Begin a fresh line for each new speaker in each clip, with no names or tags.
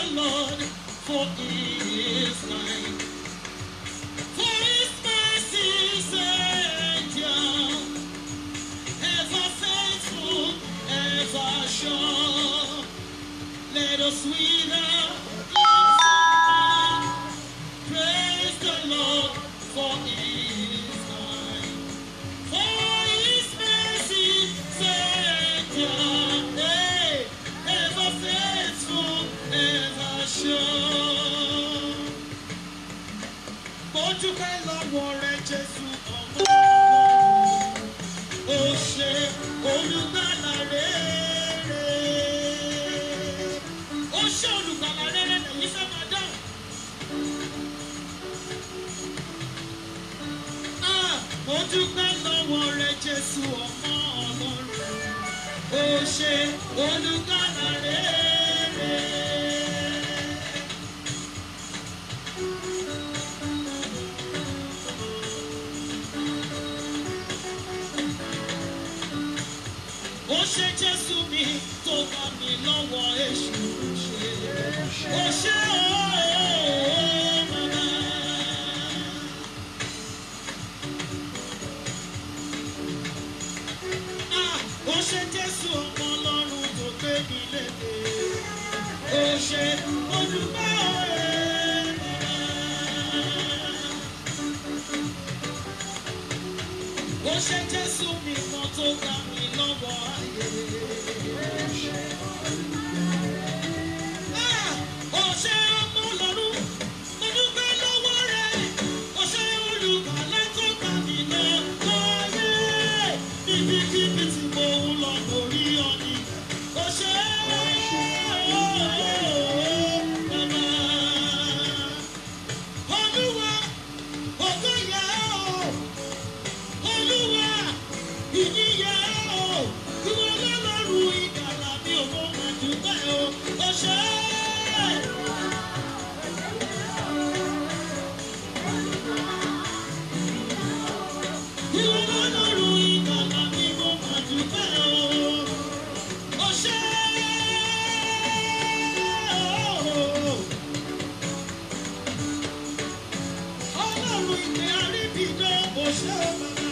Lord, for he is kind. For his mercies endure, ever faithful, ever sure. Let us with our lips praise the Lord, for he is kind. For his mercies endure, eh, ever faithful, ever sure. Mo dúpẹ́ lọ́wọ́ rẹ Jésù ọmọ Ọlọ́run. Ó ṣe olùgbàlà rere. Ó ṣe olùgbàlà rere lẹ́yìn fẹ́ máa dáhùn. Ah, Mo dúpẹ́ lọ́wọ́ rẹ Jésù ọmọ Ọlọ́run. Ó ṣe olùgbàlà rere. ó ṣe jésù mi tó bá mi lọ́wọ́ èṣù ṣe ó ṣe ooo mama. Ah, ó ṣe jésù ọmọ ọlọ́run tó gbé mi léde ó ṣe olùgbà ọ̀rẹ́ mama. ó ṣe jésù mi kan tó gbà mí lọ́wọ́ ayé. Ah, ó ṣe ọmọ lọ́rùn mo dúpẹ́ lọ́wọ́ rẹ̀ ó ṣe olùkàlà tó gbà mí lọ́wọ́ ayé. níbikíbi tí mo ń lọ lórí ọ̀nì ó ṣe bàbá. Olúwa, ògo yẹ ọ́. Olúwa, ìyíyẹ o, ìwọ lọ́lọ́run ìgbàlà mi ò mọ àdúgbò o, o ṣe é. Ìwọ lọ́lọ́run ìgbàlà mi ò mọ àdúgbò o, o ṣe é. Ọlọ́run ìgbé àríbìdán, o ṣe é bàbá.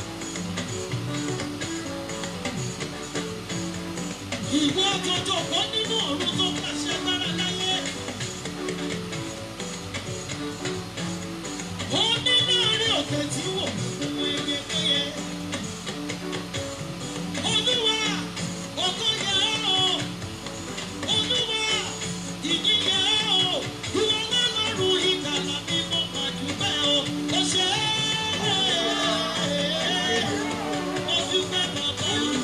Ìwọ jọjọ kọ́ nínú ọ̀run tó pàṣẹ gbára láyé. Ó ní láàrin òkè tí wò fún ewé péye. Olúwa, ògo yẹ ọ́. Olúwa, ìyìn yẹ ọ́. Ìwọ lọ́lọ́run ìgbàlà mi mo mà dúpẹ́ o. Ó ṣe é. Mo dúpẹ́ bàbá yìí.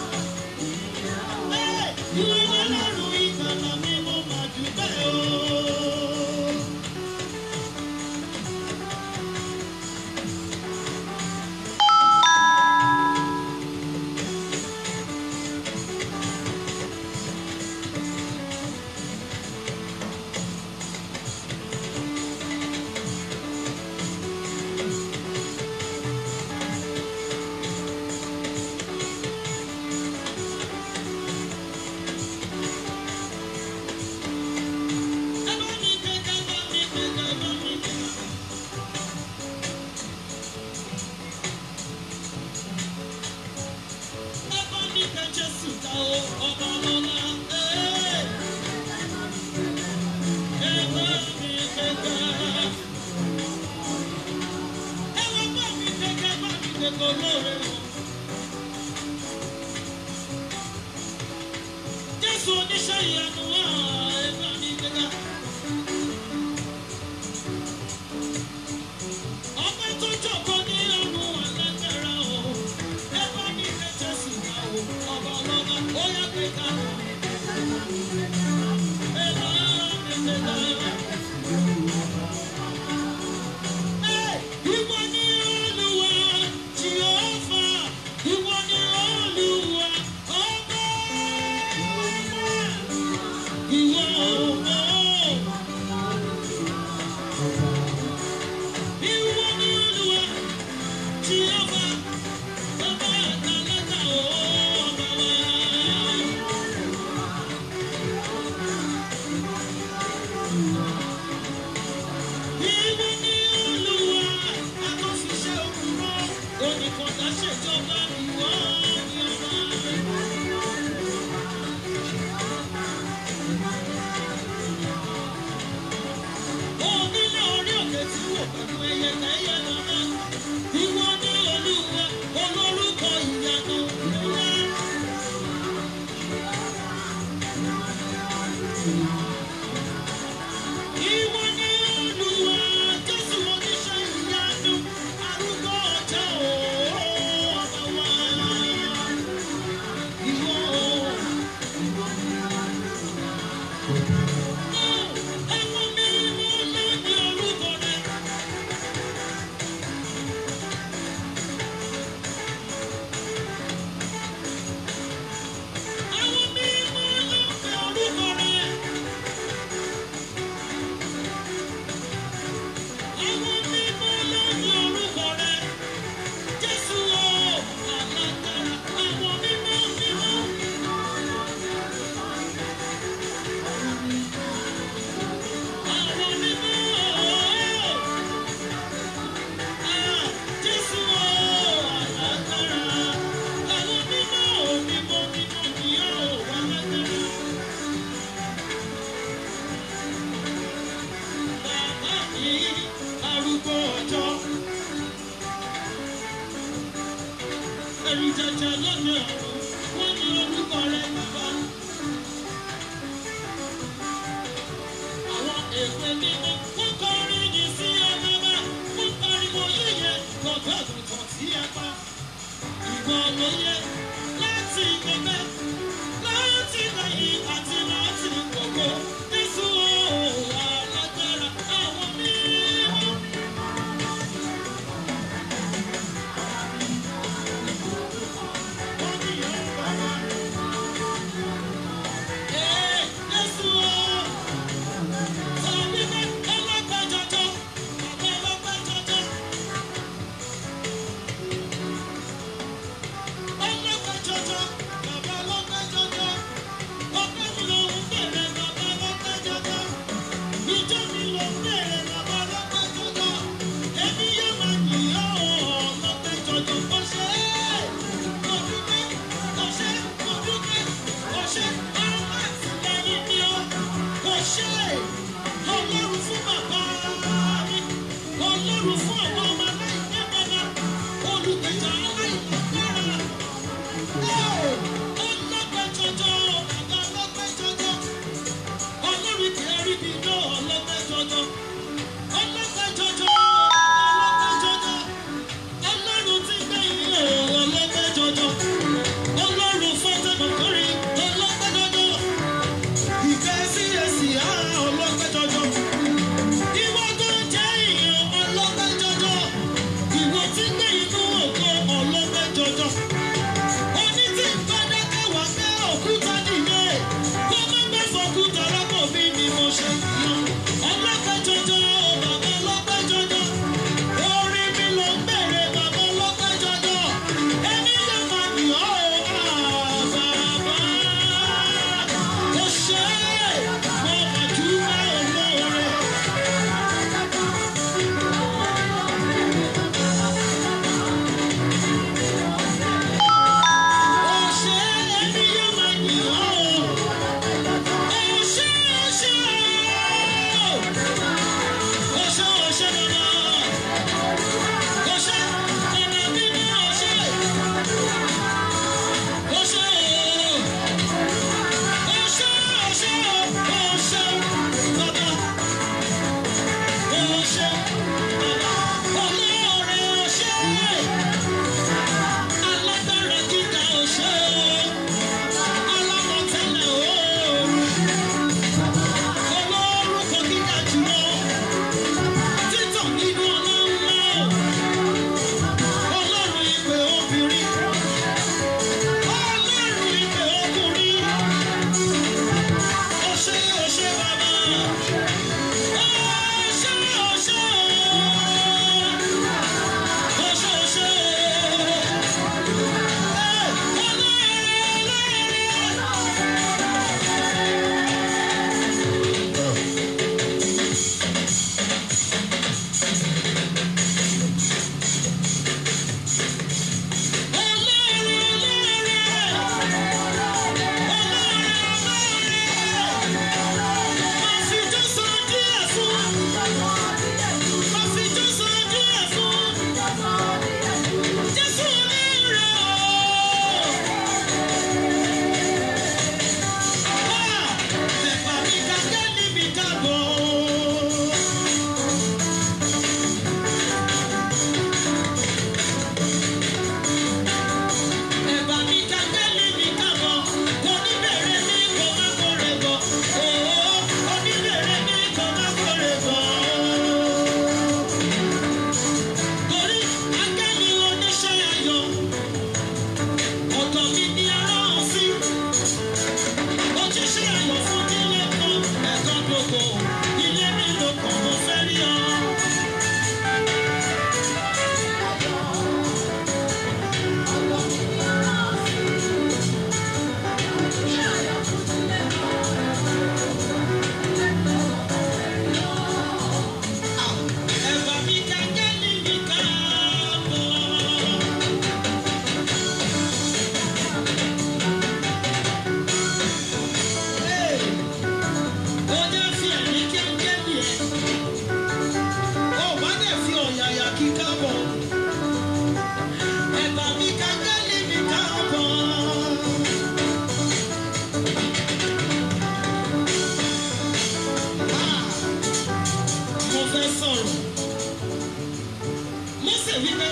Ìwọ lọ́lọ́run ìgbàlà mi mo mà dúpẹ́ o. Ẹ bá mi gbéga, ẹ bá mi gbéga, ẹ bá mi gbéga. Ẹ bá mi gbé Jésù ga o, ọba lọ́lá. Ẹ bá mi gbéga. Ẹ wá bá mi gbéga, ẹ bá mi gbéga olóore o. Jésù oníṣẹ́ ìyanu wá, ẹ bá mi gbéga. Ọpẹ́ tó jókòó ní ọ̀run alágbára o. Ẹ bá mi gbé Jésù ga o, ọba ọlọ́ba, ó yá gbéga. Ẹ bá mi gbéga. Ẹ, ìwọ ni Olúwa, Jèhófà jẹjẹ lóde ọ̀run wọ́n ní orúkọ rẹ̀ bàbá. Àwọn èwe mímọ́ wọ́n kọrin yìí sí ọmọ bá wọ́n pariwo yíyẹ lọ́gbà àgùntàn sí apá. Ìwọ ló yẹ láti gbẹgbẹ́ láti lẹ́yìn àti láti gbogbo. Jésù ooo alágbára àwọn mímọ́. Wọ́n ní ọ̀rọ̀ bàbá. Ee, Jésù ooo. Sọ wípé ọlọ́pàá jọjọ, bàbá ọlọ́pàá jọjọ. Ọlọ́pàá jọjọ, bàbá ọlọ́pàá jọjọ. Ọpẹ́ mi ló ń bèrè bàbá ọlọ́pàá jọjọ. Ìjọ mi ló ń bèrè bàbá ọlọ́pàá jọjọ. Èmi yóò máa yìn ọ́ ọlọ́pàá jọjọ. Ó ṣe é, mo dúpẹ́, ó ṣe é, mo dúpẹ́, ó ṣe é, ọlọ́pàá àtìlẹ́yìn ni ó. Ó ṣe é, Ọlọ́run fún bàbá mi, Ọlọ́run fún àwọn ọmọ aláìní bàbá, olùgbèjà aláìlágbára. Ọlọ́pẹ́ jọjọ, bàbá ọlọ́pẹ́ jọjọ. Ọlọ́run kì í rí bí iná ọlọ́pẹ́ jọjọ. Ọlọ́pẹ́ jọjọ, ọlọ́pẹ́ jọjọ. Ọlọ́run ti gbé ìyè ọlọ́pẹ́ jọjọ. Ọlọ́run fọ́tẹ́ kọ̀kọ́rí ọlọ́pẹ́ jọjọ. Ìfẹ́ sí èsì ara ọlọ́pẹ́ jọjọ. Ìwọ tó ń jẹ́ ìyàn ọlọ́pẹ́ jọjọ. Ìwọ tí gbé inú ògo ọlọ́pẹ́ jọjọ. Oní tí ń bá dákẹ́ wá pé òkúta nìyẹn. Kó má gbé fọkúta rọ́pò mi ni mo ṣe yan. Ọlọ́pẹ́ jọjọ, bàbá ọlọ́pẹ́ jọjọ. Orí mi ló ń bèrè bàbá ọlọ́pẹ́ jọjọ. Èmi yóò máa yìn ọ́ o, bàbá. Ó ṣe é, mo mà dúpẹ́ olóore. Ó ṣe é, èmi yóò máa yìn ọ́ o. Ó ṣe é, ó ṣe é o. Ó ṣe é, ó ṣe é bàbá. Ó ṣe é, bàbá mi ní ó ṣe é. Ó ṣe é o. Ó ṣe é, ó ṣe é o. Ó ṣe é, bàbá. Ó ṣe é, bàbá. Olóore ó ṣe é. Alágbára gíga ó ṣe é. Alámọ̀tẹ́lẹ̀ ooo. Olórúkọ gíga jùlọ. Títàn nínú ọlọ́run náà. Ọlọ́run ìpè obìnrin. Ọlọ́run ìpè ọkùnrin. Ó ṣé, ó ṣé bàbá. Ó ṣé, ó ṣé ooo. Ó ṣé, ó ṣé ooo. Ẹ́, olóore, olóore. Ẹ̀bà mi kàngẹ́lì mi kàbọ̀, oníbẹ̀rẹ̀ mi kò má kórè bọ̀, òó oníbẹ̀rẹ̀ mi kò má kórè bọ̀. Torí áńgẹ́lì oníṣẹ́ ayọ̀, ọ̀dọ̀ mi ni aráhùn sí. Ó ti ṣe ayọ̀ fún nílé kan, ẹ̀kan gbogbo, ilé mi ló kàn mo fẹ́ rí ọ. Ẹ̀bà mi kàngẹ́lì mi kàbọ̀. Ó jẹ́ fi ẹ̀rí kí fẹ́ sọ̀rọ̀ Mósè wípé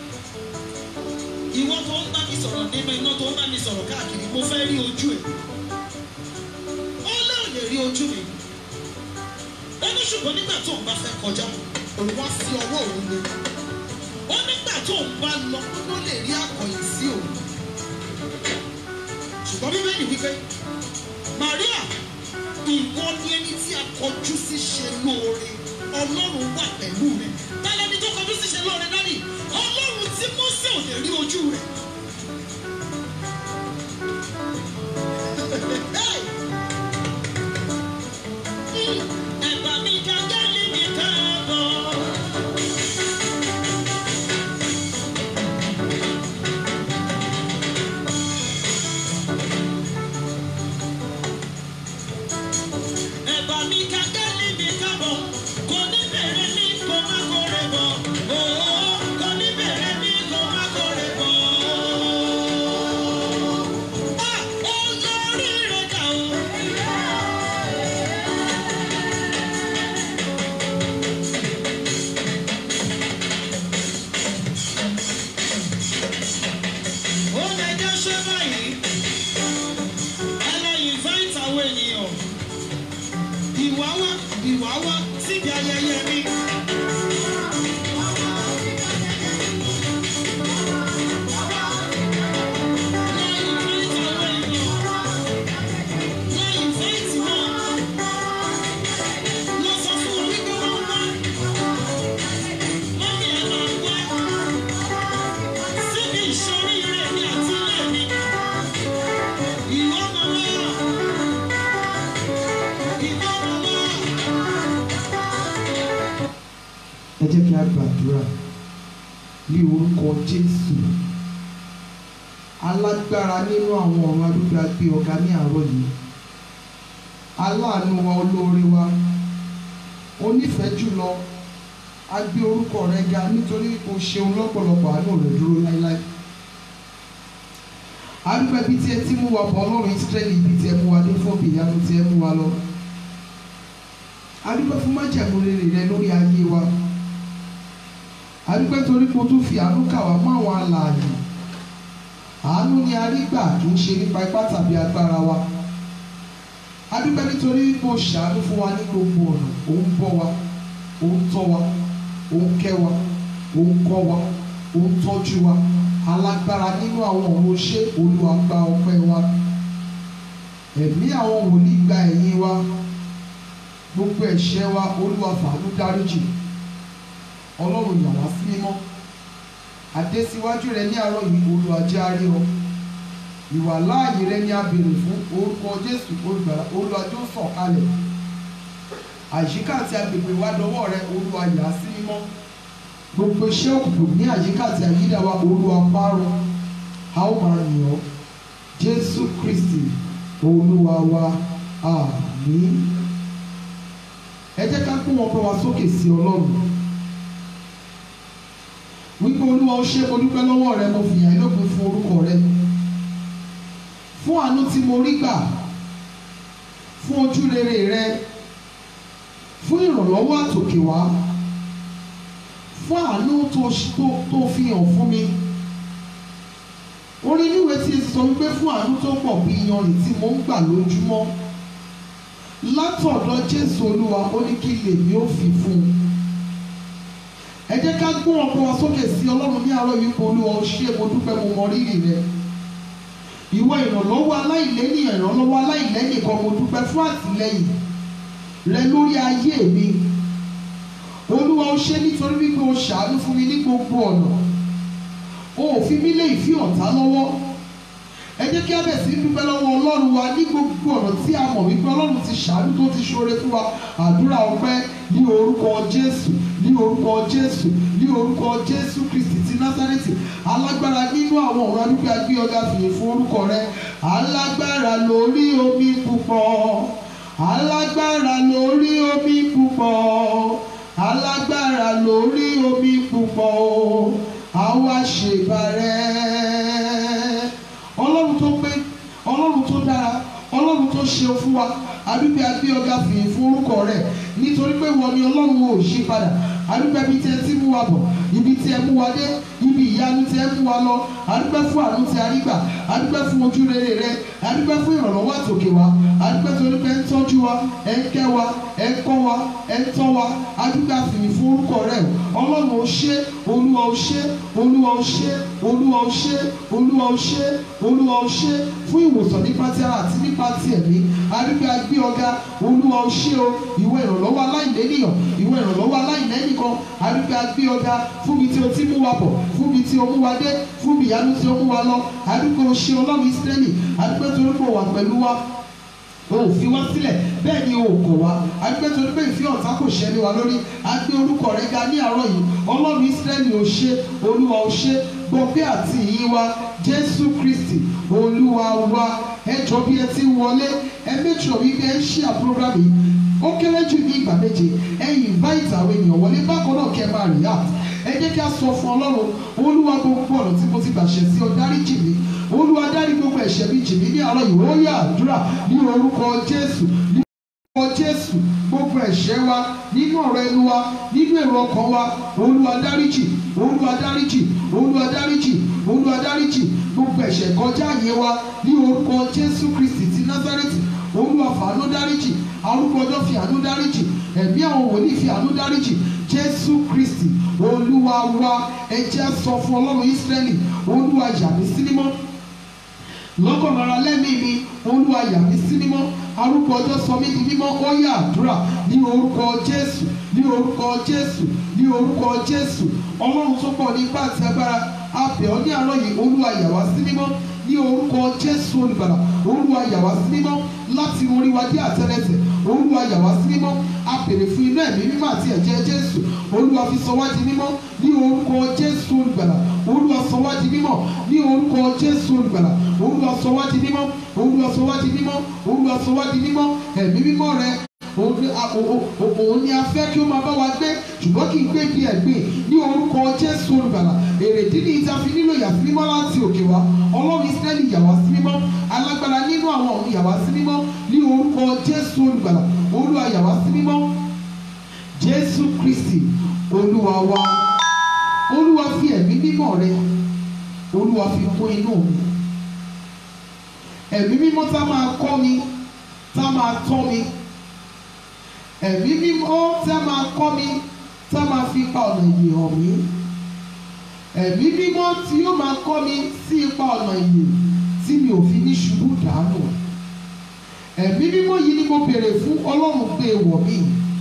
ìwọ tó ń bá mi sọ̀rọ̀ nínú iná tó ń bá mi sọ̀rọ̀ káàkiri mo fẹ́ rí ojú ẹ̀ ó náà lè rí ojú mi ó ní ṣùgbọ́n nígbà tó ń bá fẹ́ kọjá òun wá fi ọwọ́ òun lé ó nígbà tó ń bá lọ ló lè rí àkọyìn sí òun ṣùgbọ́n bíbélì wípé Maria ìwọ ni ẹni tí a kọjú sí ṣe lóore ọlọ́run wà pẹ̀lú rẹ̀ tálẹ́ ni tó kọjú sí ṣe lóore náà ni ọlọ́run tí Mósè ò lè rí ojú rẹ̀. Hey! Mm, ẹ̀bà mi gàgá ní mi káàbọ̀. ẹ̀bà mi gàgá ní mi káàbọ̀. Kò ní bẹ̀rẹ̀ ní kó má kórè bọ̀. Òó kò ní bẹ̀rẹ̀ ní kó má kórè bọ̀. Ah! Olórí rẹ̀ dà o. ó lè jẹ́ ṣé báyìí ẹ lọ invite àwọn ènìyàn ìwà wá ìwà wá síbi ayẹyẹ mi. Lọ invite àwọn ènìyàn. Lọ invite wọn. Lọ sọ fún wọn wípé wọ́n wá. Mọ́mí ẹ máa wá síbi ìṣoríire mi àti ilé mi. Ìwọ máa wá. Ìwọ máa wá.
ẹ jẹ́ kí a gbàdúrà ní orúkọ jésù alágbára nínú àwọn ọ̀run adúgbò agbé ọ̀gá ní àárọ̀ yìí aláàánú wa olóore wa onífẹ̀ẹ́ jùlọ a gbé orúkọ rẹ ga nítorí o ṣeun lọ́pọ̀lọpọ̀ àánú rẹ dúró láéláé adúgbò ibi tí ẹ ti mú wa bọ̀ ọlọ́run ìsírẹ́lì ibi tí ẹ mú wa dé fún òbí ìyanu tí ẹ mú wa lọ adúgbò fún májàmú rere rẹ lórí ayé wa adúpẹ́ torí pé o tún fi àánú kà wá mọ́ àwọn alààyè àánú ni a rí gbà kì í ṣe nípa ipá tàbí agbára wa adúpẹ́ nítorí pé o ṣàánú fún wa ní gbogbo ọ̀nà ò ń bọ́ wa ò ń tọ́ wa ò ń kẹ́ wa ò ń kọ́ wa ò ń tọ́jú wa alágbára nínú àwọn ọ̀run ṣé Olúwa gba ọpẹ́ wa ẹ̀mí àwọn wòlíì gba ẹ̀yìn wa gbogbo ẹ̀ṣẹ̀ wa Olúwa fàánú dáríjì ọlọ́run yà wá sí mímọ́ adé síwájú rẹ ní àárọ̀ yìí olùwàjẹ́ àríọ ìwà láàyè rẹ ní abèrè fún orúkọ jésù olùgbàlà olùwàjẹ́ ó sọ̀kalẹ̀ àyíká àti agbègbè wa dọwọ́ rẹ olúwa yà á sí mímọ́ gbogbo iṣẹ́ òkùnkùn ní àyíká àti àyídà wa olúwa parun a ó máa yìn ọ́ jésù kristi olúwa wa àmín ẹ jẹ́ ká gbé wọn pẹ́ wá sókè sí ọlọ́run wípé olúwa ó ṣe mo dúpẹ́ lọ́wọ́ rẹ mo fìyà ìlópin fún orúkọ rẹ fún àánú tí mo rí gbà fún ojú rere rẹ fún ìrànlọ́wọ́ àtòkè wá fún àánú tó tó- tó fi hàn fún mi orin níwèé tí sọ wípé fún àánú tó pọ̀ bí iyanrìn tí mo ń gbà lójúmọ́ látọ̀dọ̀ jésù olúwa ó ní kí lèmi ó fi fún un ẹ jẹ́ ká gbọ́n ọkọ wa sókè sí ọlọ́run ní àárọ̀ yìí kó olúwa ó ṣe mo dúpẹ́ mo mọ rírì rẹ ìwọ ìrànlọ́wọ́ aláìlẹ́yìn ìrànlọ́wọ́ aláìlẹ́yìn kan mo dúpẹ́ fún àtìlẹ́yìn rẹ lórí ayé mi olúwa ó ṣe nítorí wípé o ṣàánú fún mi ní gbogbo ọ̀nà o ò fi mí lé ìfí ọ̀tá lọ́wọ́ ẹ jẹ́ kí a bẹ̀ sí dúpẹ́ lọ́wọ́ ọlọ́run wa ní gbogbo ọ̀nà tí a mọ̀ wípé ọlọ́run ti ṣàánú tó ti ṣoore fún wa àdúrà ọpẹ́ ní orúkọ jésù ní orúkọ jésù ní orúkọ jésù kristi ti násárẹ́tì alágbára nínú àwọn ọ̀rọ̀ adúgbò agbé ọ̀gá fìyè fún orúkọ rẹ alágbára lórí omi púpọ̀ alágbára lórí omi púpọ̀ alágbára lórí omi púpọ̀ o àwa ṣèbàrẹ́ ọlọ́run tó pé ọlọ́run tó dára ọlọ́run tó ṣe fún wa adúpẹ́ agbé ọ̀gá fìyìn fún orúkọ rẹ̀ nítorí pé wọ́n ni ọlọ́run ò ṣí padà adúpẹ́ ibi tí ẹ ti mú wa bọ̀ ibi tí ẹ mú wa dé ibi ìyanu tí ẹ mú wa lọ adúpẹ́ fún àánú tí a rí gbà adúpẹ́ fún ojú rere rẹ adúpẹ́ fún ìrànlọ́wọ́ àtòkè wa adúpẹ́ torí pé ẹ ń tọ́jú wa ẹ ń kẹ́ wa ẹ ń kọ́ wa ẹ ń tọ́ wa adúpẹ́ àfìyìn fún orúkọ rẹ ọlọ́run ò ṣe olúwa ò ṣe olúwa ò ṣe olúwa ò ṣe olúwa ò ṣe olúwa ò ṣe fún ìwòsàn nípa ti ara àti nípa ti ẹ̀mí adúpẹ́ agbé ọ̀gá olúwa ò ṣe o ìwọ ìrànlọ́wọ́ aláìlẹ́nìyàn ìwọ ìrànlọ́wọ́ aláìlẹ́nìkan adúpẹ́ agbé ọ̀gá fún mi tí o ti mú wa bọ̀ fún mi tí o mú wa dé fún mi ìyanu tí o mú wa lọ adúpẹ́ o ṣe ọlọ́run ìsírẹ́lì adúpẹ́ torí pé o wà pẹ̀lú wa o ò fi wá sílẹ̀ bẹ́ẹ̀ ni o kò wá adúpẹ́ torí pé ìfẹ́ ọ̀tá kò ṣẹlẹ̀ wa lórí agbé orúkọ rẹ ga ní àárọ̀ yìí ọlọ́run ìsírẹ́lì ò ṣe olúwa ò ṣe gbọ̀ngbẹ́ àti ìyìn wa jésù kristi olúwa wa ẹ jọ bí ẹ ti ń wọlé ẹ méjì ọ̀ wípé ẹ ń ṣí àpúrógrámù yìí ó kéré jù ní ìgbà méje ẹ invite àwọn ènìyàn wọlé bákan náà kẹ́ máa react ẹ jẹ́ kí a sọ fún ọlọ́run olúwa gbogbo ọ̀nà tí mo ti gbàṣẹ sí ọ dáríjì mi olúwa dárí gbogbo ẹ̀ṣẹ̀ mi jì mí ní àárọ̀ yìí ó yá àdúrà ní orúkọ jésù ní orúkọ jésù gbogbo ẹ̀ṣẹ̀ wa nínú ọ̀rọ̀ ẹnu wa nínú èrò ọkàn wa olúwa dáríjì olúwa dáríjì olúwa dáríjì olúwa dáríjì gbogbo ẹ̀ṣẹ̀ kọjá àyè wa ní orúkọ jésù kristi ti násárẹ́tì olúwa fàánú dáríjì arúgbó ọjọ́ fi àánú dáríjì ẹ̀mí àwọn wòlíì fi àánú dáríjì jésù kristi olúwa wa ẹ jẹ́ sọ fún ọlọ́run ísírẹ́lì olúwa yà mí sí mímọ́ lọ́kàn ara lẹ́mìí mi olúwa yà mí sí mímọ́ arúgbó ọjọ́ sọ mí di mímọ́ ó yá àdúrà ní orúkọ jésù ní orúkọ jésù ní orúkọ jésù ọlọ́run tó pọ̀ ní ipá àti agbára abẹ̀ ọ́ ní àárọ̀ yìí olúwa yà wá sí mímọ́ ní orúkọ jésù olùgbàlà olúwa yà wá sí mímọ́ láti orí wa dé àtẹ́lẹsẹ̀ olúwa yà wá sí mímọ́ a bèrè fún iná ẹ̀mí mímọ́ àti ẹ̀jẹ̀ jésù olúwa fi sọ wá di mímọ́ ní orúkọ jésù olùgbàlà olúwa sọ wá di mímọ́ ní orúkọ jésù olùgbàlà olúwa sọ wá di mímọ́ olúwa sọ wá di mímọ́ olúwa sọ wá di mímọ́ ẹ̀mí mímọ́ rẹ òun ni a fẹ́ kí ó máa bá wa gbé ṣùgbọ́n kì í gbé bí ẹ̀gbìn ní orúkọ jésù olùgbàlà èrèdí ni ìta fi nílò ìyàsí mímọ́ láti òkè wá ọlọ́run ìsírẹ́lì yà wá sí mímọ́ alágbára nínú àwọn ọ̀run yà wá sí mímọ́ ní orúkọ jésù olùgbàlà olúwa yà wá sí mímọ́ jésù kristi olúwa wa olúwa fi ẹ̀mí mímọ́ rẹ olúwa fi kún inú mi ẹ̀mí mímọ́ tá máa kọ́ mi tá máa tọ́ mi ẹ̀mí mímọ́ tá máa kọ́ mi tá máa fi pa ọ̀nà ìyè hàn mí ẹ̀mí mímọ́ tí yóò máa kọ́ mi sí ipa ọ̀nà ìyè tí mi ò fi ní ṣubú dànù ẹ̀mí mímọ́ yìí ni mo béèrè fún ọlọ́run gbé wọ̀ mí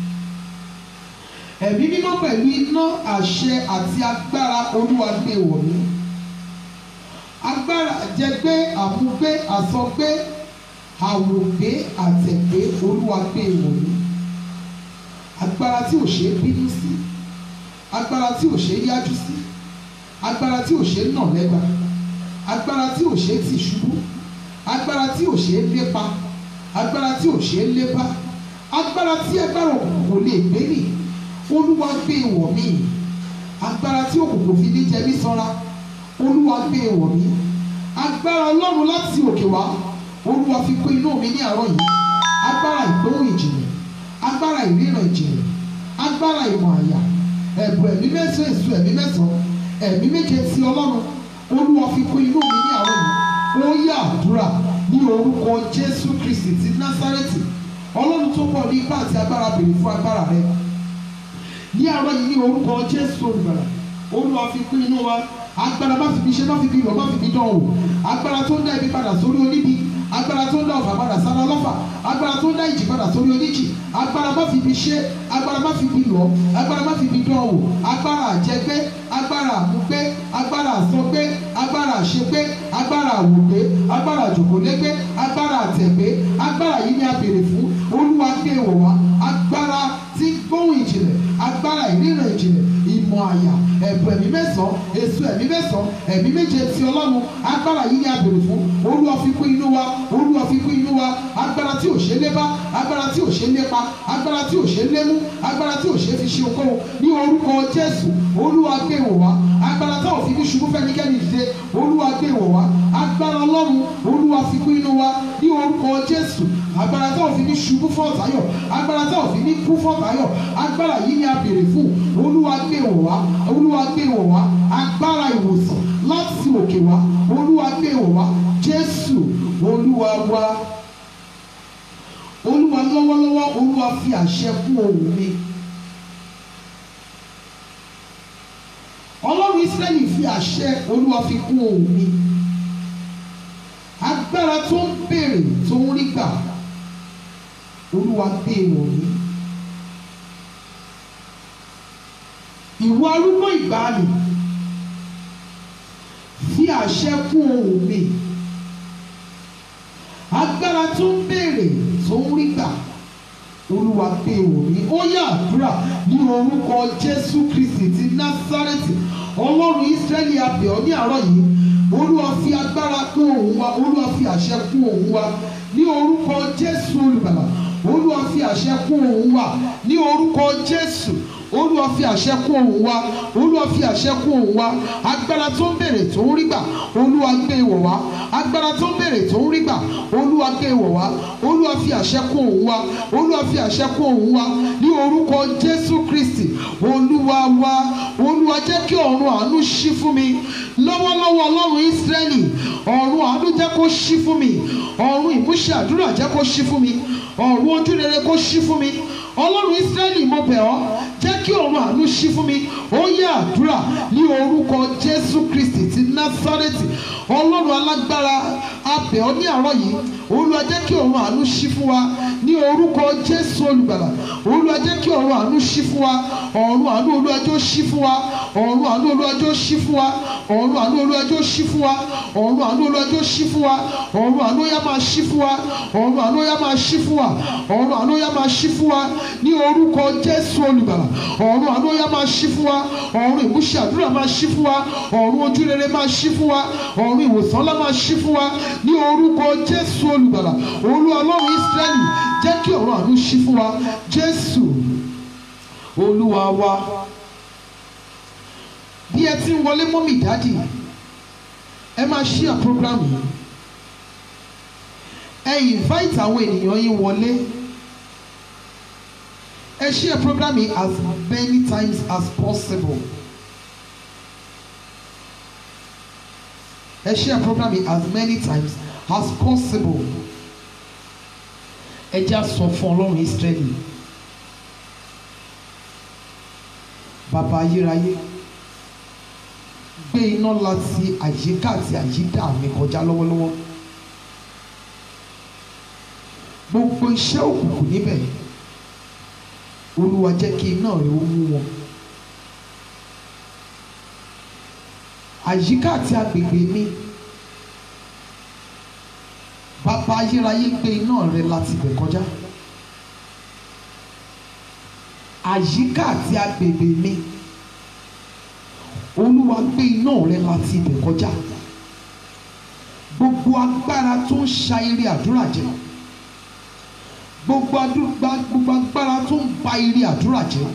ẹ̀mí mímọ́ pẹ̀lú iná àṣẹ àti agbára olúwa gbé wọ̀ mí agbára jẹgbé àmúgbé àsọgbé àwògbé àtẹ̀gbé olúwa gbé wọ̀ mí agbára tí ò ṣeé bínú sí agbára tí ò ṣeé yájú sí agbára tí ò ṣe é nà lẹ́gba agbára tí ò ṣe é tì ṣubú agbára tí ò ṣe é lépa agbára tí ò ṣe é lépa agbára tí agbára òkùnkùn kò lè gbé mì olúwa gbé wọ̀ mí agbára tí òkùnkùn fi ní jẹ mí sanra olúwa gbé wọ̀ mí agbára ọlọ́run láti òkè wá olúwa fi kó inú mi ní àárọ̀ yìí agbára ìgbóhùn ìjìnlẹ̀ agbára ìríran ìjìnlẹ̀ agbára ìmọ̀ àyà ẹ̀bùn ẹ̀mí mẹ́sàn-án èso ẹ̀mí mẹ́sàn-án ẹ̀mí méje ti ọlọ́run olúwa fi kún inú mi ní àárọ̀ yìí ó yá àdúrà ní orúkọ jésù kristi ti násárẹ́tì ọlọ́run tó pọ̀ ní ipá àti agbára bèrè fún agbára rẹ ní àárọ̀ yìí ní orúkọ jésù olùgbàlà olúwa fi kún inú wa agbára má fi bí ṣe má fi bí lọ má fi bí dán o agbára tó ń dá ibi padà sórí oníbi agbára tó ń dá ọ̀fà padà sára lọ́fà agbára tó ń dá ìjì padà sórí oníjì agbára má fi bí ṣe agbára má fi bí lọ agbára má fi bí dán o agbára àjẹgbé agbára àmúgbé agbára àsọgbé agbára àṣegbé agbára àwògbé agbára àjòkólégbé agbára àtẹ̀gbé agbára yìí ni a béèrè fún olúwa gbé wọ̀ wá agbára tí gbóhùn ìjìnlẹ̀ agbára ìríran ìjìnlẹ̀ ìmọ̀ àyà ẹ̀bùn ẹ̀mí mẹ́sàn-án èso ẹ̀mí mẹ́sàn-án ẹ̀mí méje ti ọlọ́run agbára yìí ni a béèrè fún olúwa fi kún inú wa olúwa fi kún inú wa agbára tí ò ṣe é lébá agbára tí ò ṣe é lépa agbára tí ò ṣe é lémú agbára tí ò ṣe é fi ṣe okòwò ní orúkọ jésù olúwa gbé wọ̀ wá agbára táwọn fi ní ṣubú fẹ́nikẹ́ni dìde olúwa gbé wọ̀ wá agbára ọlọ́run olúwa fi kún inú wa ní orúkọ jésù agbára tá ò fi ní ṣubú fọ́ọ̀tayọ̀ agbára tá ò fi ní kú fọ́ọ̀tayọ̀ agbára yìí ni a béèrè fún olúwa gbé wọ̀ wá olúwa gbé wọ̀ wá agbára ìwòsàn láti òkè wá olúwa gbé wọ̀ wá jésù olúwa wá olúwa lọ́wọ́lọ́wọ́ olúwa fi àṣẹ kún ohùn mi ọlọ́run israẹli fi àṣẹ olúwa fi kún ohùn mi agbára tó ń béèrè tó ń rí gbà olúwa gbé wọ̀ mí ìwọ arúgbó ìgbàanì fi àṣẹ kún ohùn mi agbára tó ń béèrè tó ń rí gbà olúwa gbé wọ̀ mí ó yá àdúrà ní orúkọ jésù kristi ti násárẹ́tì ọlọ́run ísírẹ́lì abẹ̀ ọ́ ní àárọ̀ yìí olúwa fi agbára kún òun wa olúwa fi àṣẹ kún òun wa ní orúkọ jésù olùgbàlà olúwa fi àṣẹ kún òun wa ní orúkọ jésù olúwa fi àṣẹ kún òun wa olúwa fi àṣẹ kún òun wa agbára tó ń bèrè tó ń rí gbà olúwa gbé wọ̀ wá agbára tó ń bèrè tó ń rí gbà olúwa gbé wọ̀ wá olúwa fi àṣẹ kún òun wa olúwa fi àṣẹ kún òun wa ní orúkọ jésù kristi olúwa wa olúwa jẹ́ kí ọ̀run àánú ṣí fún mi lọ́wọ́lọ́wọ́ ọlọ́run ísírẹ́lì ọ̀run àánú jẹ́ kó ṣí fún mi ọ̀run ìmúṣẹ àdúrà jẹ́ kó ṣí fún mi ọ̀run ojúrere kó ṣí fún mi ọlọ́run ísírẹ́lì mo bẹ̀ ọ́ jẹ́ kí ọ̀run àánú ṣí fún mi ó yẹ àdúrà ní orúkọ jésù kristi ti násárẹ́tì ọlọ́run alágbára abẹ̀ ọ́ ní àárọ̀ yìí olúwa jẹ́ kí ọ̀run àánú ṣí fún wa ní orúkọ jésù olùgbàlà olúwa jẹ́ kí ọ̀run àánú ṣí fún wa ọ̀run àánú olúwa jẹ́ ó ṣí fún wa ọ̀run àánú olúwa jẹ́ ó ṣí fún wa ọ̀run àánú olúwa jẹ́ ó ṣí fún wa ọ̀run àánú olúwa jẹ́ ó ṣí fún wa ọ̀run àánú yá máa ṣí fún wa ọ̀run àánú yá máa ṣí fún wa ọ̀run àánú yá máa ṣí fún wa ní orúkọ jésù olùgbàlà ọ̀run àánú yá máa ṣí fún wa ọ̀run ìmúṣẹ àdúrà máa ṣí fún wa ọ̀run ojúrere máa ṣí fún wa ọ̀run ìwòsàn ńlá máa ṣí fún wa ní orúkọ jésù olùgbàlà olúwa ọlọ́run ísírẹ́lì jẹ́ kí ọ̀run àánú ṣí fún wa jésù olúwa wa bí ẹ ti ń wọlé mọ́mì dádì ẹ máa ṣí à program yìí ẹ invite àwọn ènìyàn yín wọlé ẹ ṣí à program yìí as many times as possible ẹ ṣí à program yìí as many times as possible ẹ já sọ fún ọlọ́run Ísírẹ́lì bàbá ayérayé gbé iná láti àyíká àti àyídà mi kọjá lọ́wọ́lọ́wọ́ gbogbo iṣẹ́ òkùnkùn níbẹ̀ olúwa jẹ́ kí iná rẹ̀ ó mú wọn àyíká àti agbègbè mi bàbá ayérayé gbé iná rẹ̀ láti bẹ̀ kọjá àyíká àti agbègbè mi olúwa gbé iná rẹ láti ibẹ̀ kọjá gbogbo agbára tó ń ṣa eré àdúrà jẹ gbogbo adúgbà gbogbo agbára tó ń ba eré àdúrà jẹ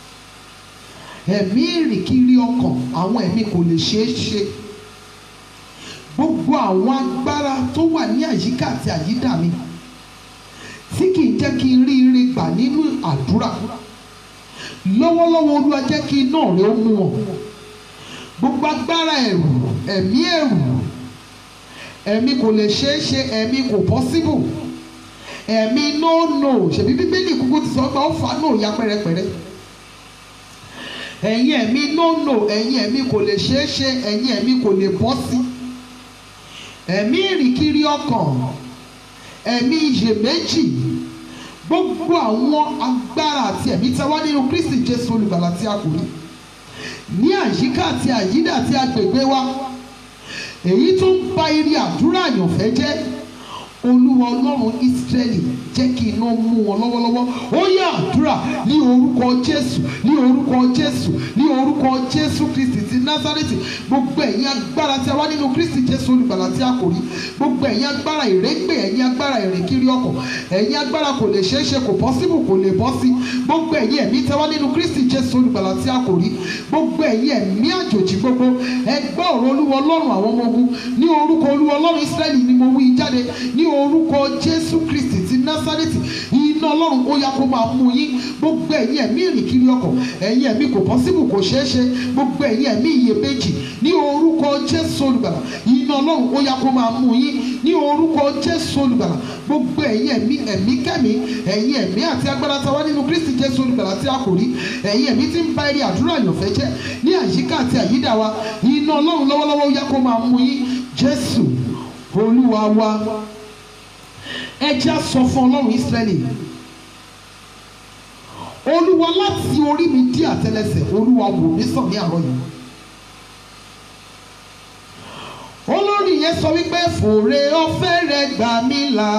ẹ̀mí ìrìnkiri ọkàn àwọn ẹ̀mí kò lè ṣeé ṣe gbogbo àwọn agbára tó wà ní àyíká àti àyídà mi tí kì í jẹ́ kí n rí ire gbà nínú àdúrà lọ́wọ́lọ́wọ́ olúwa jẹ́ kí iná rẹ ó mú wọn gbogbo agbára ẹ̀rù ẹ̀mí ẹ̀rù ẹ̀mí kò lè ṣeé ṣe ẹ̀mí kò pọ́síbù ẹ̀mí no no ṣèbí bíbélì kúkú ti sọ pé ó fà no ya pẹ́rẹpẹ́rẹ ẹ̀yin ẹ̀mí no no ẹ̀yin ẹ̀mí kò lè ṣeé ṣe ẹ̀yin ẹ̀mí kò lè bọ́ sí ẹ̀mí ìrìnkiri ọkàn ẹ̀mí iyèméjì gbogbo àwọn agbára àti ẹ̀mí tí a wá nínú Kristi Jésù olùgbàlà tí a kò rí ní àyíká àti àyídà àti agbègbè wa èyí tó ń ba eré àdúrà àyànfẹ́ jẹ́ olúwa ọlọ́run ìsírẹ́lì jẹ́ kí iná mú wọn lọ́wọ́lọ́wọ́ ó yá àdúrà ní orúkọ jésù ní orúkọ jésù ní orúkọ jésù kristi ti násárẹ́tì gbogbo ẹ̀yin agbára tí a wá nínú kristi jésù olùgbàlà tí a kò rí gbogbo ẹ̀yin agbára ìrégbè ẹ̀yin agbára ìrìnkiri ọkọ̀ ẹ̀yin agbára kò lè ṣeé ṣe kò pọ́síbù kò lè bọ́ sí gbogbo ẹ̀yin ẹ̀mí tí a wá nínú kristi jésù olùgbàlà tí a kò rí gbogbo ẹ̀yin ẹ̀mí àjòjì gbogbo ẹgbẹ́ ọ̀rọ̀ olúwa ọlọ́run àwọn ọmọ ogun ní orúkọ olúwa ọlọ́run ìsírẹ́lì ni mo wí jáde ní orúkọ jésù kristi ti násárẹ́tì iná ọlọ́run ó yá kó máa mú yín gbogbo ẹ̀yin ẹ̀mí ìrìn kiri ọkọ̀ ẹ̀yin ẹ̀mí kò pọ́sibù kò ṣeé ṣe gbogbo ẹ̀yin ẹ̀mí iyèméjì ní orúkọ jésù olùgbàlà iná ọlọ́run ó yá kó máa mú yín ní orúkọ jésù olùgbàlà gbogbo ẹ̀yin ẹ̀mí ẹ̀mí kẹ́mi ẹ̀yin ẹ̀mí àti agbára ta wá nínú kristi jésù olùgbàlà tí a kò rí ẹ̀yin ẹ̀mí tí ń ba eré àdúrà àyànfẹ́ jẹ́ ní àyíká àti àyídà wa iná ọlọ́run lọ́wọ́lọ́wọ́ ó yá kó máa mú yín jésù olúwa wa ẹ jẹ́ á sọ fún ọlọ́run ísírẹ́lì olúwa láti orí mi dí àtẹ́lẹsẹ̀ olúwa wò mí sàn ní àárọ̀ yìí olórí yẹn sọ wípé fòrè ọ̀fẹ́ rẹ gbà mí là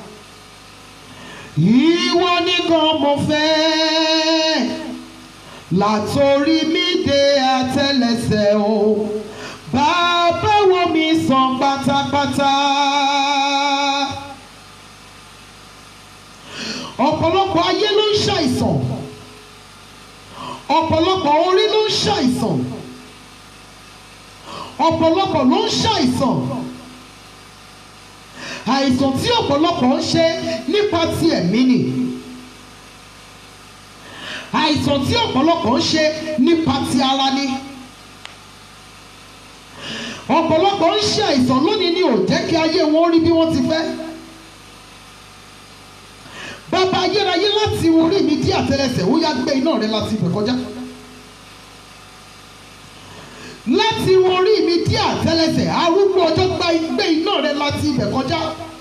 ìwọ nìkan mo fẹ́ látòrí mi dé àtẹ́lẹsẹ̀ o bàbá wo mi sàn pátápátá. ọ̀pọ̀lọpọ̀ ayé ló ń ṣàìsàn ọ̀pọ̀lọpọ̀ orí ló ń ṣàìsàn ọ̀pọ̀lọpọ̀ ló ń ṣàìsàn àìsàn tí ọ̀pọ̀lọpọ̀ ń ṣe nípa ti ẹ̀mí ni àìsàn tí ọ̀pọ̀lọpọ̀ ń ṣe nípa ti ara ni ọ̀pọ̀lọpọ̀ ń ṣe àìsàn lónìí ni ò jẹ́ kí ayé wọn rí bí wọ́n ti fẹ́ bàbá ayérayé láti orí mi dí àtẹ́lẹsẹ̀ ó yá gbé iná rẹ láti ibẹ̀ kọjá láti orí mi dí àtẹ́lẹsẹ̀ arúgbó ọjọ́ gba gbé iná rẹ láti ibẹ̀ kọjá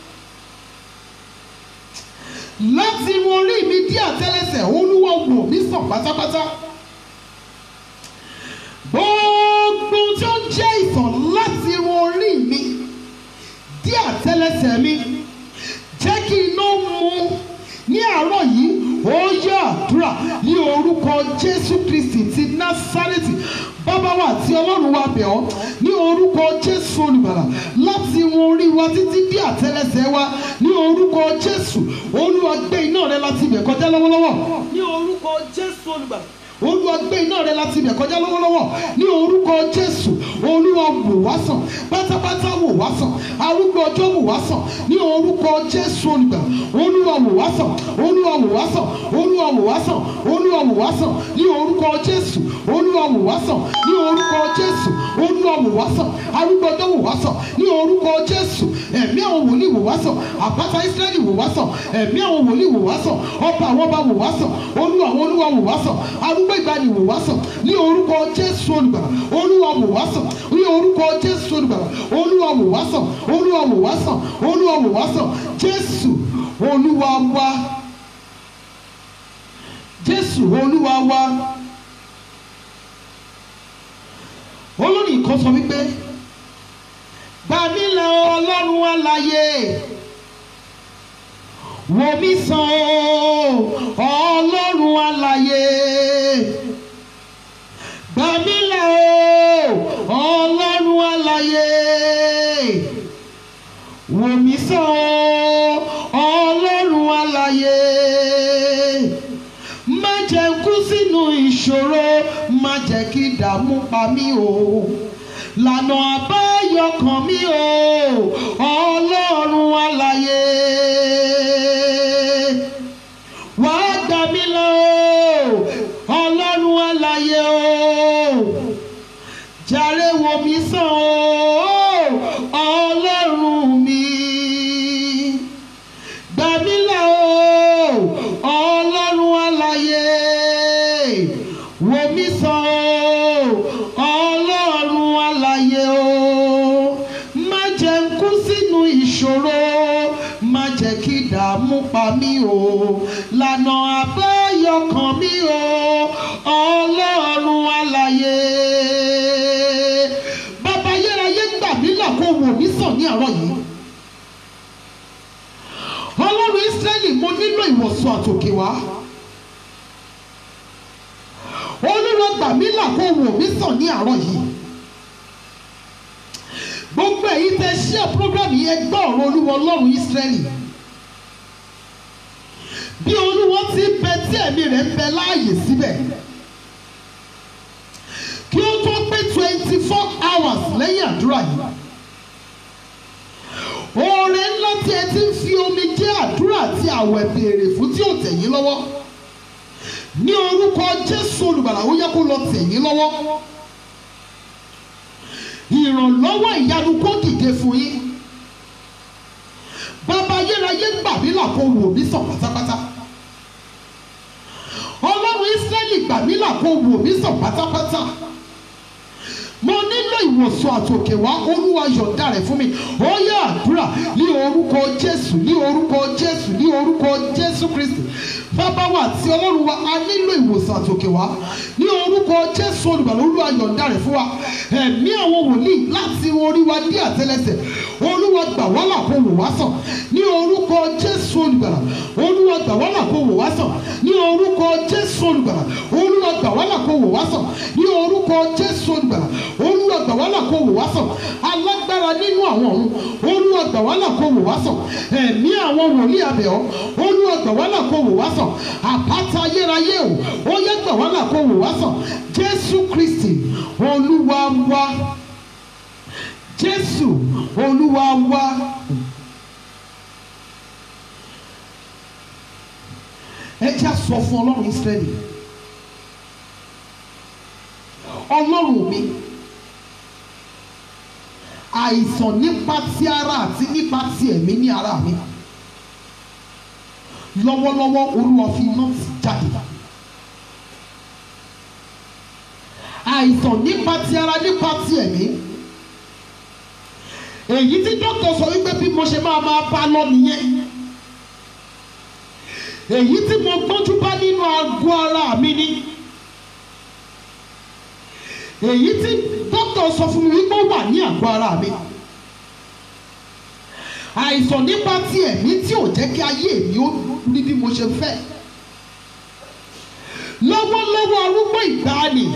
láti orí mi dí àtẹ́lẹsẹ̀ olúwa wò mí sàn pátápátá gbogbo tí ó ń jẹ́ ìsàn láti orí mi dí àtẹ́lẹsẹ̀ mi jẹ́ kí iná mú ní àárọ̀ yìí ó yá àdúrà ní orúkọ jésù kristi ti násárẹ́tì bàbá wa àti ọlọ́run wa bẹ̀ ọ́ ní orúkọ jésù olùbàlà láti wọn orí wa títí dé àtẹ́lẹsẹ̀ wa ní orúkọ jésù olúwa gbé iná rẹ láti ibẹ̀ kọjá lọ́wọ́lọ́wọ́ ní orúkọ jésù olùbàlà olúwa gbé iná rẹ láti ibẹ̀ kọjá lọ́wọ́lọ́wọ́ ní orúkọ jésù olúwa wò wá sàn pátápátá wò wá sàn arúgbó ọjọ́ wò wá sàn ní orúkọ jésù olùgbà olúwa wò wá sàn olúwa wò wá sàn olúwa wò wá sàn olúwa wò wá sàn ní orúkọ jésù olúwa wò wá sàn ní orúkọ jésù olúwa wò wá sàn arúgbó ọjọ́ wò wá sàn ní orúkọ jésù ẹ̀mí àwọn wòlíì wò wá sàn àpáta ísírẹ́lì wò wá sàn ẹ̀mí àwọn wòlíì wò wá sàn ọba àwọn ọba wò wá sàn olúwa àwọn olúwa wò wá sàn arúgbó ìgbàanì wò wá sàn ní orúkọ jésù olùgbàlà olúwa wò wá sàn ní orúkọ jésù olùgbàlà olúwa wò wá sàn olúwa wò wá sàn olúwa wò wá sàn jésù olúwa wá jésù olúwa wá olórí kan sọ wípé gbàmílẹ̀ ọlọ́run àlàyé wò mí sàn o ọlọ́run àlàyé gbàmílẹ̀ o ọlọ́run àlàyé wò mí sàn o ọlọ́run àlàyé má jẹ́ kú sínú ìṣòro má jẹ́ kí ìdààmú pa mí o lànà àbáyọ kàn mí o ọlọ́run àlàyé wà á gbà mí lọ o ọlọ́run àlàyé o jàre wò mí sàn o ọlọ́run mi gbà mí là o ọlọ́run àlàyé wò mí sàn o ọlọ́run àlàyé o má jẹ́ n kú sínú ìṣòro má jẹ́ kí ìdààmú pa mí o lànà àbáyọ kàn mí o ọlọ́run àlàyé bàbá ayérayé gbà mí là kó wò mí sàn ní àárọ̀ yìí ọlọ́run ísírẹ́lì mo nílò ìwòsàn àtòkè wá olúwa gbà mí là kó wò mí sàn ní àárọ̀ yìí gbogbo èyí tẹ ṣíà program yẹn gbọ́ ọ̀rọ̀ olúwa ọlọ́run ísírẹ́lì bí olúwa ti ń bẹ tí ẹ̀mí rẹ̀ ń bẹ láàyè síbẹ̀ kí ó tó pé twenty four hours lẹ́yìn àdúrà yìí oore ńlá tí ẹ ti ń fi omi jẹ́ àdúrà àti àwẹ̀ béèrè fún tí ò tẹ̀ yín lọ́wọ́ ní orúkọ jésù olùgbàlà ó yẹ kó lọ tẹ̀ yín lọ́wọ́ ìrànlọ́wọ́ ìyanu kó dìde fún yín bàbá ayérayé gbà mí là kó wò mí sàn pátápátá ọlọ́run ísírẹ́lì gbà mí là kó wò mí sàn pátápátá mo nílò ìwòsàn àtòkè wá olúwa yọ̀ǹda rẹ̀ fún mi ó yẹ àdúrà ní orúkọ jésù ní orúkọ jésù ní orúkọ jésù kristi bàbá wa àti ọlọ́run wa a nílò ìwòsàn àtòkè wá ní orúkọ jésù olùgbàlà olúwa yọ̀ǹda rẹ̀ fún wa ẹ̀mí àwọn wòlíì láti orí wa dé àtẹlẹsẹ̀ olúwa gbà wá là kó wò wá sàn ní orúkọ jésù olùgbàlà olúwa gbà wá là kó wò wá sàn ní orúkọ jésù olùgbàlà olúwa gbà wá là kó wò wá sàn ní orúkọ jésù olùgbàlà olúwa gbà wá là kó wò wá sàn alágbára nínú àwọn ọ̀run olúwa gbà wá là kó wò wá sàn ẹ̀mí àwọn wòlíì abẹ́ọ́ olúwa gbà wá là kó wò wá sàn àpáta ayérayé o ó yẹ gbà wá là kó wò wá sàn jésù kristi olúwa wá jésù olúwa wá. ẹ jẹ́ á sọ fún ọlọ́run ísírẹ́lì ọlọ́run mi àìsàn nípa ti ara àti nípa ti ẹ̀mí ní ara mi lọ́wọ́lọ́wọ́ olúwa fi iná ti jáde àìsàn nípa ti ara nípa ti ẹ̀mí èyí tí dókítà sọ wípé bí mo ṣe máa máa bá lọ nìyẹn èyí tí mo gbọ́njú bá nínú àgọ́ ara mi ni èyí tí dókítà sọ fún mi wípé ó wà ní àgọ́ ara mi àìsàn nípa ti ẹ̀mí tí ò jẹ́ kí ayé mi ó rí bí mo ṣe fẹ́ lọ́wọ́lọ́wọ́ arúgbó ìgbàanì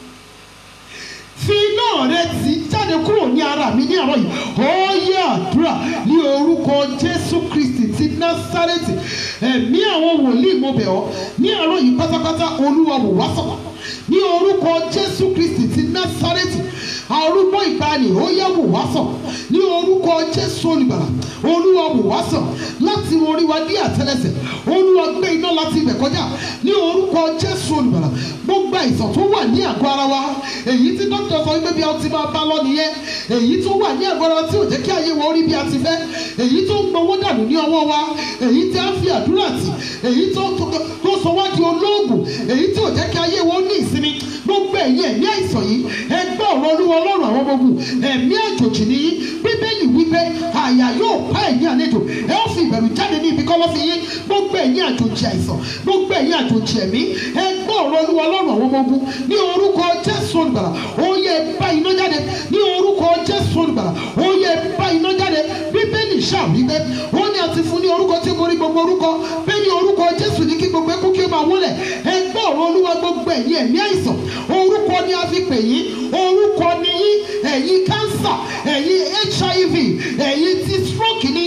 fi iná rẹ tì í jáde kúrò ní ara mi ní àárọ̀ yìí ó yẹ àdúrà ní orúkọ jésù kristi ti násárẹ́tì ẹ̀mí àwọn wòlíì mo bẹ̀ ọ́ ní àárọ̀ yìí pátápátá olúwa wò wá sàn ní orúkọ jésù kristi ti násárẹ́tì arúgbó ìgbàanì ó yẹ wò wá sàn ní orúkọ jésù olùgbàlà olúwa wò wá sàn láti orí wa dé àtẹ́lẹsẹ̀ olúwa gbé iná láti ibẹ̀ kọjá ní orúkọ jésù olùgbàlà gbogbo àìsàn tó wà ní àgọ́ ara wa èyí tí dókítà sọ wípé bí a ti máa bá lọ nìyẹn èyí tó wà ní àgọ́ ara wa tí ò jẹ́ kí ayé wa ó rí bí a ti fẹ́ èyí tó ń gbowó dànù ní ọwọ́ wa èyí tí a fi àdúrà tì èyí tó tó sọ wá di olóògùn èyí tí ò jẹ́ kí ayé wa ó ní ìsinmi gbogbo ẹ̀yin ẹ̀mí àìsàn yìí ẹgbẹ́ ọ̀rọ̀ olúwa ọlọ́run àwọn ọmọ ogun ẹ̀mí àjòjì nìyí bíbélì wípé àyà yóò pa ẹ̀yin àlejò ẹ ó fi ìbẹ̀rù jáde ní ibi kọ́lọ́ fi yín gbogbo ẹ̀yin àjòjì àìsàn gbogbo ẹ̀yin àjòjì ẹ̀mí ẹgbẹ́ ọ̀rọ̀ olúwa ọlọ́run àwọn ọmọ ogun ní orúkọ jésù olùgbàlà ó yẹ bá iná jáde ní orúkọ jésù olùgbàlà ó yẹ bá iná jáde bíbélì ṣàwípé ó ní àti fún ní orúkọ tí mo rí gbogbo orúkọ bẹ́ẹ̀ ni orúkọ jésù ní kí gbogbo ẹkú kí ó máa wọlẹ̀ ẹgbẹ́ ọ̀rọ̀ olúwa gbogbo ẹ̀yin ẹ̀mí àìsàn orúkọ ni a fi pè yín orúkọ ni yín ẹ̀yin kánsà ẹ̀yin hiv ẹ̀yin ti stroke ni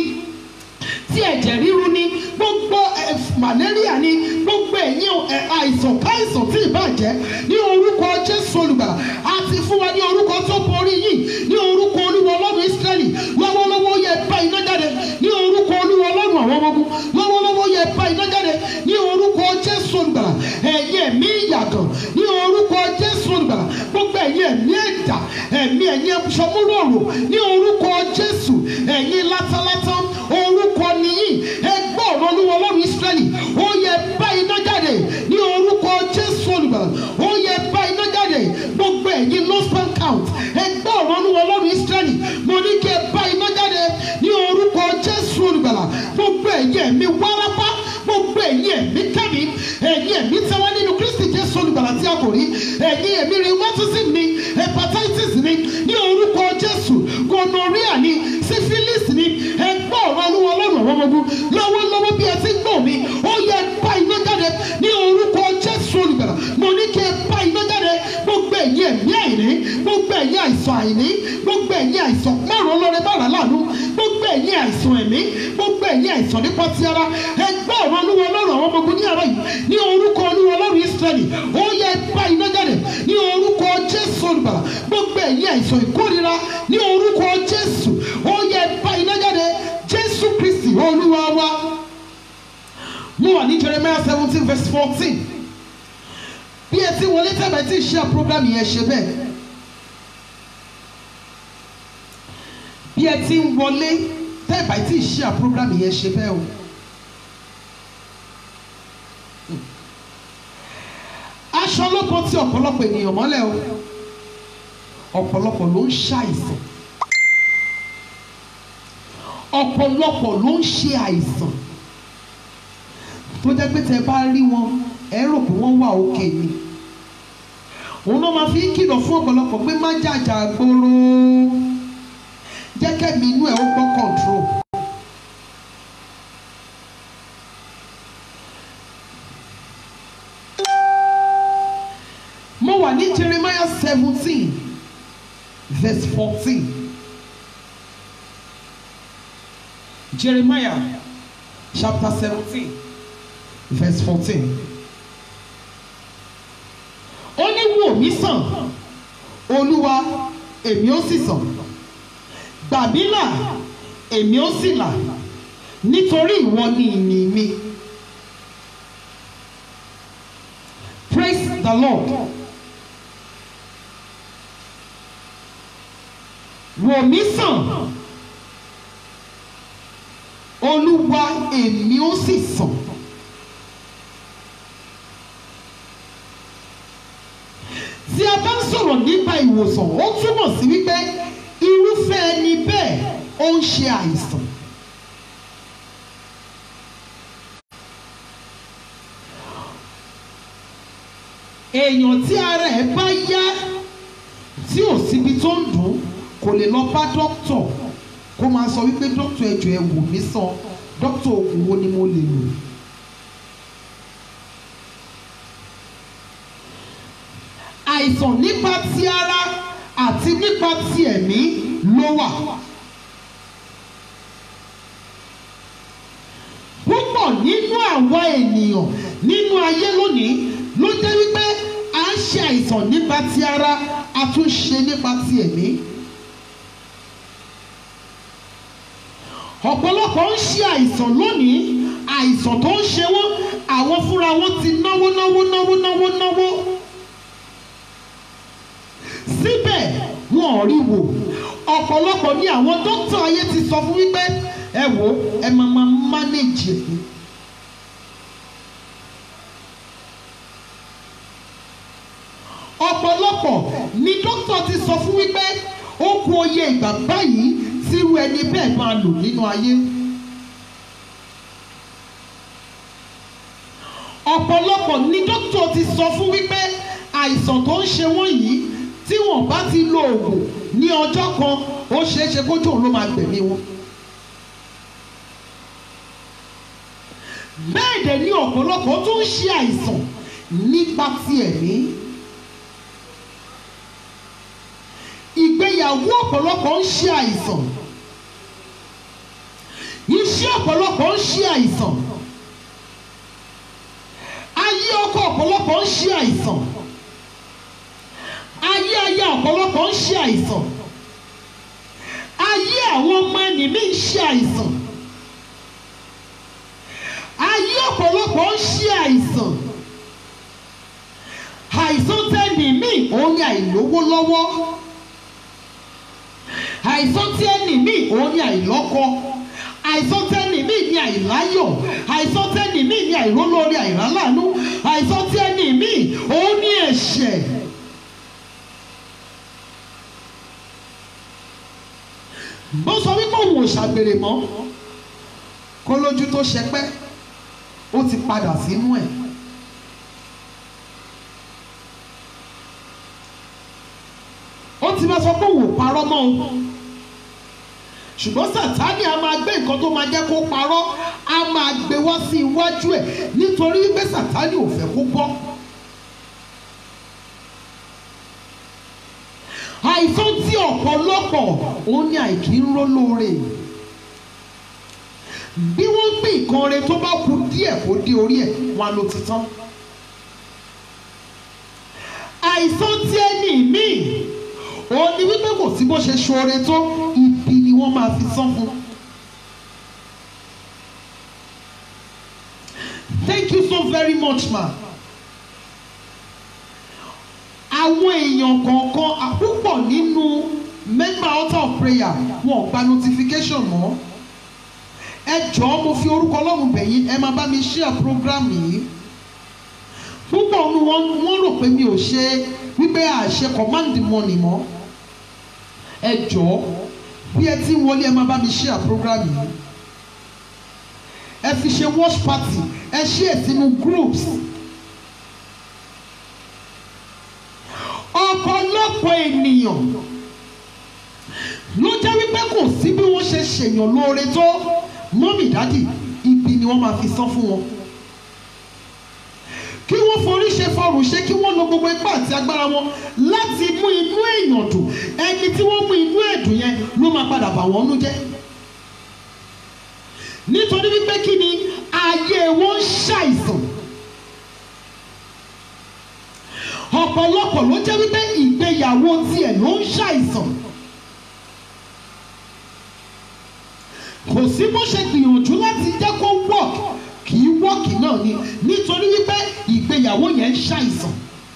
tí ẹ̀jẹ̀ ríru ni gbogbo ẹ̀ malaria ni gbogbo ẹ̀yin ẹ̀ àìsàn káìsàn tí ì bàjẹ́ ní orúkọ jésù olùgbàlà àti fún wa ní orúkọ tó borí yìí ní orúkọ olúwa ọlọ́run ísírẹ́lì lọ́wọ́lọ́wọ́ yẹ bá iná jáde ní orúkọ olúwa ọlọ́run àwọn ọmọ ogun lọ́wọ́lọ́wọ́ yẹ bá iná jáde ní orúkọ jésù olùgbàlà ẹ̀yin ẹ̀mí ìyàgàn ní orúkọ jésù olùgbàlà gbogbo ẹ̀yin ẹ̀mí ẹ̀dà ẹ̀mí ẹ̀yin ẹ̀ṣọ́múlòrò ní orúkọ jésù ẹ̀yin látálátá orúkọ nìyí ẹgbẹ́ ọ̀rọ̀ olúwa ọlọ́run ísírẹ́lì ó yẹ bá iná jáde ní orúkọ jésù olùgbàlà ó yẹ bá iná jáde gbogbo ẹ̀yin lost bank count ẹgbẹ́ ọ̀rọ̀ olúwa ọlọ́run ísírẹ́lì mo ní kí ẹ bá iná jáde ní orúkọ jésù olùgbàlà gbogbo ẹ̀yin ẹ̀mí wárápá gbogbo ẹ̀yin ẹ̀mí kẹ́mi ẹ̀yin ẹ̀mí tẹ́wọ́ nínú kristi jésù olùgbàlà tí a kò rí ẹ̀yin ẹ̀mí rheumatism ni hepatitis ni ní orúkọ jésù gonorrhea ni syphilis ni ẹgbẹ́ ọ̀rọ̀ olúwa ọlọ́run àwọn ọmọ ogun lọ́wọ́lọ́wọ́ bí ẹ ti ń gbọ́ mi ó yẹ bá iná jáde ní orúkọ jésù olùgbàlà mo ní kí ẹ bá iná jáde gbogbo ẹ̀yin ẹ̀mí àìní gbogbo ẹ̀yin àìsàn àìní gbogbo ẹ̀yin àìsàn márùn ọlọ́rẹ márùn láàánú gbogbo ẹ̀yin àìsàn ẹ̀mí gbogbo ẹ̀yin àìsàn nípa ti ara ẹgbẹ́ ọ̀rọ̀ olúwa ọlọ́run àwọn ọmọ ogun ní àárọ̀ yìí ní orúkọ olúwa ọlọ́run ísírẹ́lì ó yẹ bá iná jáde ní orúkọ jésù olùgbàlà gbogbo ẹ̀yin àìsàn ìkórira ní orúkọ jésù ó yẹ bá iná jáde jésù ní Jeremiah seventeen verse fourteen bí ẹ ti wọlé tẹ́bẹ̀ tí ṣe program yẹn ṣe bẹ́ẹ̀ bí ẹ ti ń wọlé tẹ́bẹ̀ tí ṣe program yẹn ṣe bẹ́ẹ̀ o. aṣọ ọlọ́pàá tí ọ̀pọ̀lọpọ̀ ènìyàn mọ́lẹ̀ o ọ̀pọ̀lọpọ̀ ló ń ṣàìsàn ọ̀pọ̀lọpọ̀ ló ń ṣe àìsàn tó jẹ́ pé tẹ bá rí wọn ẹ rò pé wọ́n wà òkè ni òun náà máa fi ń kìlọ̀ fún ọ̀pọ̀lọpọ̀ pé má jàjà gbòòrò jẹ́ kẹ́mi inú ẹ̀ ó gbọ́ control. mo wà ní Jeremiah seventeen verse fourteen Jeremiah chapter seventeen verse fourteen ó ní wò mí sàn olúwa èmi ó sì sàn gbà mí là èmi ó sì là nítorí ìwọ ni ìyìn mi praise the lord wò mí sàn olúwa èmi ó sì sàn. tí a bá ń sọ̀rọ̀ nípa ìwòsàn ó túmọ̀ sí wípé irúfẹ́ ẹni bẹ́ẹ̀ ó ń ṣe àìsàn. èèyàn tí ara ẹ̀ bá yá tí ò síbi tó ń dùn kò lè lọ bá dókítọ̀ kó máa sọ wípé dókítọ̀ ẹjọ́ ẹ wò mí sàn dókítọ̀ oògùn wo ni mo lè lò. àìsàn nípa ti ara àti nípa ti ẹ̀mí ló wà. púpọ̀ nínú àwa ènìyàn nínú ayé lónìí ló jẹ́ wípé à ń ṣe àìsàn nípa ti ara a tún ṣe nípa ti ẹ̀mí. ọ̀pọ̀lọpọ̀ ń ṣe àìsàn lónìí àìsàn tó ń ṣe wọ́n àwọn fúnra wọn ti náwó náwó náwó náwó náwó síbẹ̀ wọn ò rí wò ọ̀pọ̀lọpọ̀ ní àwọn dókítà ayé ti sọ fún wípé ẹ wò ẹ máa máa mánéjì ẹ̀ ọ̀pọ̀lọpọ̀ ní dókítà ti sọ fún wípé ó kù oyè ìgbà báyìí tírú ẹni bẹ́ẹ̀ máa lò nínú ayé. ọ̀pọ̀lọpọ̀ ní dókítà ti sọ fún wípé àìsàn tó ń ṣe wọ́n yìí tí wọ́n bá ti lo oògùn ní ọjọ́ kan ó ṣeé ṣe kójú òun ló máa gbẹ̀mí wọn. bẹ́ẹ̀ dẹ̀ ni ọ̀pọ̀lọpọ̀ tó ń ṣe àìsàn nípa ti ẹ̀mí. ìgbéyàwó ọ̀pọ̀lọpọ̀ ń ṣe àìsàn. iṣẹ́ ọ̀pọ̀lọpọ̀ ń ṣe àìsàn. ayé ọkọ ọ̀pọ̀lọpọ̀ ń ṣe àìsàn ayé ayé ọ̀pọ̀lọpọ̀ ń ṣe àìsàn ayé àwọn ọmọ ẹnìmí ń ṣe àìsàn ayé ọ̀pọ̀lọpọ̀ ń ṣe àìsàn àìsàn tẹ́nìmí òun ni àìlówó lọ́wọ́ àìsàn tẹ́nìmí òun ni àìlọ́kọ àìsàn tẹ́nìmí ni àìláyọ̀ àìsàn tẹ́nìmí ni àìrólórí àìrálànú àìsàn tẹ́nìmí òun ni ẹ̀ṣẹ̀. bó sọ wípé òun ò ṣàgbèrè mọ́ kó lójú tó ṣẹpẹ́ ó ti padà sínú ẹ̀. ó ti máa sọ pé òun ò parọ́ mọ́ o ṣùgbọ́n sàtáni a máa gbé nǹkan tó máa jẹ́ kó parọ́ a máa gbé wá sí iwájú ẹ̀ nítorí wípé sàtáni ò fẹ́ kó gbọ́. àìsàn tí ọ̀pọ̀lọpọ̀ òun ni àìkí ń ró lóore bí wọ́n gbé nǹkan re tó bá kù díẹ̀ kó dé orí ẹ̀ wọn ló ti tán àìsàn tí ẹni míì òun ni wípé kò sí bó ṣe ṣoore tó ibi ni wọ́n máa fi san fún. Thank you much ma àwọn èèyàn kọ̀ọ̀kan àpúpọ̀ nínú member altar of prayer wọn ò gba notification mọ́ ẹ jọ̀ọ́ mo fi orúkọ ọlọ́run bẹ̀ yín ẹ máa bá mi share program yìí púpọ̀ nu wọn wọ́n rò pé mi ò ṣe wípé àṣẹ command the money mọ́ ẹ jọ̀ọ́ bí ẹ ti ń wọlé ẹ máa bá mi share program yìí ẹ fi ṣe watch party ẹ share sínú groups ọ̀pọ̀lọpọ̀ ènìyàn ló jẹ́ wípé kò sí bí wọ́n ṣe ṣèyàn lóore tó mọ́mì dádì ibi ni wọ́n máa fi san fún wọn kí wọ́n forí ṣe fọrùn ṣe kí wọ́n lo gbogbo ipá àti agbára wọn láti mú inú èèyàn dùn ẹni tí wọ́n mú inú ẹ̀dùn yẹn ló máa padà bà wọ́n nú jẹ́ nítorí wípé kí ni ayé wọn ń ṣàìsàn ọ̀pọ̀lọpọ̀ ló jẹ́ wípé ìgbéyàwó tiẹ̀ ló ń ṣàìsàn kò sí bó ṣe gbìyànjú láti jẹ́ kó work kì í work náà ni nítorí wípé ìgbéyàwó yẹn ń ṣàìsàn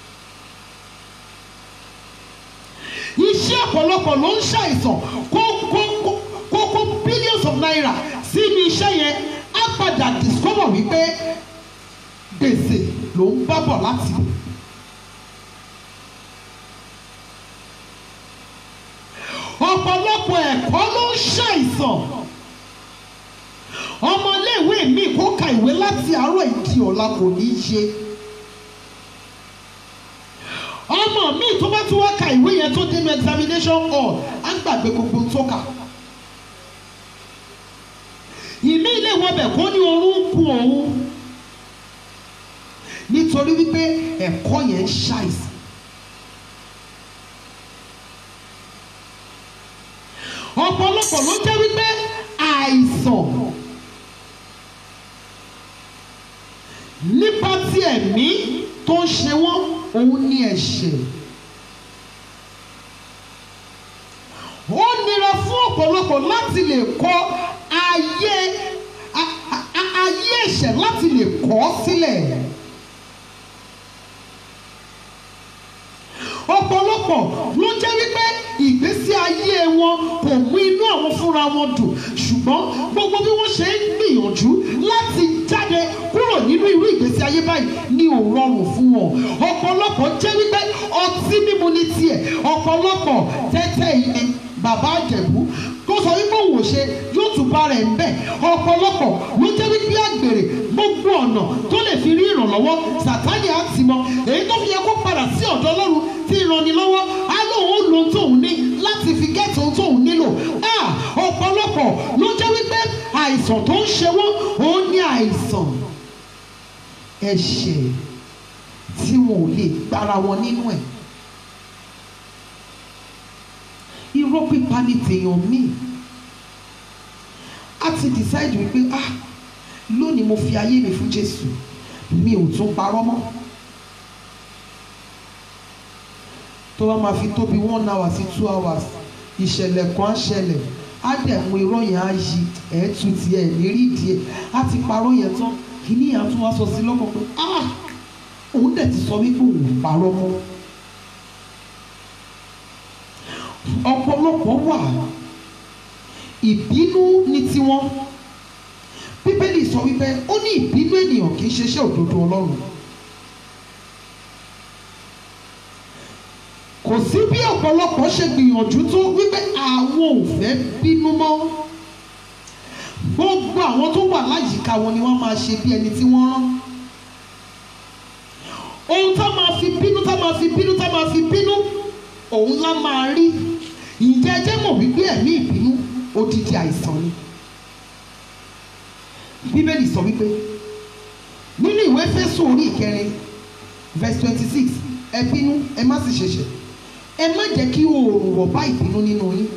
iṣẹ́ ọ̀pọ̀lọpọ̀ ló ń ṣàìsàn kó kó kó kó kó billions of naira sínú iṣẹ́ yẹn á padà discover wípé gbèsè ló ń bá bọ̀ láti lò. ọ̀pọ̀lọpọ̀ ẹ̀kọ́ ló ń ṣàìsàn ọmọléèwé mi kó ka ìwé láti àárọ̀ ìdí ọ̀la kò ní í ṣe ọmọ mi tó bá tún wá ka ìwé yẹn tó dénú examination hall á gbàgbé gbogbo tó kà ìmí ilé wọbẹ̀ kó ní orún ń kun òun nítorí wípé ẹ̀kọ́ yẹn ń ṣàìsàn. ọ̀pọ̀lọpọ̀ ló jẹ́ wípé àìsàn nípa ti ẹ̀mí tó ń ṣe wọ́n òun ní ẹ̀ṣẹ̀. ó nira fún ọ̀pọ̀lọpọ̀ láti lè kọ ayé a- a- a- ayé ẹ̀ṣẹ̀ láti lè kọ̀ ọ́ sílẹ̀. ọ̀pọ̀lọpọ̀ ló jẹ́ wípé ìgbésí ayé wọn kò mú inú àwọn fúnra wọn dùn ṣùgbọ́n gbogbo bí wọ́n ṣe ń gbìyànjú láti jáde kúrò nínú irú ìgbésí ayé báyìí ni ò rọrùn fún wọn ọ̀pọ̀lọpọ̀ jẹ́ wípé ọtí mímu ní tiẹ̀ ọ̀pọ̀lọpọ̀ tẹ́tẹ́ ilé bàbá àjẹ̀bú tó sọ wípé òun ò ṣe yóò tún bá rẹ̀ ń bẹ̀ ọ̀pọ̀lọpọ̀ ló jẹ́ wípé àgbèrè gbogbo ọ̀nà tó lè fi rí ìrànlọ́wọ́ sàtáni á ti mọ èyí tó fi yẹ kó padà sí ọ̀dọ̀ ọlọ́run tí ìrànlọ́wọ́ á lóun ó lo ohun tóun ní láti fi gẹ́tì ohun tóun nílò Ah, ọ̀pọ̀lọpọ̀ ló jẹ́ wípé àìsàn tó ń ṣe wọ́n òun ní àìsàn ẹ̀ṣẹ̀ tí wọn ò lè gbára wọn nínú ẹ̀ irọ́ pípa ní tèèyàn míì a ti decide wípé ah lónìí mo fi ayé mi fún Jésù mi ò tún parọ́ mọ́ tó bá máa fi tóbi one hour sí two hours ìṣẹ̀lẹ̀ kan á ṣẹlẹ̀ á dẹ̀ mú irọ́ yẹn á yí ẹ̀ tu tiẹ̀ lérí díẹ̀ á ti parọ́ yẹn tán kìíní yẹn á tún wá sọ sí lọ́kàn pé ah òun dẹ̀ ti sọ wípé òun ò parọ́ mọ́ ọ̀pọ̀lọpọ̀ wà ìbínú ní tiwọn bíbélì sọ wípé ó ní ìbínú ènìyàn kì í ṣeṣẹ́ òdodo ọlọ́run kò sí bí ọ̀pọ̀lọpọ̀ ṣe gbìyànjú tó wípé àwọn ò fẹ́ bínú mọ́ gbogbo àwọn tó wà láyìíká wọn ni wọ́n máa ṣe bí ẹni tí wọ́n rán ohun tá máa fi bínú tá máa fi bínú tá máa fi bínú òun lá máa rí ìjẹ́ ẹjẹ́ mọ̀ wípé ẹ̀mí ìbínú odidi àìsàn ni bíbélì sọ wípé nínú ìwé Éfésù orí ìkẹrin verse twenty six ẹ bínú ẹ má sì ṣẹ̀ṣẹ̀ ẹ má jẹ́ kí oòrùn wọ̀ bá ìbínú nínú yín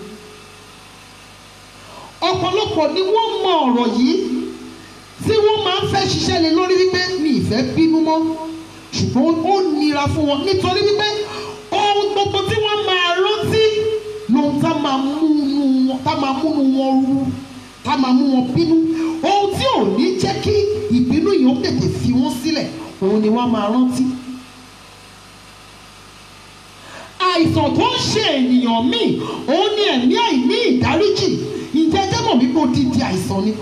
ọ̀pọ̀lọpọ̀ ni wọ́n mọ ọ̀rọ̀ yìí tí wọ́n máa ń fẹ́ ṣiṣẹ́ lé lórí wípé mi ìfẹ́ bínú mọ́ ṣùgbọ́n ó nira fún wọn nítorí wípé ohun gbogbo tí wọ́n máa rántí lóhun tá máa múnú wọn tá máa múnú wọn rú tá máa mú wọn bínú ohun tí ò ní jẹ́ kí ìbínú yìí ó tètè fi wọ́n sílẹ̀ òun ni wọ́n máa rántí àìsàn tó ń ṣe ènìyàn míì òun ni ẹ̀mí àìní ìdáríjì ìjẹ́jẹ́ mọ̀ wípé odidi àìsàn ni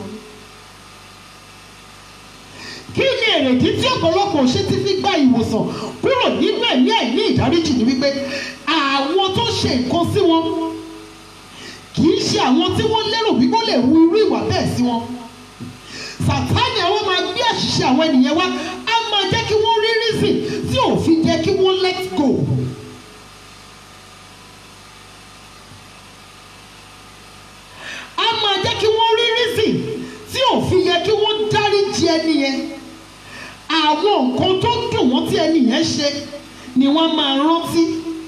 kí ni èrèdí tí ọ̀pọ̀lọpọ̀ ṣe ti fi gba ìwòsàn kúrò nínú ẹ̀mí àìní ìdáríjì ni wípé àwọn tó ṣe nǹkan sí wọn kì í ṣe àwọn tí wọ́n lérò wípé ó lè hu irú ìwà bẹ́ẹ̀ sí wọn sàtáni àwọn máa gbé àṣìṣe àwọn ènìyàn wá á máa jẹ́ kí wọ́n rí reason tí ò fi jẹ́ kí wọ́n let go. á máa jẹ́ kí wọ́n rí reason tí ò fi yẹ kí wọ́n dáríjì ẹni yẹn àwọn nǹkan tó dùn wọ́n tí ẹni yẹn ṣe ni wọ́n máa rántí.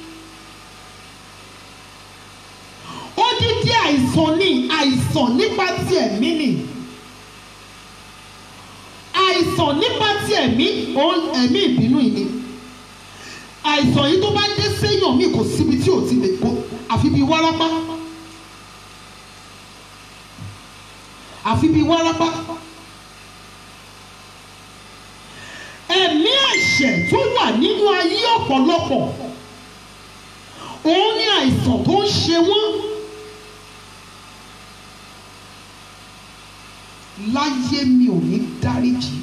odidi àìsàn ni àìsàn nípa ti ẹ̀mí ni àìsàn nípa ti ẹ̀mí òun ẹ̀mí ìbínú yìí ni àìsàn yìí tó bá dé séèyàn mi kò síbi tí ò ti lè kó àfi bíi wárápá àfi bíi wárápá ẹ̀mí ẹ̀ṣẹ̀ tó wà nínú ayé ọ̀pọ̀lọpọ̀ òun ni àìsàn tó ń ṣe wọ́n. láyé mi ò ní dáríjì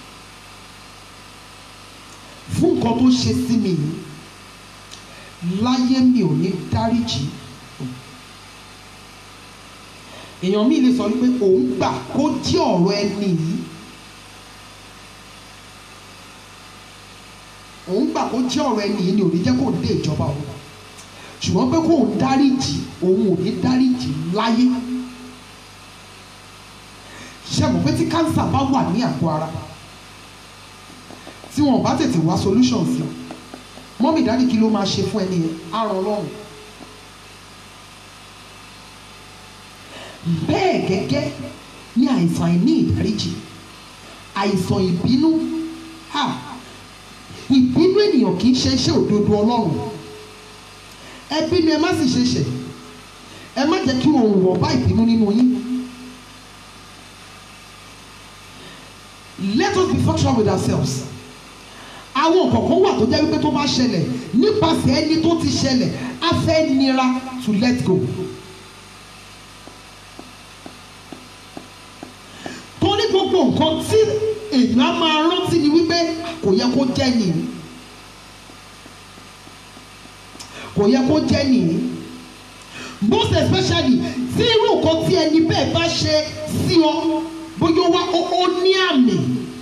fún nǹkan tó ṣe sí mi yìí láyé mi ò ní dáríjì èèyàn mi lè sọ wípé òun gbà kó jẹ́ ọ̀rọ̀ ẹni yìí òun gbà kó jẹ́ ọ̀rọ̀ ẹni yìí ni ò ní jẹ́ kó dé ìjọba òun ṣùgbọ́n pé kóun dáríjì òun ò ní dáríjì láyé ṣe mọ̀ pé tí kánsà bá wà ní àgọ́ ara tí wọn ò bá tètè wá solution sí mọ́mì dáàdì kí ló máa ṣe fún ẹni yẹn á ràn lọ́rùn. bẹ́ẹ̀ gẹ́gẹ́ ní àìsàn àìní ìdáríjì àìsàn ìbínú ha ìbínú ènìyàn kì í ṣe iṣẹ́ òdodo ọlọ́run ẹ bínú ẹ má sì ṣe ṣẹ̀ ẹ má jẹ́ kí òun wọ̀ bá ìbínú nínú yín. let us be factual with ourselves àwọn kọ̀ọ̀kan wà tó jẹ́ wípé tó bá ṣẹlẹ̀ nípasẹ̀ ẹni tó ti ṣẹlẹ̀ á fẹ́ nira to let go. torí gbogbo nǹkan tí èèyàn á máa rántí ni wípé kò yẹ kó jẹ́ nìyí kò yẹ kó jẹ́ nìyí most especially tí irú nǹkan tí ẹni bẹ́ẹ̀ bá ṣe sí ọ bóyá ó wá ó ó ní àmì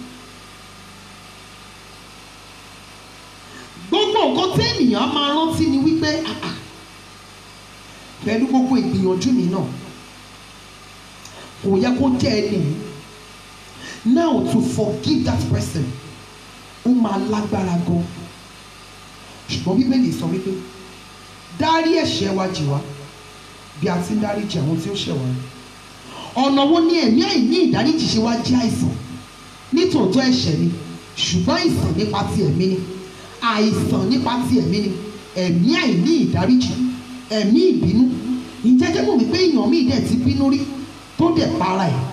gbogbo nǹkan tí ènìyàn máa rántí ni wípé ah, ah, pẹ̀lú gbogbo ìgbìyànjú mi náà kò yẹ kó jẹ́ ẹni now to forgive that person ó máa lágbára gan ṣùgbọ́n bíbélì sọ wípé dárí ẹ̀ṣẹ̀ wa jì wá bí a ti ń dáríjì àwọn tí ó ṣẹ̀ wá ọ̀nà wo ni ẹ̀mí àìní ìdáríjì ṣe wá jẹ́ àìsàn nítòótọ́ ẹ̀ṣẹ̀ ni ṣùgbọ́n àìsàn nípa ti ẹ̀mí ni àìsàn nípa ti ẹ̀mí ni ẹ̀mí àìní ìdáríjì ẹ̀mí ìbínú ìjẹ́jẹ́ mọ̀ wípé èèyàn míì dẹ̀ ti bínú rí tó dẹ̀ para ẹ̀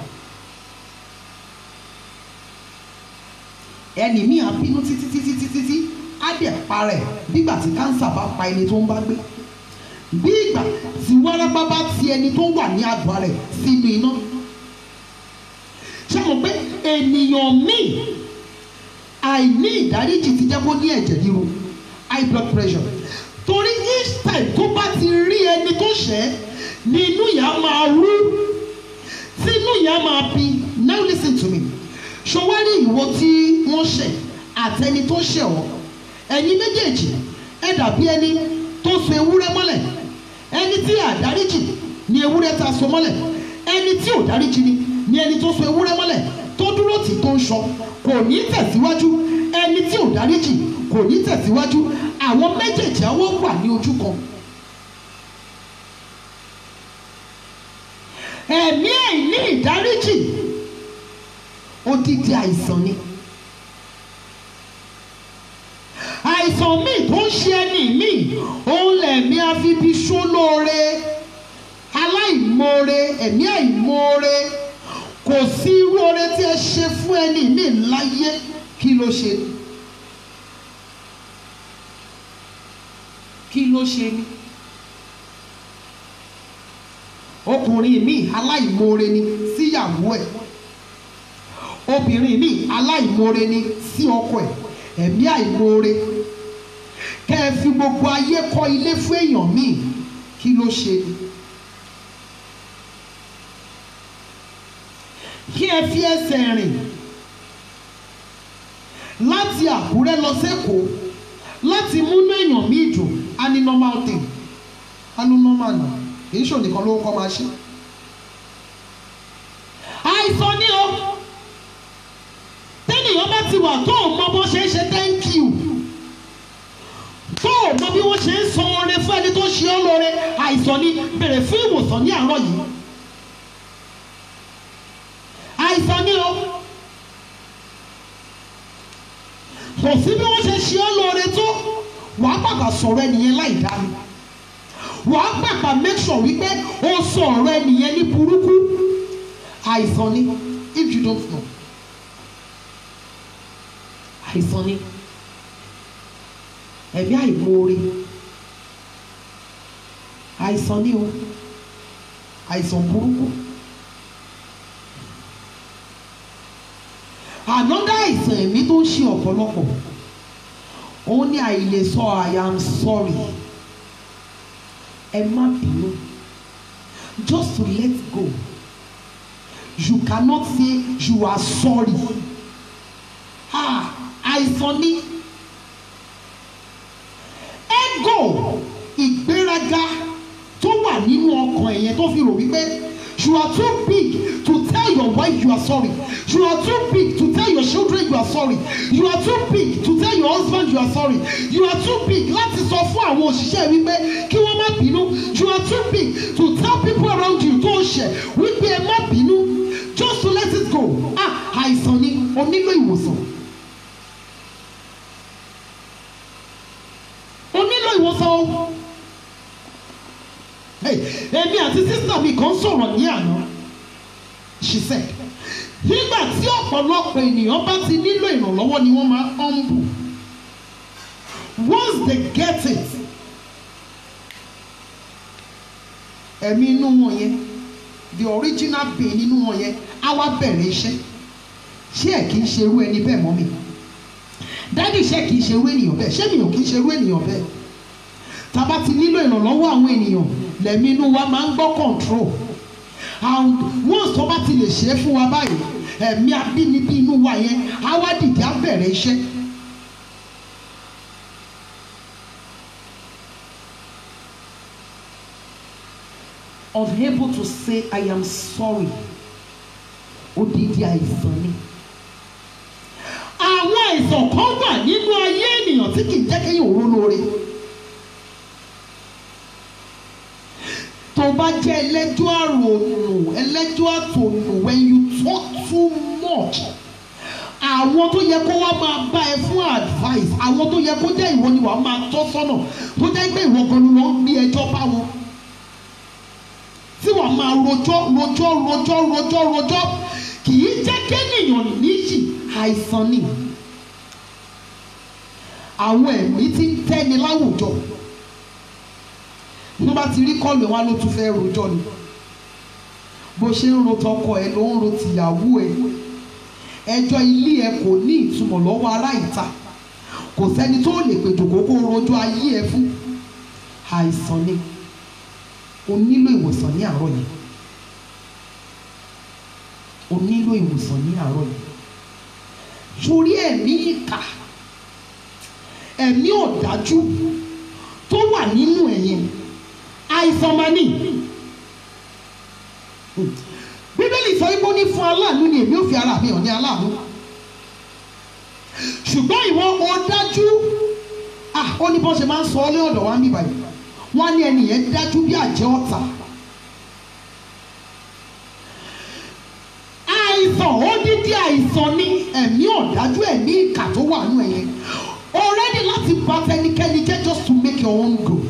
ẹni míì á bínú títí títí títí tí á dẹ̀ para ẹ̀ bígbà tí kánsà bá pa ẹni tó ń bá gbé bí ìgbà tí wárápá bá ti ẹni tó wà ní àgọ́ rẹ̀ sínú iná ṣé mo pé ènìyàn míì àìní ìdáríjì ti jẹ́ kó ní ẹ̀jẹ̀ ríru high blood pressure torí each time tó bá ti rí ẹni tó ṣẹ̀ ni inú ìyá máa rú tí inú ìyá máa bí now listen to me ṣọwárí ìwọ tí wọ́n ṣẹ̀ àtẹni tó ṣẹ̀ ọ́ ẹ̀yin méjèèjì ẹ dàbí ẹni tó so ewúrẹ́ mọ́lẹ̀ ẹni tí àdáríjì ni ewúrẹ́ ta so mọ́lẹ̀ ẹni tí ò dáríjì ni ni ẹni tó so ewúrẹ́ mọ́lẹ̀ tó dúró tì tó ń sọ kò ní tẹ̀síwájú ẹni tí ò dáríjì kò ní tẹ̀síwájú àwọn méjèèjì àwọn wà ní ojú kan. ẹ̀mí àìní ìdáríjì odidi àìsàn ni àìsàn míì tó ń ṣe ẹni míì òun lẹ̀mí afibiṣó lóore aláìmoore ẹ̀mí àìmoore kò sí irú oore tí ẹ ṣe fún ẹni míì láyé kí ló ṣe kí ló ṣe ni ọkùnrin mi aláìmoore ni síyàwó ẹ̀ obìnrin mi aláìmoore ni sí ọkọ ẹ̀ ẹ̀mí àìmoore kẹ́ ẹ fi gbogbo ayé kọ́ ilé fún èèyàn míì kí ló ṣe ni. kí ẹ fi ẹsẹ̀ rìn láti Àkúrẹ́ lọ sẹ́kọ̀ọ́ láti múnú èèyàn míì dùn á ní normal thing á ní normal náà kìí ṣò nìkan ló ń kọ́ máa ṣe. àìsàn ni o tẹ́nìyàn bá ti wà tó o mọ bó ṣe ń ṣe thank you tó o mọ bí wọ́n ṣe ń san oore fún ẹni tó ṣe ọ́ lóore àìsàn ni bèrè fún ìwòsàn ní àárọ̀ yìí àìsàn ni o kò sí bí wọ́n ṣe ṣe ọ́ lóore tó wàá pàpà sọ̀rọ̀ ẹnìyẹn láì dá mi wàá pàpà make sure wípé o sọ ọ̀rọ̀ ẹnìyẹn ní burúkú àìsàn ni if you don't know àìsàn ni ẹ̀mí àìmoore àìsàn ni o àìsàn burúkú another àìsàn ẹ̀mí tó ń ṣe ọ̀pọ̀lọpọ̀ òun ni àìlè sọ I am sorry ẹ má bínú just to let go you cannot say you are sorry ah àìsàn ni ego ìgbéraga tó wà nínú ọkàn ẹ̀yẹn tó fi rò wípé you are too big to tell your wife you are sorry you are too big to tell your children you are sorry you are too big to tell your husband you are sorry you are too big láti sọ fún àwọn òṣìṣẹ́ wípé kí wọ́n má bínú you are too big to tell people around you tó ṣẹ̀ wípé ẹ má bínú just to let it go ah àìsàn ni o nílò ìwòsàn. o nílò ìwòsàn o. Hey, èmi àti sísá mi kan sọ̀rọ̀ ní àná she said nígbà tí ọ̀pọ̀lọpọ̀ ènìyàn bá ti nílò ìrànlọ́wọ́ ni wọ́n máa humble once they get it ẹ̀mí inú wọn yẹn the original pain nínú wọn yẹn á wá bẹ̀rẹ̀ iṣẹ́ ṣé ẹ̀ kì í ṣe irú ẹni bẹ́ẹ̀ mọ́ mi dádì ṣé kì í ṣe irú ènìyàn bẹ́ẹ̀ ṣé mi ò kì í ṣe irú ènìyàn bẹ́ẹ̀ tá a bá ti nílò ìrànlọ́wọ́ àwọn ènìyàn lẹ́mí inú wa máa ń gbọ́ control and once tó bá ti lè ṣe é fún wa báyìí ẹ̀mí abínibí inú wa yẹn á wá dìde á bẹ̀rẹ̀ iṣẹ́. unable to say I am sorry odidi àìsàn ni àwọn àìsàn kan wà nínú ayé ènìyàn tí kì í jẹ́ kéèyàn ró lóore. tó bá jẹ́ ẹlẹ́jọ́ àrònù ẹlẹ́jọ́ àtònù when you talk too much àwọn tó yẹ kó wá máa bá ẹ fún advice àwọn tó yẹ kó jẹ́ ìwọ ni wàá máa tọ́ sọ́nà tó jẹ́ pé ìwọ gan ni wọ́n ń gbé ẹjọ́ bá wọn tí wàá máa rojọ́ rojọ́ rojọ́ rojọ́ rojọ́ kì í jẹ́ kéèyàn níyì àìsàn ni àwọn ẹ̀mí tí ń tẹ́ni láwùjọ tó bá ti rí kọlù wa ló tún fẹ́ rojọ́ ni bó ṣe ń ro tọkọ ẹ ló ń ro tìyàwó ẹ ẹjọ́ ilé ẹ kò ní ìtumọ̀ lọ́wọ́ ará ìta kò sẹ́ni tó lè pè jòkó kó rojọ́ ayé ẹ fún àìsàn ni o nílò ìwòsàn ní àárọ̀ yìí o nílò ìwòsàn ní àárọ̀ yìí sórí ẹ̀mí ìkà ẹ̀mí ọ̀dájú tó wà nínú ẹ̀yẹn àìsàn máa ní. bíbélì sọ pé ó ní fún aláàánú ni èmi ò fi ara mi hàn ní aláàánú. ṣùgbọ́n ìwọ ó dájú ah ó ní bọ́n ṣe máa ń sọ ọ́ lé ọ̀dọ̀ wa ń bíbá yìí wọ́n á ní ẹni yẹn dájú bí àjẹ́ ọ̀tá. àìsàn odidi àìsàn ni ẹ̀mí ọ̀dájú ẹ̀mí ìkà tó wà nínú ẹ̀yẹn already láti bá tẹnikẹ́ni jẹ́ just to make your own good.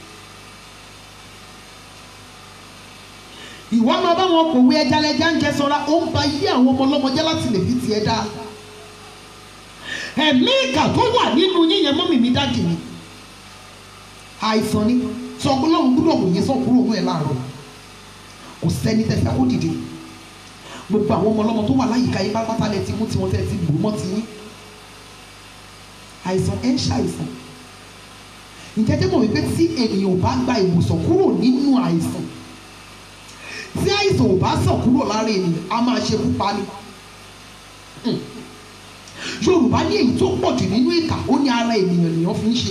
ìwọ máa bá wọn kò wé ẹja lẹja ń jẹ sọra ó ń ba yí àwọn ọmọ ọlọ́mọ jẹ́ láti lè fi tiẹ̀ dá. ẹ̀mí ìkà tó wà nínú yíyan mọ́mì mi dájì mi. àìsàn ni sọ ọlọ́run gbúdọ̀ wò yẹn sàn kúrò nù ẹ̀ láàárọ̀ kò sẹ́ni tẹ̀sí àkó dìde gbogbo àwọn ọmọ ọlọ́mọ tó wà láyìíká yín pátápátá lẹ ti mú tiwọn tẹ́ ti bù mọ́ ti yín àìsàn ẹ̀ ń ṣàìsàn ǹjẹ́ jẹ́ mọ̀ wípé tí ènìyàn ò bá gba ìwòsàn kúrò nínú àìsàn tí àìsàn ò bá sàn kúrò lára ènìyàn a máa ṣe pupa ni Hmm. Yorùbá ní èyí tó pọ̀ jù nínú ìkà ó ní ara ènìyàn nìyàn fi ń ṣe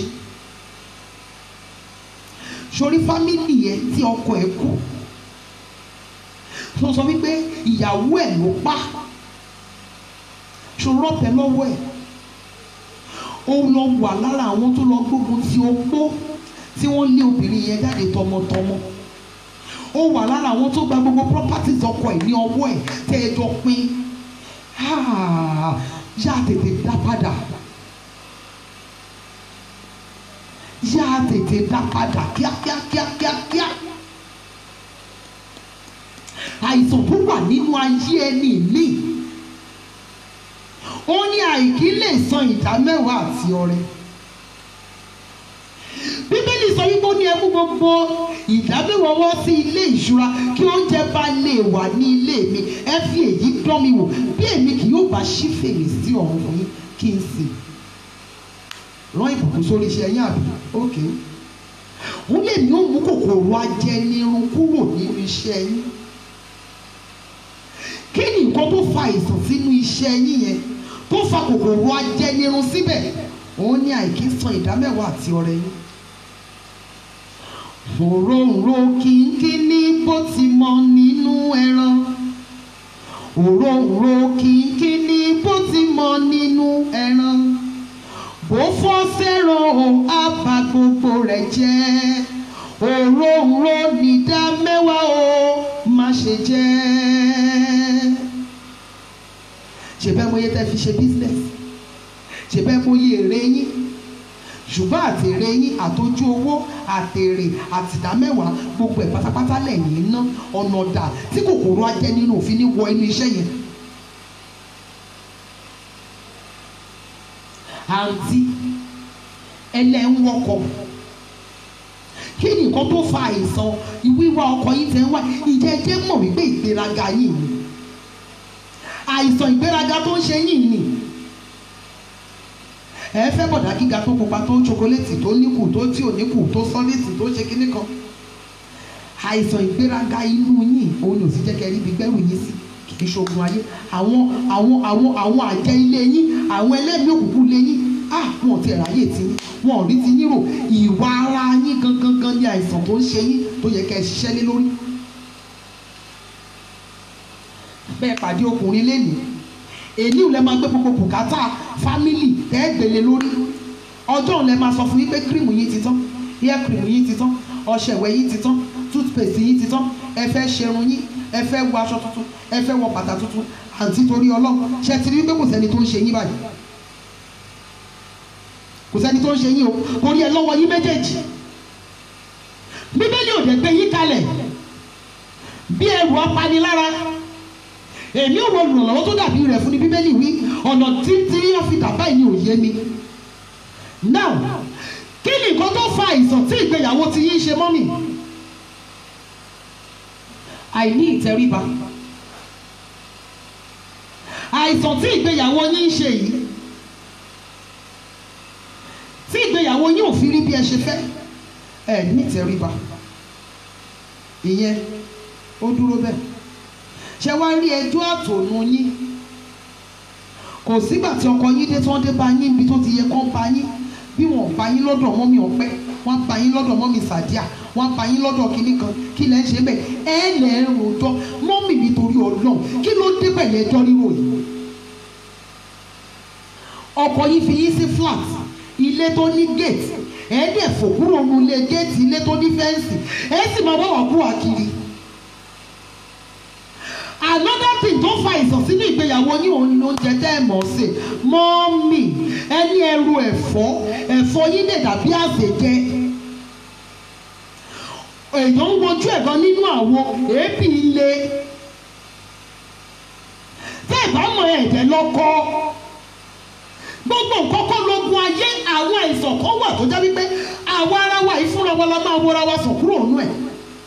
sórí fámìlì yẹn tí ọkọ ẹ̀ kú tó sọ wípé ìyàwó ẹ̀ ló pa ṣòro ọ̀pẹ lọ́wọ́ ẹ̀ ó lọ wà lára àwọn tó lọ gbógun ti opó tí wọ́n lé obìnrin yẹn jáde tọmọtọmọ ó wà lára àwọn tó gba gbogbo properties ọkọ ẹ̀ ní ọwọ́ ẹ̀ tẹ́ ẹ jọ pín Ah, yá tètè dá padà yá tètè dá padà kíákíákíákíá àìsàn tó wà nínú ayé ẹni míì ó ní àìkí lè san ìdá mẹ́wàá àti ọrẹ bíbélì sọ wípé ó ní ẹ mú gbogbo ìdámẹ́wàá wá sí ilé ìṣúra kí oúnjẹ bá lè wà ní ilé mi ẹ fi èyí dán mi wò bí èmi kì yóò bá ṣí fèrèsé ọ̀run fún yín kí n sì rán ìbùkún sórí iṣẹ́ yín àbí ókè òun lè ní òun kòkòrò ajẹnirun kúrò nínú iṣẹ́ yín kí ni nǹkan tó fa àìsàn sínú iṣẹ́ yín yẹn tó fa kòkòrò ajẹnirun síbẹ̀ òun ní àìkí san ìdámẹ́wàá àti ọrẹ yín òróǹro kínkínní bó ti mọ nínú ẹran òróǹro kínkínní bó ti mọ nínú ẹran bó fọ́ sẹ́ràn o á bà gbogbo rẹ̀ jẹ́ òróǹro nídá mẹ́wàá o má ṣe jẹ́ ṣe bẹ́ẹ̀ mo yẹ tẹ́ fi ṣe business ṣe bẹ́ẹ̀ mo yẹ èrè yín ṣùgbọ́n àtèrè yín àtọ́jú owó àtèrè àtìdámẹ́wàá gbogbo ẹ̀ pátápátá lẹ́yìn ná ọ̀nà ọ̀dà tí kòkòrò ajẹ́ nínú òfin ní wọ inú iṣẹ́ yẹn. àǹtí ẹlẹ́ ń wọkọ̀ kí ni nǹkan tó fa àìsàn ìwíwá ọkọ̀ yín tẹ́ ń wá ìjẹ́jẹ́ mọ̀ wípé ìgbéraga yìí ni àìsàn ìgbéraga tó ń ṣe yìí ni ẹ fẹ́ bọ̀dá gíga tó pupa tó chokoléètì tó níkù tó tí ò níkù tó sọ́lẹ́tì tó ṣe kíní kan àìsàn ìgbéraga inú yín òun ni ò sì jẹ́ kẹ́ rí ibi gbẹ́rù yín sí kì í ṣoògùn ayé àwọn àwọn àwọn àwọn àjẹ́ ilé yín àwọn ẹlẹ́mìí òkùnkùn ilé yín à wọn ò tiẹ̀ ráyè tí yín wọn ò rí ti yín rò ìwà ara yín gangan gan ni àìsàn tó ń ṣe yín tó yẹ kẹ́ ẹ ṣiṣẹ́ lé lórí bẹ́ẹ̀ pàdé ọkùnrin lénìí èyí ò lè máa gbé gbogbo bùkátà fámìlì tẹ́ẹ̀gbẹ̀lẹ̀ lórí ọjọ́ ò lè máa sọ fún yín pé kírìmù yín ti tán hair cream yín ti tán ọṣẹ ìwẹ̀ yín ti tán toothpaste yín ti tán ẹ fẹ́ ṣerun yín ẹ fẹ́ wọ aṣọ tuntun ẹ fẹ́ wọ bàtà tuntun àǹtí torí ọlọ́run ṣe ti rí pé kò sẹ́ni tó ń ṣe yín báyìí kò sẹ́ni tó ń ṣe yín o kò rí ẹ lọ́wọ́ yín méjèèjì bíbélì ò dẹ̀ gbé yín kalẹ̀ bí ẹrù apanilára èmi ò wọ olùrànlọ́wọ́ tó dàbí rẹ̀ fún ní bíbélì wí ọ̀nà títí yóò fi dà báyìí ni ò yé mi. now kí ni nǹkan tó fa àìsàn tí ìgbéyàwó ti yín ṣe mọ́mì? àìní ìtẹríba àìsàn tí ìgbéyàwó yín ń ṣe yìí tí ìgbéyàwó yín ò fi rí bí ẹ ṣe fẹ́ ẹ ní ìtẹríba ìyẹn ó dúró bẹ́ẹ̀ ṣe wá rí ẹjọ́ àtònú yín kò sígbà tí ọkọ yín dé tí wọ́n dé bá yín ibi tó ti yẹ kán bá yín bí wọ́n bá yín lọ́dọ̀ mọ́mí ọpẹ́ wọ́n bá yín lọ́dọ̀ mọ́mí sàdíà wọ́n bá yín lọ́dọ̀ kínní kan kí lẹ́ ń ṣe bẹ́ẹ̀ ẹ lẹ́ ń rojọ́ mọ́mí nítorí ọlọ́run kí ló dé pẹ̀lú ẹjọ́ ríro yìí ọkọ yín fi yín sí flat ilé tó ní gate ẹ dẹ̀ fò kúrò nulẹ̀ gate ilé tó ní fẹ́ǹsì ẹ sì máa wá wà kú àkiri another thing tó fa ìsàn sínú ìgbéyàwó yín òun ni oúnjẹ tẹ́ ẹ̀ mọ̀ ṣe mọ́mì ẹni ẹrù ẹ̀fọ́ ẹ̀fọ́ yín lè dàbí àṣejẹ èèyàn ń wojú ẹ̀gan nínú àwo èébì ilé tẹ́ ẹ̀ bá mọ ẹ̀jẹ̀ lọ́kọ́ gbogbo nǹkan kọ́ lógun ayé àwọn àìsàn kan wà tó jẹ́ wípé àwa ara wa yìí fúnra la máa wọra wa sàn kúrò nù ẹ̀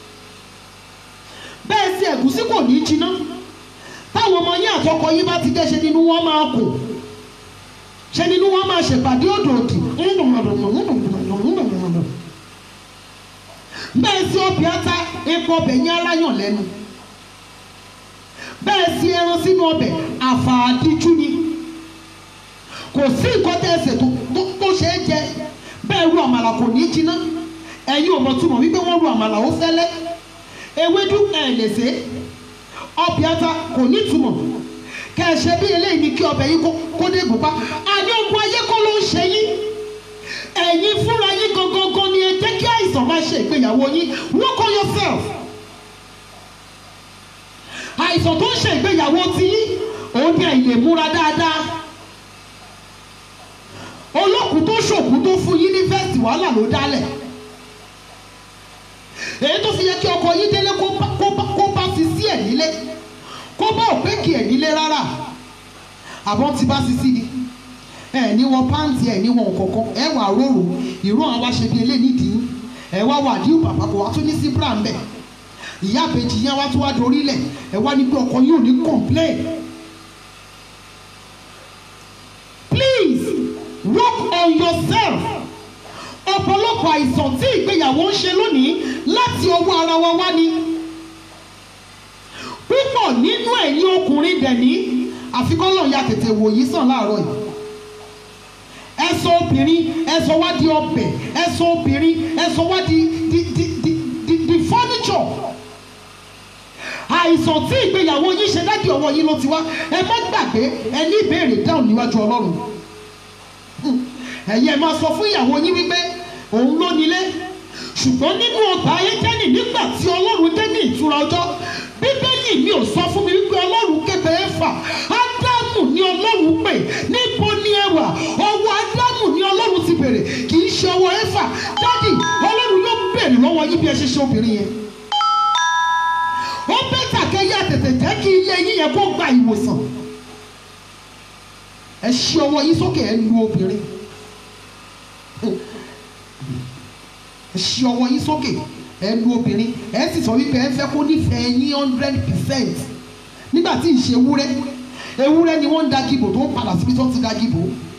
bẹ́ẹ̀ sí ẹ̀gúsí kò ní jiná táwọn ọmọ yín àtọkọ yín bá ti dé ṣe nínú wọn máa kù ṣe nínú wọn máa ṣèpàdé òdòdì bẹ́ẹ̀ sí ọbẹ̀ ata epo ọbẹ̀ yín aláyàn lẹ́nu bẹ́ẹ̀ sí ẹran sínú ọbẹ̀ àfàdíjú ni kò sí nǹkan tẹ́ ẹsẹ̀ tó tó- tó ṣe é jẹ bẹ́ẹ̀ ru àmàlà kò ní jiná ẹ̀yin ò mọ̀ túmọ̀ wípé wọ́n ru àmàlà ó fẹ́lẹ́ ewédú ẹ̀ lè ṣe ọbẹ̀ ata kò ní túmọ̀ kẹ́ ẹ ṣe bí eléyìí ni kí ọbẹ̀ yín kó- kó dé gùn pa àní ogun ayé kọ́ ló ń ṣe yín ẹ̀yin fúnra yín gangan ni ẹ jẹ́ kí àìsàn máa ṣe ìgbéyàwó yín work on yourself àìsàn tó ń ṣe ìgbéyàwó ti yín òun ni àìlè múra dáadáa olókùn tó ṣòkú tó fún yín ní fẹ́ẹ̀sì wàhálà ló dálẹ̀ èyí tó fi yẹ kí ọkọ yín délé kó bá kó bá kó bá fi sí ẹ̀ nílé kó bá òpékì ẹ̀ nílé rárá àbọ̀ ti bá fi sí ni ẹ ní wọn pàǹtí ẹ ní wọn kọ̀ọ̀kan ẹ wà róró ìró àwọn aṣẹ bíi eléyìí nídìí ẹ wá wà díù bàbá kò wá tún ní sí bra mbẹ ìyá àbèjì yẹn wá tún wá dorí lẹ̀ ẹ wá ní pé ọkọ yóò ní complain please work on yourself ọ̀pọ̀lọpọ̀ àìsàn tí ìgbéyàwó ń ṣe lónìí láti ọwọ́ ara wa wá ni púpọ̀ nínú ẹ̀yin ọkùnrin dẹ̀ ní àfikọ́lọ̀ ya tètè wò yí sàn láàárọ̀ yìí ẹ sọ obìnrin ẹ sọ wá di ọbẹ̀ ẹ sọ obìnrin ẹ sọ wá di di di di di di furniture àìsàn tí ìgbéyàwó yín ṣe dádì ọwọ́ yín ló ti wá ẹ má gbàgbé ẹ ní ìbéèrè dáhùn níwájú ọlọ́run ẹ̀yin ẹ máa sọ fún ìyàwó yín wípé òun ló nílé ṣùgbọ́n nínú ọgbà ayéjẹ́nì nígbà tí ọlọ́run dé ní ìtura ọjọ́ bíbélì mi ò sọ fún mi wípé ọlọ́run kéde ẹ̀fà ádámù ni ọlọ́run pè níbo ni ẹ wà ọwọ́ ádámù ni ọlọ́run ti bèrè kì í ṣe ọwọ́ ẹ̀fà dádì ọlọ́run yóò bèrè lọ́wọ́ yín bí ẹ ṣe ṣe obìnrin yẹn ó bẹ́tà kẹ́yà tètè jẹ́ kí ilé yín yẹn kó gba ìwòsàn ẹ ṣí ọwọ́ yín sókè ẹ lu obìnrin ẹ ṣí ọwọ́ yín sókè ẹ lu obìnrin ẹ sì sọ wípé ẹ fẹ́ kó nífẹ̀ẹ́ yín hundred percent nígbà tí ìṣe ewúrẹ́ ewúrẹ́ ni wọ́n ń da gìbò tó ń padà síbi tó ń ti da gìbò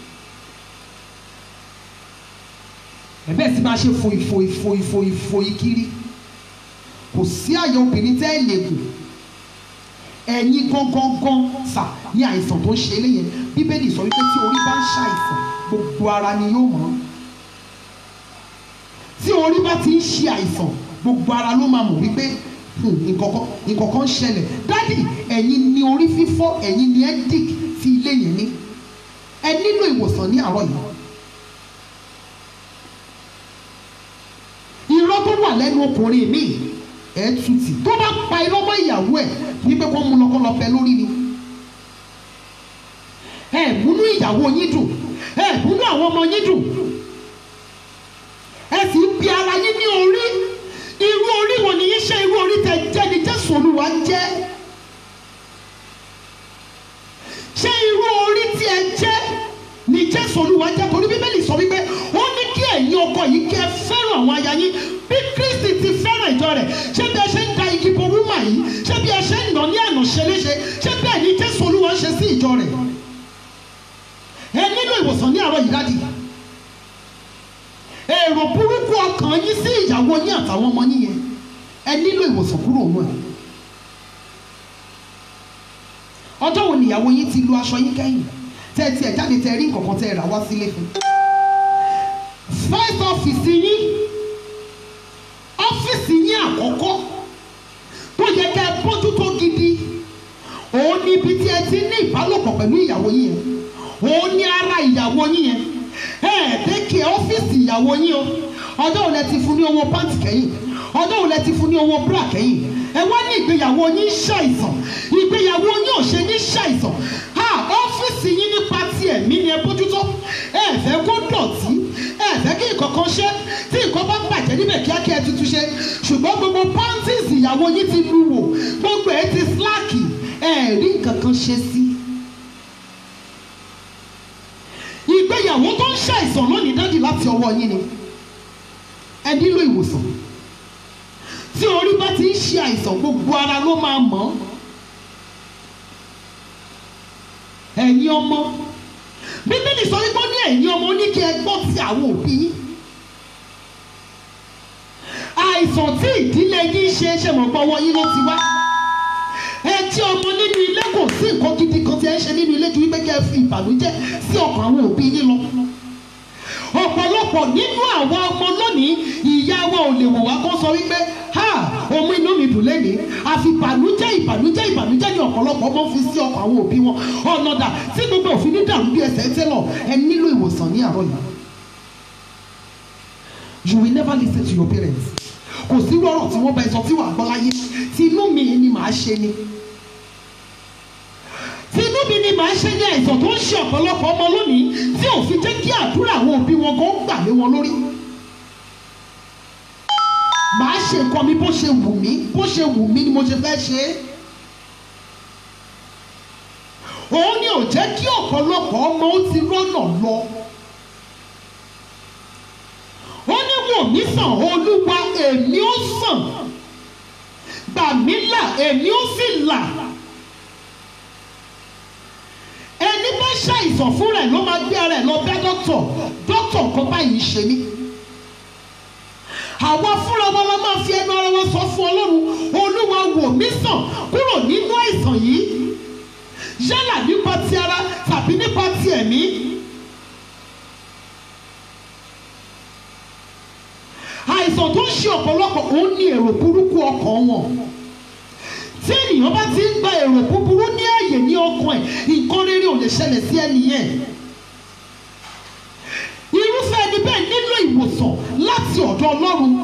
ẹ bẹ́ẹ̀ sì máa ṣe fòì fòì fòì fòì fòì kiri kò sí àyè obìnrin tẹ́ ẹ lè gùn ẹ̀yin gangan sà ní àìsàn tó ń ṣe eléyẹn bíbélì sọ wípé tí orí bá ń ṣàìsàn gbogbo ara ni yóò mọ̀ tí orí bá ti ń ṣe àìsàn gbogbo ara ló máa mọ̀ wípé hmm, nǹkankan nǹkankan ń ṣẹlẹ̀ dádì ẹ̀yin ni orí fífọ́ ẹ̀yin ni ẹ́dík tí ilé yẹn ní ẹ nílò ìwòsàn ní àárọ̀ yìí irọ́ tó wà lẹ́nu ọkùnrin mi ẹ̀ tutì tó bá pa irọ́ mọ́ ìyàwó ẹ̀ wípé kó mú lọ́kọ́ lọ fẹ́ lórí ni ẹ múnú ìyàwó yín dùn ẹ múnú àwọn ọmọ yín dùn ẹ sì ń bi ara yín ní orí irú orí wo ni yín ṣe irú orí tẹ jẹ́ ni Jésù Olúwa jẹ́ ṣé irú orí tí ẹ jẹ́ ni Jésù Olúwa jẹ́ torí Bíbélì sọ wípé ó ní kí ẹ̀yin ọkọ yìí kẹ́ ẹ fẹ́ràn àwọn aya yín bí Kristi ti fẹ́ràn ìjọ rẹ̀ ṣé bí ẹ ṣe ń da igi bo wúmà yìí ṣé bí ẹ ṣe ń nà ní àná ṣe léṣe ṣé bẹ́ẹ̀ ni Jésù Olúwa ń ṣe sí ìjọ rẹ̀ ẹ nílò ìwòsàn ní àárọ̀ yìí dádì èrò burúkú ọkàn yín sí ìyàwó yín àtàwọn ọmọ yín yẹn ẹ nílò ìwòsàn kúrò nù ẹ ọjọ́ wo nìyàwó yín ti lu aṣọ yín kẹ́yìn tẹ́ ẹ tiẹ̀ jáde tẹ́ ẹ rí nǹkan kan tẹ́ ẹ rà wá sílé fún first office yín ọ́fíìsì yín àkọ́kọ́ tó yẹ kẹ́ ẹ bójútó gidi òun ni ibi tí ẹ ti ní ìbálòpọ̀ pẹ̀lú ìyàwó yín yẹn òun ní ara ìyàwó yín yẹn ẹ̀ẹ́dẹ́kẹ̀ ọ́fíìsì ìyàwó yín o ọjọ́ òun lẹ ti fún ní owó pàǹtì kẹ́yìn ọjọ́ òun lẹ ti fún ní owó búrà kẹ́yìn ẹ wá ní ìgbéyàwó yín ṣàìsàn ìgbéyàwó yín ò ṣe ní ṣàìsàn ha ọ́fíìsì yín nípa ti ẹ̀mí ni ẹ bójútó ẹ fẹ́ kó dọ̀tí ẹ fẹ́ kí nǹkan kan ṣe tí nǹkan bá bàjẹ́ níbẹ̀ kíákíá ẹ tuntun ṣe ṣùgbọ́n gbogbo pàǹtìsì ìyàwó yín ti lu wò gbogbo ẹ ti síláàkì ẹ rí nǹkan kan ṣe sí ìgbéyàwó tó ń ṣàìsàn lónìí dádì láti ọwọ́ yín ni ẹ nílò ìwòsàn tí orí bá ti ń ṣe àìsàn gbogbo ara ló máa mọ̀ ọ́ ẹ̀yin ọmọ bíbélì sọ wípé ó ní ẹ̀yin ọmọ ó ní kí ẹ gbọ́ ti àwọn òbí yín àìsàn tí ìdílé yín ṣe é ṣe mọ̀ pé ọwọ́ yín ló ti wá ẹ jẹ́ ọmọ nínú ilé kò sí nǹkan gidi kan tí ẹ ń ṣe nínú ilé ju wípé kí ẹ fi ìbànújẹ́ sí ọkàn àwọn òbí yín lọ ọ̀pọ̀lọpọ̀ nínú àwọn ọmọ lónìí ìyá wa ò lè wò wá kó sọ wípé ha ohun inú mi dùn lẹ́nìí àfi ìbànújẹ́ ìbànújẹ́ ìbànújẹ́ ni ọ̀pọ̀lọpọ̀ ọmọ fi sí ọkàn àwọn òbí wọn ọ̀nàdà tí gbogbo òfin ní dàrú bí ẹsẹ̀ tẹ́lọ̀ ẹ nílò ìwòsàn ní àárọ̀ yìí you will never listen to your parents kò sí rọrọ̀ tí wọ́n bá ẹ sọ tí wàá gbọ́ láyé tí inú mi ni màá ṣe ni tinú mi ni màá ṣe ní àìsàn tó ń ṣe ọ̀pọ̀lọpọ̀ ọmọ lónìí tí ò fi jẹ́ kí àdúrà àwọn òbí wọn kó gbà lé wọn lórí. màá ṣe nǹkan mi bó ṣe wù mí bó ṣe wù mí ni mo ṣe fẹ́ ṣe é. òun ni ò jẹ́ kí ọ̀pọ̀lọpọ̀ ọmọ ó ti rọ́nà lọ. ó ní wò mí sàn olúwa èmi ó sàn gbà mí là èmi ó sì là ẹni bá ṣàìsàn fún rẹ̀ ló máa gbé ara ẹ̀ lọ bá dọ́tọ̀ dọ́tọ̀ kan báyìí ṣe mí. àwa fúnra wa la máa fi ẹnu ara wa sọ fún ọlọ́run olúwa wò mí sàn kúrò nínú àìsàn yìí yálà nípa ti ara tàbí nípa ti ẹ̀mí. àìsàn tó ń ṣe ọ̀pọ̀lọpọ̀ òun ní èrò burúkú ọkàn wọn tí ènìyàn bá ti ń gba èrò búburú ní ààyè ní ọkàn ẹ̀ nǹkan rere ò lè ṣẹlẹ̀ sí ẹni yẹn irúfẹ́ ẹni bẹ́ẹ̀ nílò ìwòsàn láti ọ̀dọ̀ ọlọ́run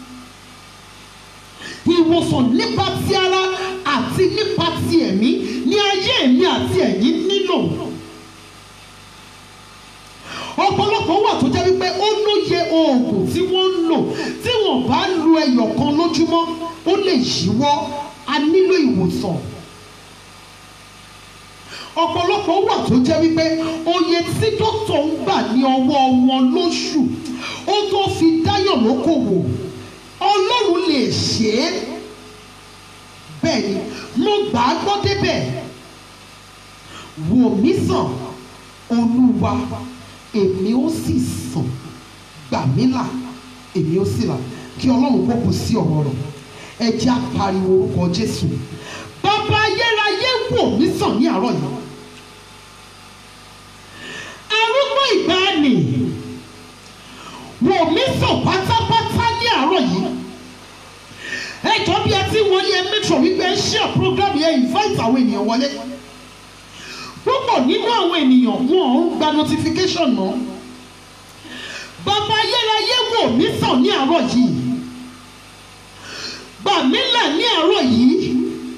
ìwòsàn nípa ti ara àti nípa ti ẹ̀mí ní ayé èmi àti ẹ̀yin nílò ọ̀pọ̀lọpọ̀ wà tó jẹ́ wípé ó lóye oògùn tí wọ́n ń lò tí wọ́n bá lu ẹyọ kan lójúmọ́ ó lè yíwọ́ a nílò ìwòsàn ọ̀pọ̀lọpọ̀ wà tó jẹ́ wípé oye tí dókítà ń gbà ní ọwọ́ wọn lóṣù ó tó fi dáyọ̀ lókòwò ọlọ́run lè ṣe é bẹ́ẹ̀ ni mo gbà á gbọ́ débẹ̀ wò mí sàn olúwa èmi ó sì sàn gbà mí là èmi ó sì là kí ọlọ́run kó kù sí ọ̀rọ̀ rẹ̀ ẹ jẹ́ á pariwo orúkọ jésù bàbá ayérayé wò mí sàn ní àárọ̀ yìí arúgbó ìgbàanì wò mí sàn pátápátá ní àárọ̀ yìí ẹ jọ bí ẹ ti wọlé ẹ mẹ́tọ̀ wípé ẹ share program yẹn invite àwọn ènìyàn wọlé púpọ̀ nínú àwọn ènìyàn wọn ò ń gba notification mọ́ bàbá ayérayé wò mí sàn ní àárọ̀ yìí gbà mí là ní àárọ̀ yìí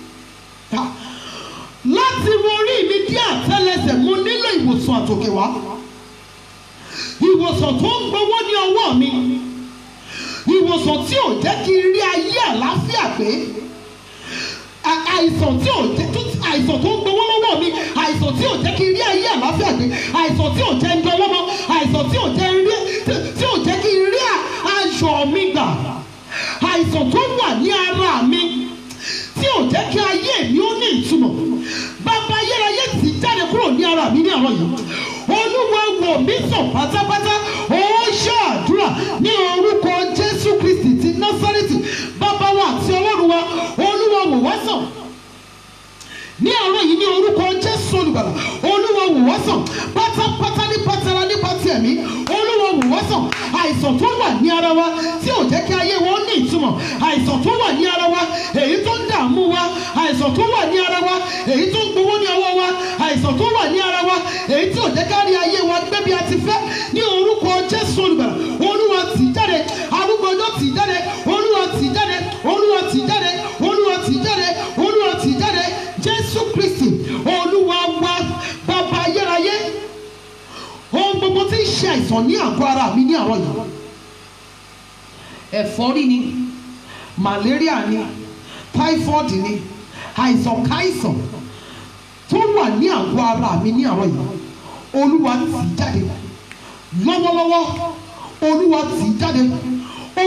láti wo orí mi dé àtẹ́lẹsẹ̀ mo nílò ìwòsàn àtòkè wá ìwòsàn tó ń gbowó ní ọwọ́ mi ìwòsàn tí ò jẹ́ kí n rí ayé àlàáfíà pé àìsàn tí ò jẹ́ àìsàn tó ń gbowó lọ́wọ́ mi àìsàn tí ò jẹ́ kí n rí ayé àlàáfíà pé àìsàn tí ò jẹ́ ń dọwọ́ mọ́ àìsàn tí ò jẹ́ rí tí ò jẹ́ kí n rí ayọ̀ mi gbà àìsàn tó wà ní ara mi tí ò jẹ́ kí ayé mi ó ní ìtumọ̀ bàbá ayérayé ti jáde kúrò ní ara mi ní àárọ̀ yìí olúwa wò mí sàn pátápátá ó ṣàdúrà ní orúkọ jésù kristi ti násárẹ́tì bàbá wa àti ọlọ́run wa olúwa wò wá sàn ní àárọ̀ yìí ní orúkọ jésù olùgbàlà olúwa wò wá sàn pátápátá nípa tara nípa ti ẹ̀mí olúwa wò wá sàn àìsàn tó wà ní ara wa tí ò jẹ́ kí ayé wọn ní ìtumọ̀ àìsàn tó wà ní ara wa èyí tó ń dààmú wa àìsàn tó wà ní ara wa èyí tó ń gbowó ní ọwọ́ wa àìsàn tó wà ní ara wa èyí tí ò jẹ́ ká rí ayé wa gbé bí a ti fẹ́ ní orúkọ jésù olùgbàlà olúwa tì í jáde arúgbó ọjọ́ tì í jáde olúwa tì í jáde olúwa tì í jáde olúwa tì í jáde olúwa tì í jáde jésù kristi olúwa wa bàbá ayérayé ohun gbogbo tí ń ṣe àìsàn ní àgọ́ ara mi ní àárọ̀ yìí ẹ̀fọ́rí ni malaria ni typhoid ni àìsàn káìsàn tó wà ní àgọ́ ara mi ní àárọ̀ yìí olúwa tì í jáde lọ́wọ́lọ́wọ́ olúwa tì í jáde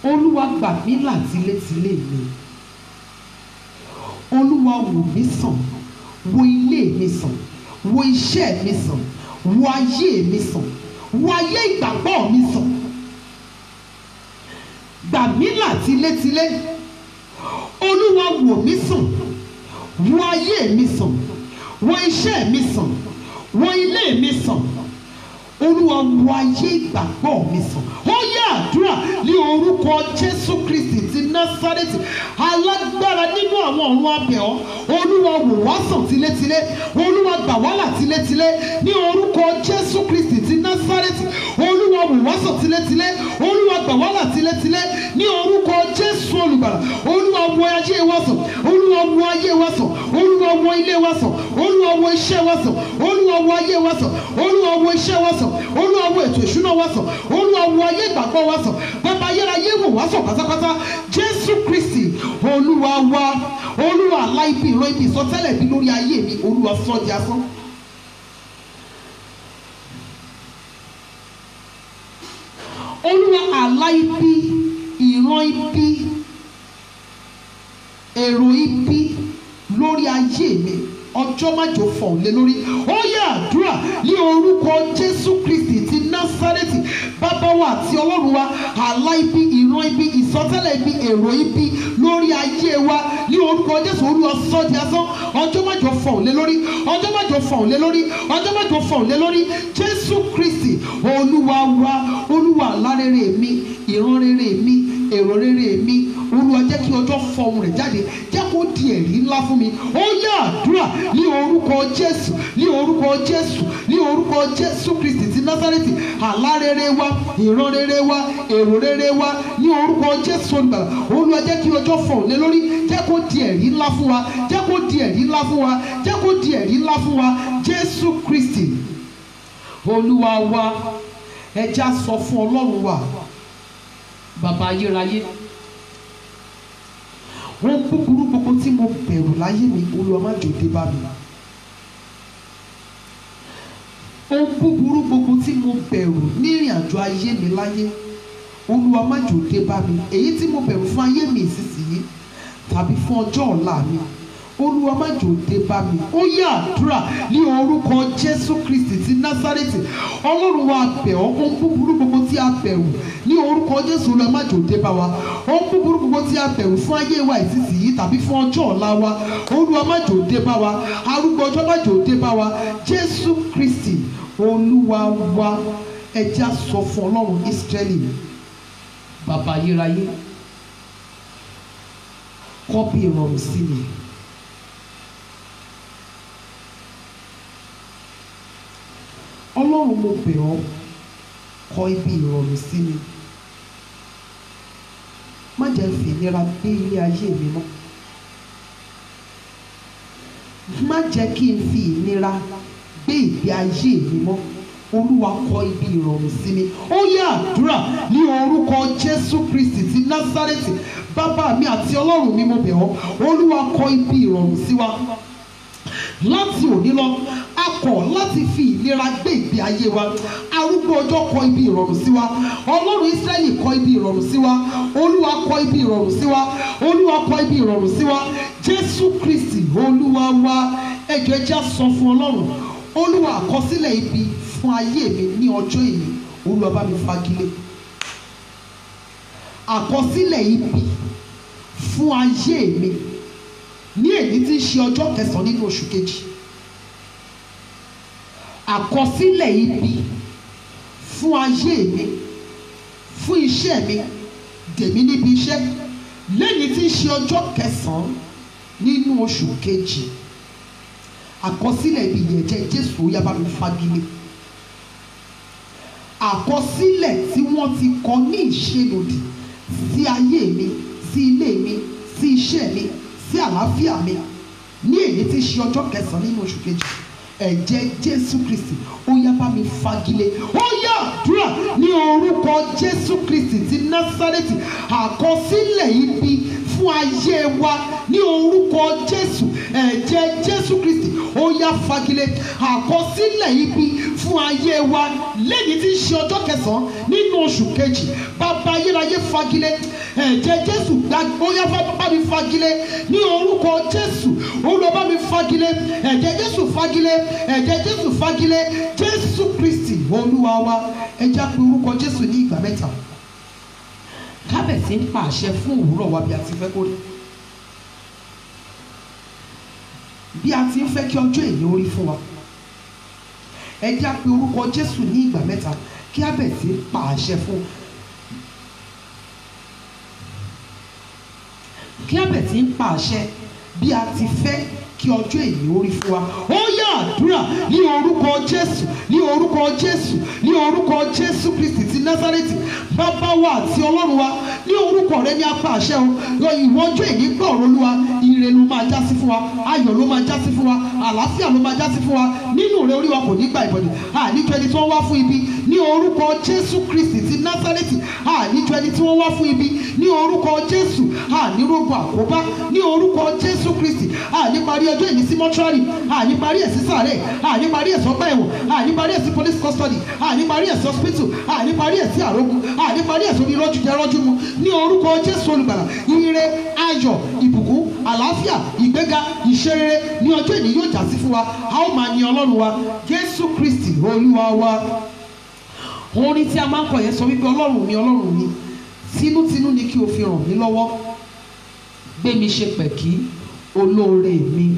olúwa gbà mí là tilétilé mi olúwa wò mí sàn wo ilé mi sàn wo iṣẹ́ mi sàn wo ayé mi sàn wo ayé ìgbàgbọ́ mi sàn gbà mí là tilétilé olúwa wò mí sàn wo ayé mi sàn wo iṣẹ́ mi sàn wo ilé mi sàn olúwa wo ayé ìgbàgbọ́ mi sàn ó yẹ àdúrà ní orúkọ jésù kristi ti násárẹ́tì alágbára nínú àwọn ọ̀run abẹ̀ ọ́ olúwa wò wá sàn tilétilé olúwa gbà wá là tilétilé ní orúkọ jésù kristi ti násárẹ́tì olúwa wò wá sàn tilétilé olúwa gbà wá là tilétilé ní orúkọ jésù olùgbàlà olúwa wo ayé wa sàn olúwa wo ayé wa sàn olúwa wo ilé wa sàn olúwa wo iṣẹ́ wa sàn olúwa wo ayé wa sàn olúwa wo iṣẹ́ wa sàn olúwa wo ètò ìṣúná wa sàn olúwa wo ayé ìgbàgbọ́ wa sàn bàbá ayérayé wò wá sàn pátápátá jésù kristi olúwa wa olúwa aláìbí ìran ibi ìsọtẹ́lẹ̀ bí lórí ayé mi olúwa sọ di asán. olúwa aláìbí ìran ibi èrò ibi lórí ayé mi ọjọ́ májò fọ̀ lé lórí ó yẹ àdúrà ní orúkọ jésù kristi ti násárẹ́tì bàbá wa àti ọlọ́run wa àlá ibi ìran ibi ìsọtẹ́lẹ̀ ibi èrò ibi lórí ayé wa ní orúkọ jésù olúwa sọ di asán ọjọ́ májò fọ̀ lé lórí ọjọ́ májò fọ̀ lé lórí ọjọ́ májò fọ̀ lé lórí jésù kristi olúwa wa olúwa àlá rere mi ìran rere mi èrò rere mi olúwa jẹ́ kí ọjọ́ fọhùn rẹ̀ jáde jẹ́ kó di ẹ̀rí ńlá fún mi ó yá àdúrà ní orúkọ jésù ní orúkọ jésù ní orúkọ jésù kristi ti násárẹ́tì àlá rere wa ìran rere wa èrò rere wa ní orúkọ jésù olùgbàlà olúwa jẹ́ kí ọjọ́ fọhùn lé lórí jẹ́ kó di ẹ̀rí ńlá fún wa jẹ́ kó di ẹ̀rí ńlá fún wa jẹ́ kó di ẹ̀rí ńlá fún wa jésù kristi olúwa wa ẹja sọ fún ọlọ́run wa bàbá ayérayé ohun búburú gbogbo tí mo bẹ̀rù láyé mi olúwa má jò dé bá mi ohun búburú gbogbo tí mo bẹ̀rù ní ìrìn àjò ayé mi láyé olúwa má jò dé bá mi èyí tí mo bẹ̀rù fún ayé mi ìsinsìnyí tàbí fún ọjọ́ ọ̀la mi olúwa má jò dé bá mi ó yá àdúrà ní orúkọ jésù kristi ti násárẹ́tì ọlọ́run wa bẹ̀ ọ́ ohun búburú gbogbo tí a bẹ̀rù ní orúkọ jésù olúwa má jò dé bá wa ohun búburú gbogbo tí a bẹ̀rù fún ayé wa ìsinsìnyí tàbí fún ọjọ́ ọ̀la wa olúwa má jò dé bá wa arúgbó ọjọ́ má jò dé bá wa jésù kristi olúwa wa ẹja sọ fún ọlọ́run ísírẹ́lì bàbá ayérayé kọ́ bí ìrọ̀rùn sí mi. ọlọ́run mo bẹ̀ ọ́ kọ ibi ìrọ̀rùn sí mi má jẹ́ fi ìnira gbé ilé ayé mi mọ́ má jẹ́ kí n fi ìnira gbé ìgbé ayé mi mọ́ olúwa kọ ibi ìrọ̀rùn sí mi ó yẹ àdúrà ní orúkọ jésù kristi ti násárẹ́tì bàbá mi àti ọlọ́run mi mo bẹ̀ ọ́ olúwa kọ ibi ìrọ̀rùn sí wa láti òní lọ a kọ̀ láti fi ìlera gbé ìgbé ayé wa arúgbó ọjọ́ kọ ibi ìrọ̀rùn sí wa ọlọ́run ísírẹ́lì kọ ibi ìrọ̀rùn sí wa olúwa kọ ibi ìrọ̀rùn sí wa olúwa kọ ibi ìrọ̀rùn sí wa jésù kristi olúwa wa ẹjọ́ ẹjẹ́ sọ fún ọlọ́run olúwa àkọsílẹ̀ ibi fún ayé mi ní ọjọ́ èyí olúwa bá mi fagilé àkọsílẹ̀ ibi fún ayé mi ní èyí tí ń ṣe ọjọ́ kẹsàn-án nínú oṣù kejì àkọsílẹ̀ ibi fún ayé mi fún iṣẹ́ mi dèmí níbi iṣẹ́ lẹ́yìn tí ń ṣe ọjọ́ kẹsàn-án nínú oṣù kejì àkọsílẹ̀ ibi yẹn jẹ́ jésù ó yá bá mi fagilé àkọsílẹ̀ tí wọ́n ti kọ ní ìṣelòdì sí ayé mi sí ilé mi sí iṣẹ́ mi sí àlàáfíà mi ní èyí tí ń ṣe ọjọ́ kẹsàn-án nínú oṣù kejì ẹ̀jẹ̀ jésù kristi ó yá bá mi fagilé ó yá àdúrà ní orúkọ jésù kristi ti násárẹ́tì àkọsílẹ̀ ibi fún ayé wa ní orúkọ jésù ẹ̀jẹ̀ jésù kristi ó yá fagilé àkọsílẹ̀ ibi fún ayé wa lẹ́yìn tí ń ṣe ọjọ́ kẹsàn-án nínú oṣù kejì bàbá ayérayé fagilé ẹ̀jẹ̀ jésù gbàgbóyá bá mi fagilé ní orúkọ jésù olúwa bá mi fagilé ẹ̀jẹ̀ jésù fagilé ẹ̀jẹ̀ jésù fagilé jésù kristi olúwa wa ẹja pé orúkọ jésù ní ìgbà mẹ́ta kábẹ̀sí ń pa àṣẹ fún òwúrọ̀ wa bí a ti fẹ́ kó rí bí a ti ń fẹ́ kí ọjọ́ èyí ó rí fún wa ẹ já pé orúkọ jésù ní ìgbà mẹ́ta kí a bẹ̀ sí pa àṣẹ fún kí a bẹ̀ sí pa àṣẹ bí a ti fẹ́ kí ọjọ́ èyí ó rí fún wa ó yá àdúrà ní orúkọ jésù ní orúkọ jésù ní orúkọ jésù kristi ti násárẹ́tì bàbá wa àti ọlọ́run wa ní orúkọ rẹ ní apá àṣẹ o ìwọ ọjọ́ èyí gbọ́ ọ̀rọ̀ olúwa ire ló máa já sí fún wa ayọ̀ ló máa já sí fún wa àlàáfíà ló máa já sí fún wa nínú rẹ orí wa kò ní gba ìbọ̀dì àníjọ ẹni tí wọ́n wá fún ibi ní orúkọ jésù kristi ti násárẹ́tì àníjọ ẹni tí wọ́n wá fún ibi ní orúkọ jésù ànírógun àkóbá ní orúkọ jésù kristi àníparí ọjọ́ ìní sí mọ́ṣúárì àníparí ẹ̀ sí sàárẹ̀ àníparí ẹ̀ sọ́gbà ẹ̀wọ̀n àníparí ẹ̀ sí police custody àníparí ẹ̀ sí hospital àníparí ẹ̀ sí àrógun àníparí ẹ̀ sórí rọ́jú jẹ́ rọ́jú mu ní orúkọ jésù olùgbàlà ire ayọ̀ ìbùkún àlàáfíà ìgbéga ìṣerere ní ọjọ́ ìní yóò jà sí fún wa a ó máa yin ọlọ́run wa jésù kristi olúwa wa orin tí a máa ń kọ yẹn sọ wípé ọlọ́run mi ọlọ́run mi tinútinú ni kí o fi ràn mí lọ́wọ́ gbé mi ṣe pẹ̀kí olóore mi.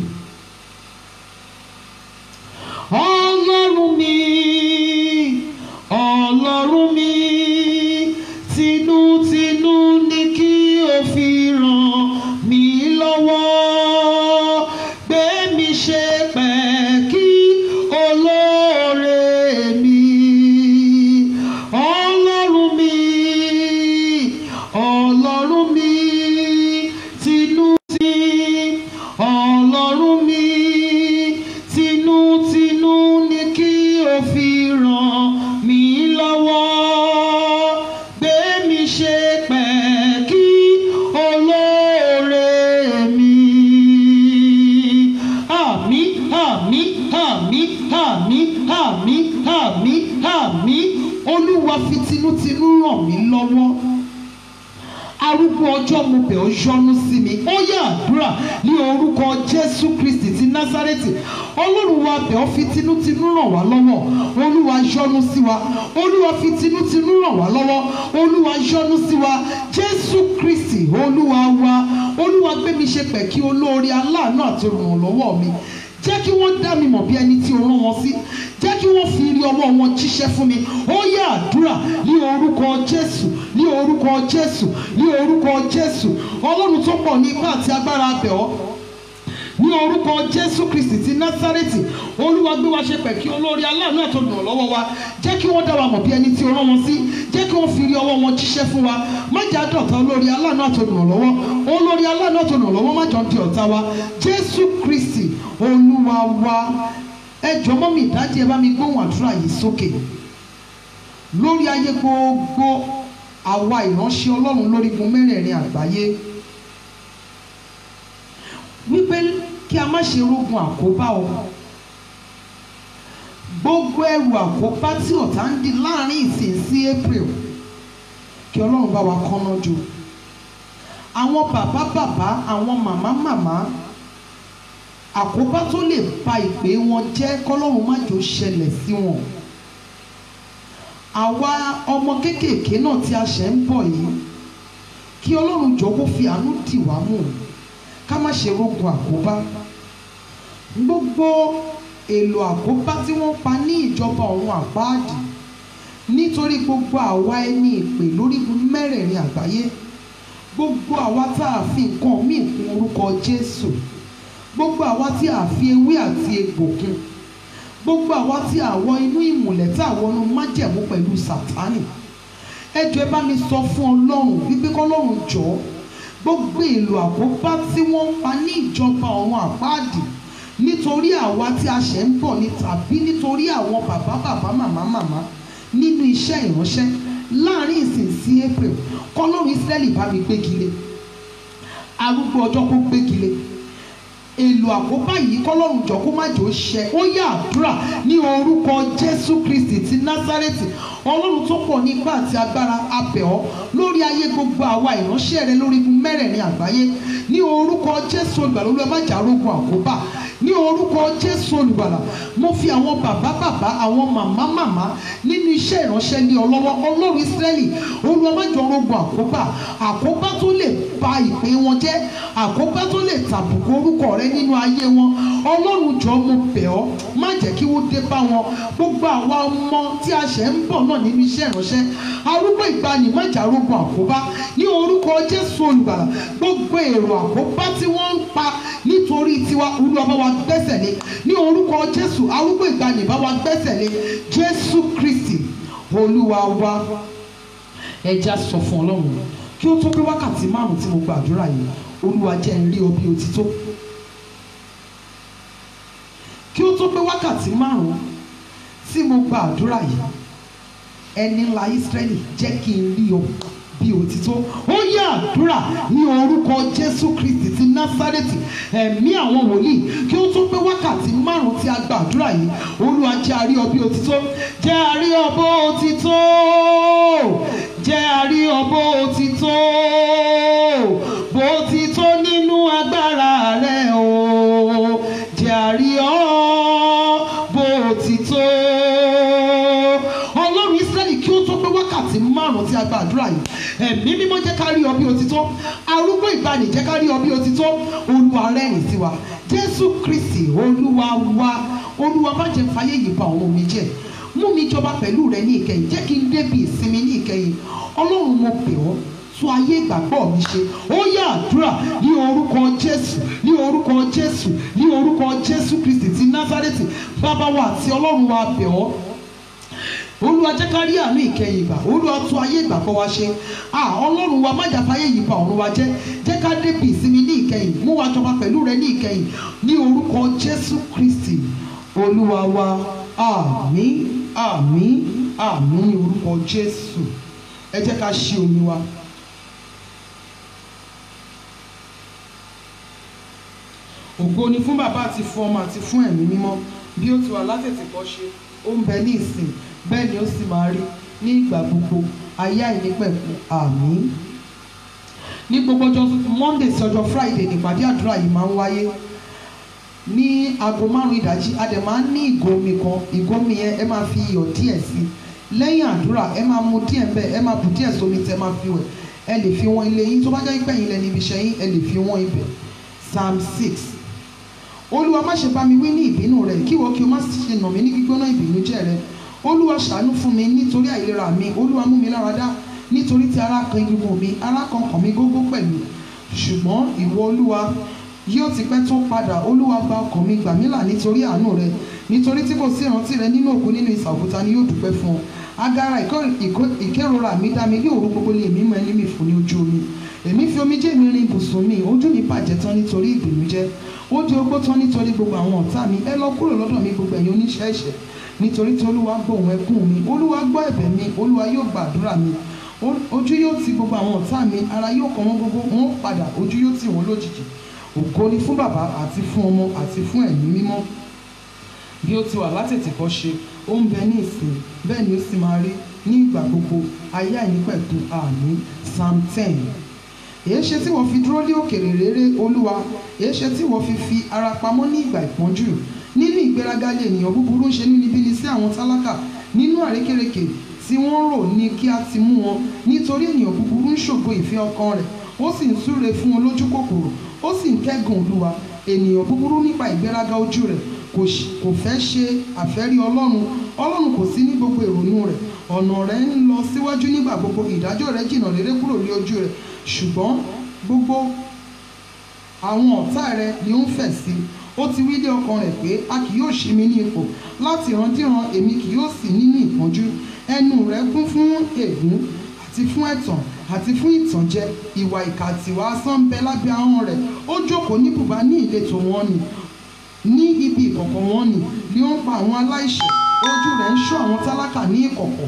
ọlọ́run mi ọlọ́run mi tinútinú ni kí o fi ràn mí lọ́wọ́ gbé mi ṣe pẹ̀kí olóore mi. ọlọ́run mi ọlọ́run mi tinútinú ọlọ́run mi tinútinú ni kí o fi ràn mí lọ́wọ́ gbé mi ṣe pẹ̀kí olóore mi. àmín àmín àmín àmín àmín àmín àmín olúwa fi tinútinú ràn mí lọ́wọ́ arúgbó ọjọ́ mo bẹ̀ ọ́ yọ́nú sí mi ó yá àdúrà ní orúkọ jésù kristi ti násárẹ́tì ọlọ́run wa bẹ̀ ọ́ fi tinútinú ràn wá lọ́wọ́ olúwa yọ́nú sí wa olúwa fi tinútinú ràn wá lọ́wọ́ olúwa yọ́nú sí wa jésù kristi olúwa wa olúwa gbé mi ṣe pẹ̀kí olóore aláàánú àti olùrànlọ́wọ́ mi jẹ́ kí wọ́n dá mi mọ̀ bí ẹni tí o rán wọn sí jẹ́ kí wọ́n fi rí ọwọ́ wọn jíṣẹ́ fún mi ó yá àdúrà ní orúkọ jésù ní orúkọ jésù ní orúkọ jésù ọlọ́run tó pọ̀ ní ipá àti agbára abẹ̀ ọ́ ní orúkọ jésù kristi ti násárẹ́tì olúwa gbé wa ṣe pẹ̀kí olórí aláàánú àtọ̀dùn lọ́wọ́ wa jẹ́ kí wọ́n dá wa mọ̀ bí ẹni tí o rán wọn sí jẹ́ kí wọ́n fi rí ọwọ́ wọn jíṣẹ́ fún wa má jà dọ̀tá olórí aláàánú àtọ̀dùn lọ́wọ́ olórí aláàánú àtọ̀dùn lọ́wọ́ má jọ di ọ̀tá wa jésù kristi olúwa wa ẹ jọ̀ọ́ mọ́ mi ìdájí ẹ bá mi gbóhùn àdúrà yìí sókè lórí ayé gbogbo àwa ìránṣẹ́ ọlọ́run lórígun mẹ́rẹ̀ẹ̀rin àgbáyé wípé kí a má ṣe rógun àkóbá o gbogbo ẹrù àkóbá tí ọ̀tá ń di láàrin ìsìn sí april kí ọlọ́run bá wa kọ́ná jù àwọn bàbá bàbá àwọn màmá màmá àkóbá tó lè ba ìpè wọn jẹ́ kọ́lọ́run má jò ṣẹlẹ̀ sí wọn àwa ọmọ kéékèèké náà tí a ṣẹ̀ ń bọ̀ yìí kí ọlọ́run jọ kó fi àánú dì wá mú ká má ṣe rógun àkóbá gbogbo èlò àkóbá tí wọ́n pa ní ìjọba ọ̀run àpáàdì nítorí gbogbo àwa ẹni ìpè lórígun mẹ́rẹ̀ẹ̀rin àgbáyé gbogbo àwa tá a fi nǹkan míì kún orúkọ Jésù gbogbo àwa tí a fi ewé àti egbò kún gbogbo àwa tí a wọ inú ìmùlẹ̀ tá a wọnú májẹ̀mú pẹ̀lú Sátánì ẹ jọ̀ọ́ ẹ bá mi sọ fún Ọlọ́run wípé kọ́lọ́run jọ̀ọ́ gbogbo èlò àkóbá tí wọ́n ń pa ní ìjọba ọ̀run àpáàdì nítorí àwa tí a ṣẹ̀ ń bọ̀ ni tàbí nítorí àwọn bàbá bàbá màmá màmá nínú iṣẹ́ ìránṣẹ́ láàrin ìsìn sí April kọ́lọ́run Ísírẹ́lì bá mi gbégi lé arúgbó ọjọ́ kó gbégi lé èlò àkóbá yìí kọ́lọ́run jọ kó má jò ṣẹ ó yá àdúrà ní orúkọ jésù kristi ti násárẹ́tì ọlọ́run tó pọ̀ ní ipá àti agbára abẹ̀ ọ́ lórí ayé gbogbo àwa ìránṣẹ́ rẹ lórí igun mẹ́rẹ̀ẹ̀rin àgbáyé ní orúkọ jésù olùgbàlà olúwa má jà rogun àkóbá ní orúkọ jésù olùgbàlà mo fi àwọn bàbá bàbá àwọn màmá màmá nínú iṣẹ́ ìránṣẹ́ ní ọlọ́wọ́ ọlọ́run ìsírẹ́lì olúwa má jọ rogun àkóbá àkóbá tó lè ba ìpè wọn jẹ́ àkóbá tó lè tàbùkù orúkọ rẹ nínú ayé wọn ọlọ́run jọ mo bẹ̀ ọ́ má jẹ́ kí wọ́n dé bá wọn gbogbo àwa ọmọ tí a ṣẹ̀ ń bọ̀ náà nínú iṣẹ́ ìránṣẹ́ arúgbó ìgbani má jà rogun àkóbá ní orúkọ jésù olùgbàlà gbogbo èrò àkóbá tí wọ́n ń pa nítorí tiwa olúwa bá wa gbẹ́sẹ̀ lé ní orúkọ jésù arúgbó ìgbani bá wa gbẹ́sẹ̀ lé jésù kristi olúwa wa ẹja sọ fún ọlọ́run kí ó tó pé wákàtí márùn tí mo gbàdúrà yìí olúwa jẹ́ n rí ọ bí òtítọ́ kí ó tó pé wákàtí márùn tí mo gbàdúrà yìí ẹni ńlá Ísírẹ́lì jẹ́ kí n rí ọ bí òtítọ́ ó yá àdúrà ní orúkọ Jésù Kristi ti Násárẹ́tì ẹ̀mí àwọn wòlíì kí ó tó pé wákàtí márùn tí a gbàdúrà yìí olúwa jẹ́ a rí ọ bí òtítọ́ jẹ́ a rí ọ bó òtítọ́ jẹ́ a rí ọ bó òtítọ́ bó ti tó nínú agbára rẹ o jẹ́ a rí ọ bó ti tó ọlọ́run Ísírẹ́lì kí ó tó pé wákàtí márùn-ún tí a gba àdúrà yìí ẹ̀mí mímọ́ jẹ́ ká rí ọ bí òtítọ́ arúgbó ìgbàanì jẹ́ ká rí ọ bí òtítọ́ olúwa rẹ́rìn sí wa Jésù Kristi olúwa wa olúwa má jẹ́ fàyè yìí ba ọ̀run mi jẹ́ mú mi jọba pẹ̀lú rẹ ní ìkẹyìn jẹ́ kí n débi ìsinmi ní ìkẹyìn ọlọ́run mo bẹ̀ ọ́ tún ayé ìgbàgbọ́ mi ṣe ó yá àdúrà ní orúkọ jésù ní orúkọ jésù ní orúkọ jésù kristi ti násárẹ́tì bàbá wa àti ọlọ́run wa bẹ̀ ọ́ olúwa jẹ́ ká rí àánú ìkẹyìn ìgbà olúwa tún ayé ìgbàgbọ́ wa ṣe à ọlọ́run wa má jàpá ayé yìí ba ọ̀run wa jẹ́ jẹ́ ká débi ìsinmi ní ìkẹyìn mú wa jọba pẹ̀lú rẹ ní ìkẹyìn ní orúkọ jésù kristi olúwa wa àmín àmín àmín ní orúkọ jésù ẹ jẹ́ ká ṣí omi wa. ògo ni fún bàbá àti fún ọmọ àti fún ẹ̀mí mímọ́ bí ó ti wà látètè kọ́ ṣe ó ń bẹ ní ìsìn bẹ́ẹ̀ ni ó sì máa rí ní ìgbà gbogbo ayé àìnípẹ̀kun àmín. ní gbogbo ọjọ́ monday sí ọjọ́ friday nípàdé àdúrà yìí máa ń wáyé ní aago márùn-ún ìdájí a dẹ̀ máa ń ní ìgò omi kan ìgò omi yẹn ẹ máa fi iyọ̀ díẹ̀ sí i lẹ́yìn àdúrà ẹ máa mu díẹ̀ bẹ́ẹ̀ ẹ máa bù díẹ̀ sómi tẹ́ máa fi wẹ̀ ẹ lè fi wọ́n ilé yín tó bá jẹ́ ìpẹ́yìn lẹ́ni ibi iṣẹ́ yín ẹ lè fi wọ́n ibẹ̀ psalm six olúwa má ṣe bá mi wí ní ìbínú rẹ kí wọ́n kí o má ṣe nà mí ní gbígbóná ìbínújẹ́ rẹ olúwa ṣàánú fún mi nítorí àìlera mi olúwa mú mi lára dá nítorí tí ara kan egungun mi ara kan kàn mí gógó pẹ̀lú ṣùgbọ́n ìwọ olúwa yóò ti pẹ́ tó padà olúwa gba ọkàn mi gbà mí là nítorí àánú rẹ nítorí tí kò sí ìrántí rẹ nínú òkú nínú ìsà òkúta ni yóò dúpẹ́ fún ọ agara ìkó- ìkó- ìkérora mi dá mi bí òru gbogbo lè mímọ ẹni mi fún ní ojú omi èmi fi omijé mi rin ibùsùn mi ojú mi bàjẹ́ tán nítorí ìbìnújẹ́ ó di ogbó tán nítorí gbogbo àwọn ọ̀tá mi ẹ lọ kúrò lọ́dọ̀ mi gbogbo ẹ̀yin oníṣẹ́ ẹ̀ṣẹ̀ nítorí tí olúwa gbóhùn ẹkún mi olúwa gbọ́ ẹ̀bẹ̀ mi olúwa yóò gbàdúrà mi Ó- ojú yóò ti gbogbo àwọn ọ̀tá mi ara yóò kọ wọ́n gbogbo wọn ó padà ojú yóò tì wọ́n lójijì ògo ni fún bàbá àti fún ọmọ àti fún ẹ̀mí mímọ́ bí ó ti wà látètè kọ́ ṣe ó ń bẹ ní ìsìn bẹ́ẹ̀ ni ó sì máa rí ní ìgbà gbogbo ayé àìnípẹ̀kun àmín psalm ten èé ṣe tí wọ́n fi dúró lé òkèrè rere olúwa èé ṣe tí wọ́n fi fi ara pamọ́ ní ìgbà ìpọ́njú nínú ìgbéraga lè ènìyàn búburú ń ṣe níbikíbi sí àwọn tálákà nínú àrékérekè tí wọ́n rò ní kí a ti mú wọn nítorí ènìyàn búburú ń ṣògo ìfẹ́ ọkàn rẹ̀ ó sì ń súre fún wọn lójú kòkòrò ó sì ń kẹ́gàn olúwa ènìyàn búburú nípa ìgbéraga ojú rẹ̀ kò ṣ- kò fẹ́ ṣe àfẹ́rí ọlọ́run ọlọ́run kò sí ní gbogbo ìrònú rẹ̀ ọ̀nà rẹ̀ ń lọ síwájú nígbà gbogbo ìdájọ́ rẹ̀ jìnnà réré kúrò ní ojú rẹ̀ ṣùgbọ́n gbogbo àwọn ọ̀tá rẹ̀ ni ó ń fẹ̀ sí ó ti wí lé ọkàn rẹ̀ pé a kì yóò ṣí mi ní ipò láti ìrandíran èmi kì yóò sì nínú ìpọ́njú ẹnu rẹ̀ kún fún ègún àti fún ẹ̀tàn àti fún ìtànjẹ ìwà ìkà àtìwà asán ń bẹ lábẹ́ ahọ́n rẹ̀ ó jókòó ní bùbá ní ìletò wọn ni ní ibi ìkọ̀kọ̀ wọn ni ni ó ń pa àwọn aláìṣẹ̀ ojú rẹ̀ ń ṣọ́ àwọn tálákà ní ìkọ̀kọ̀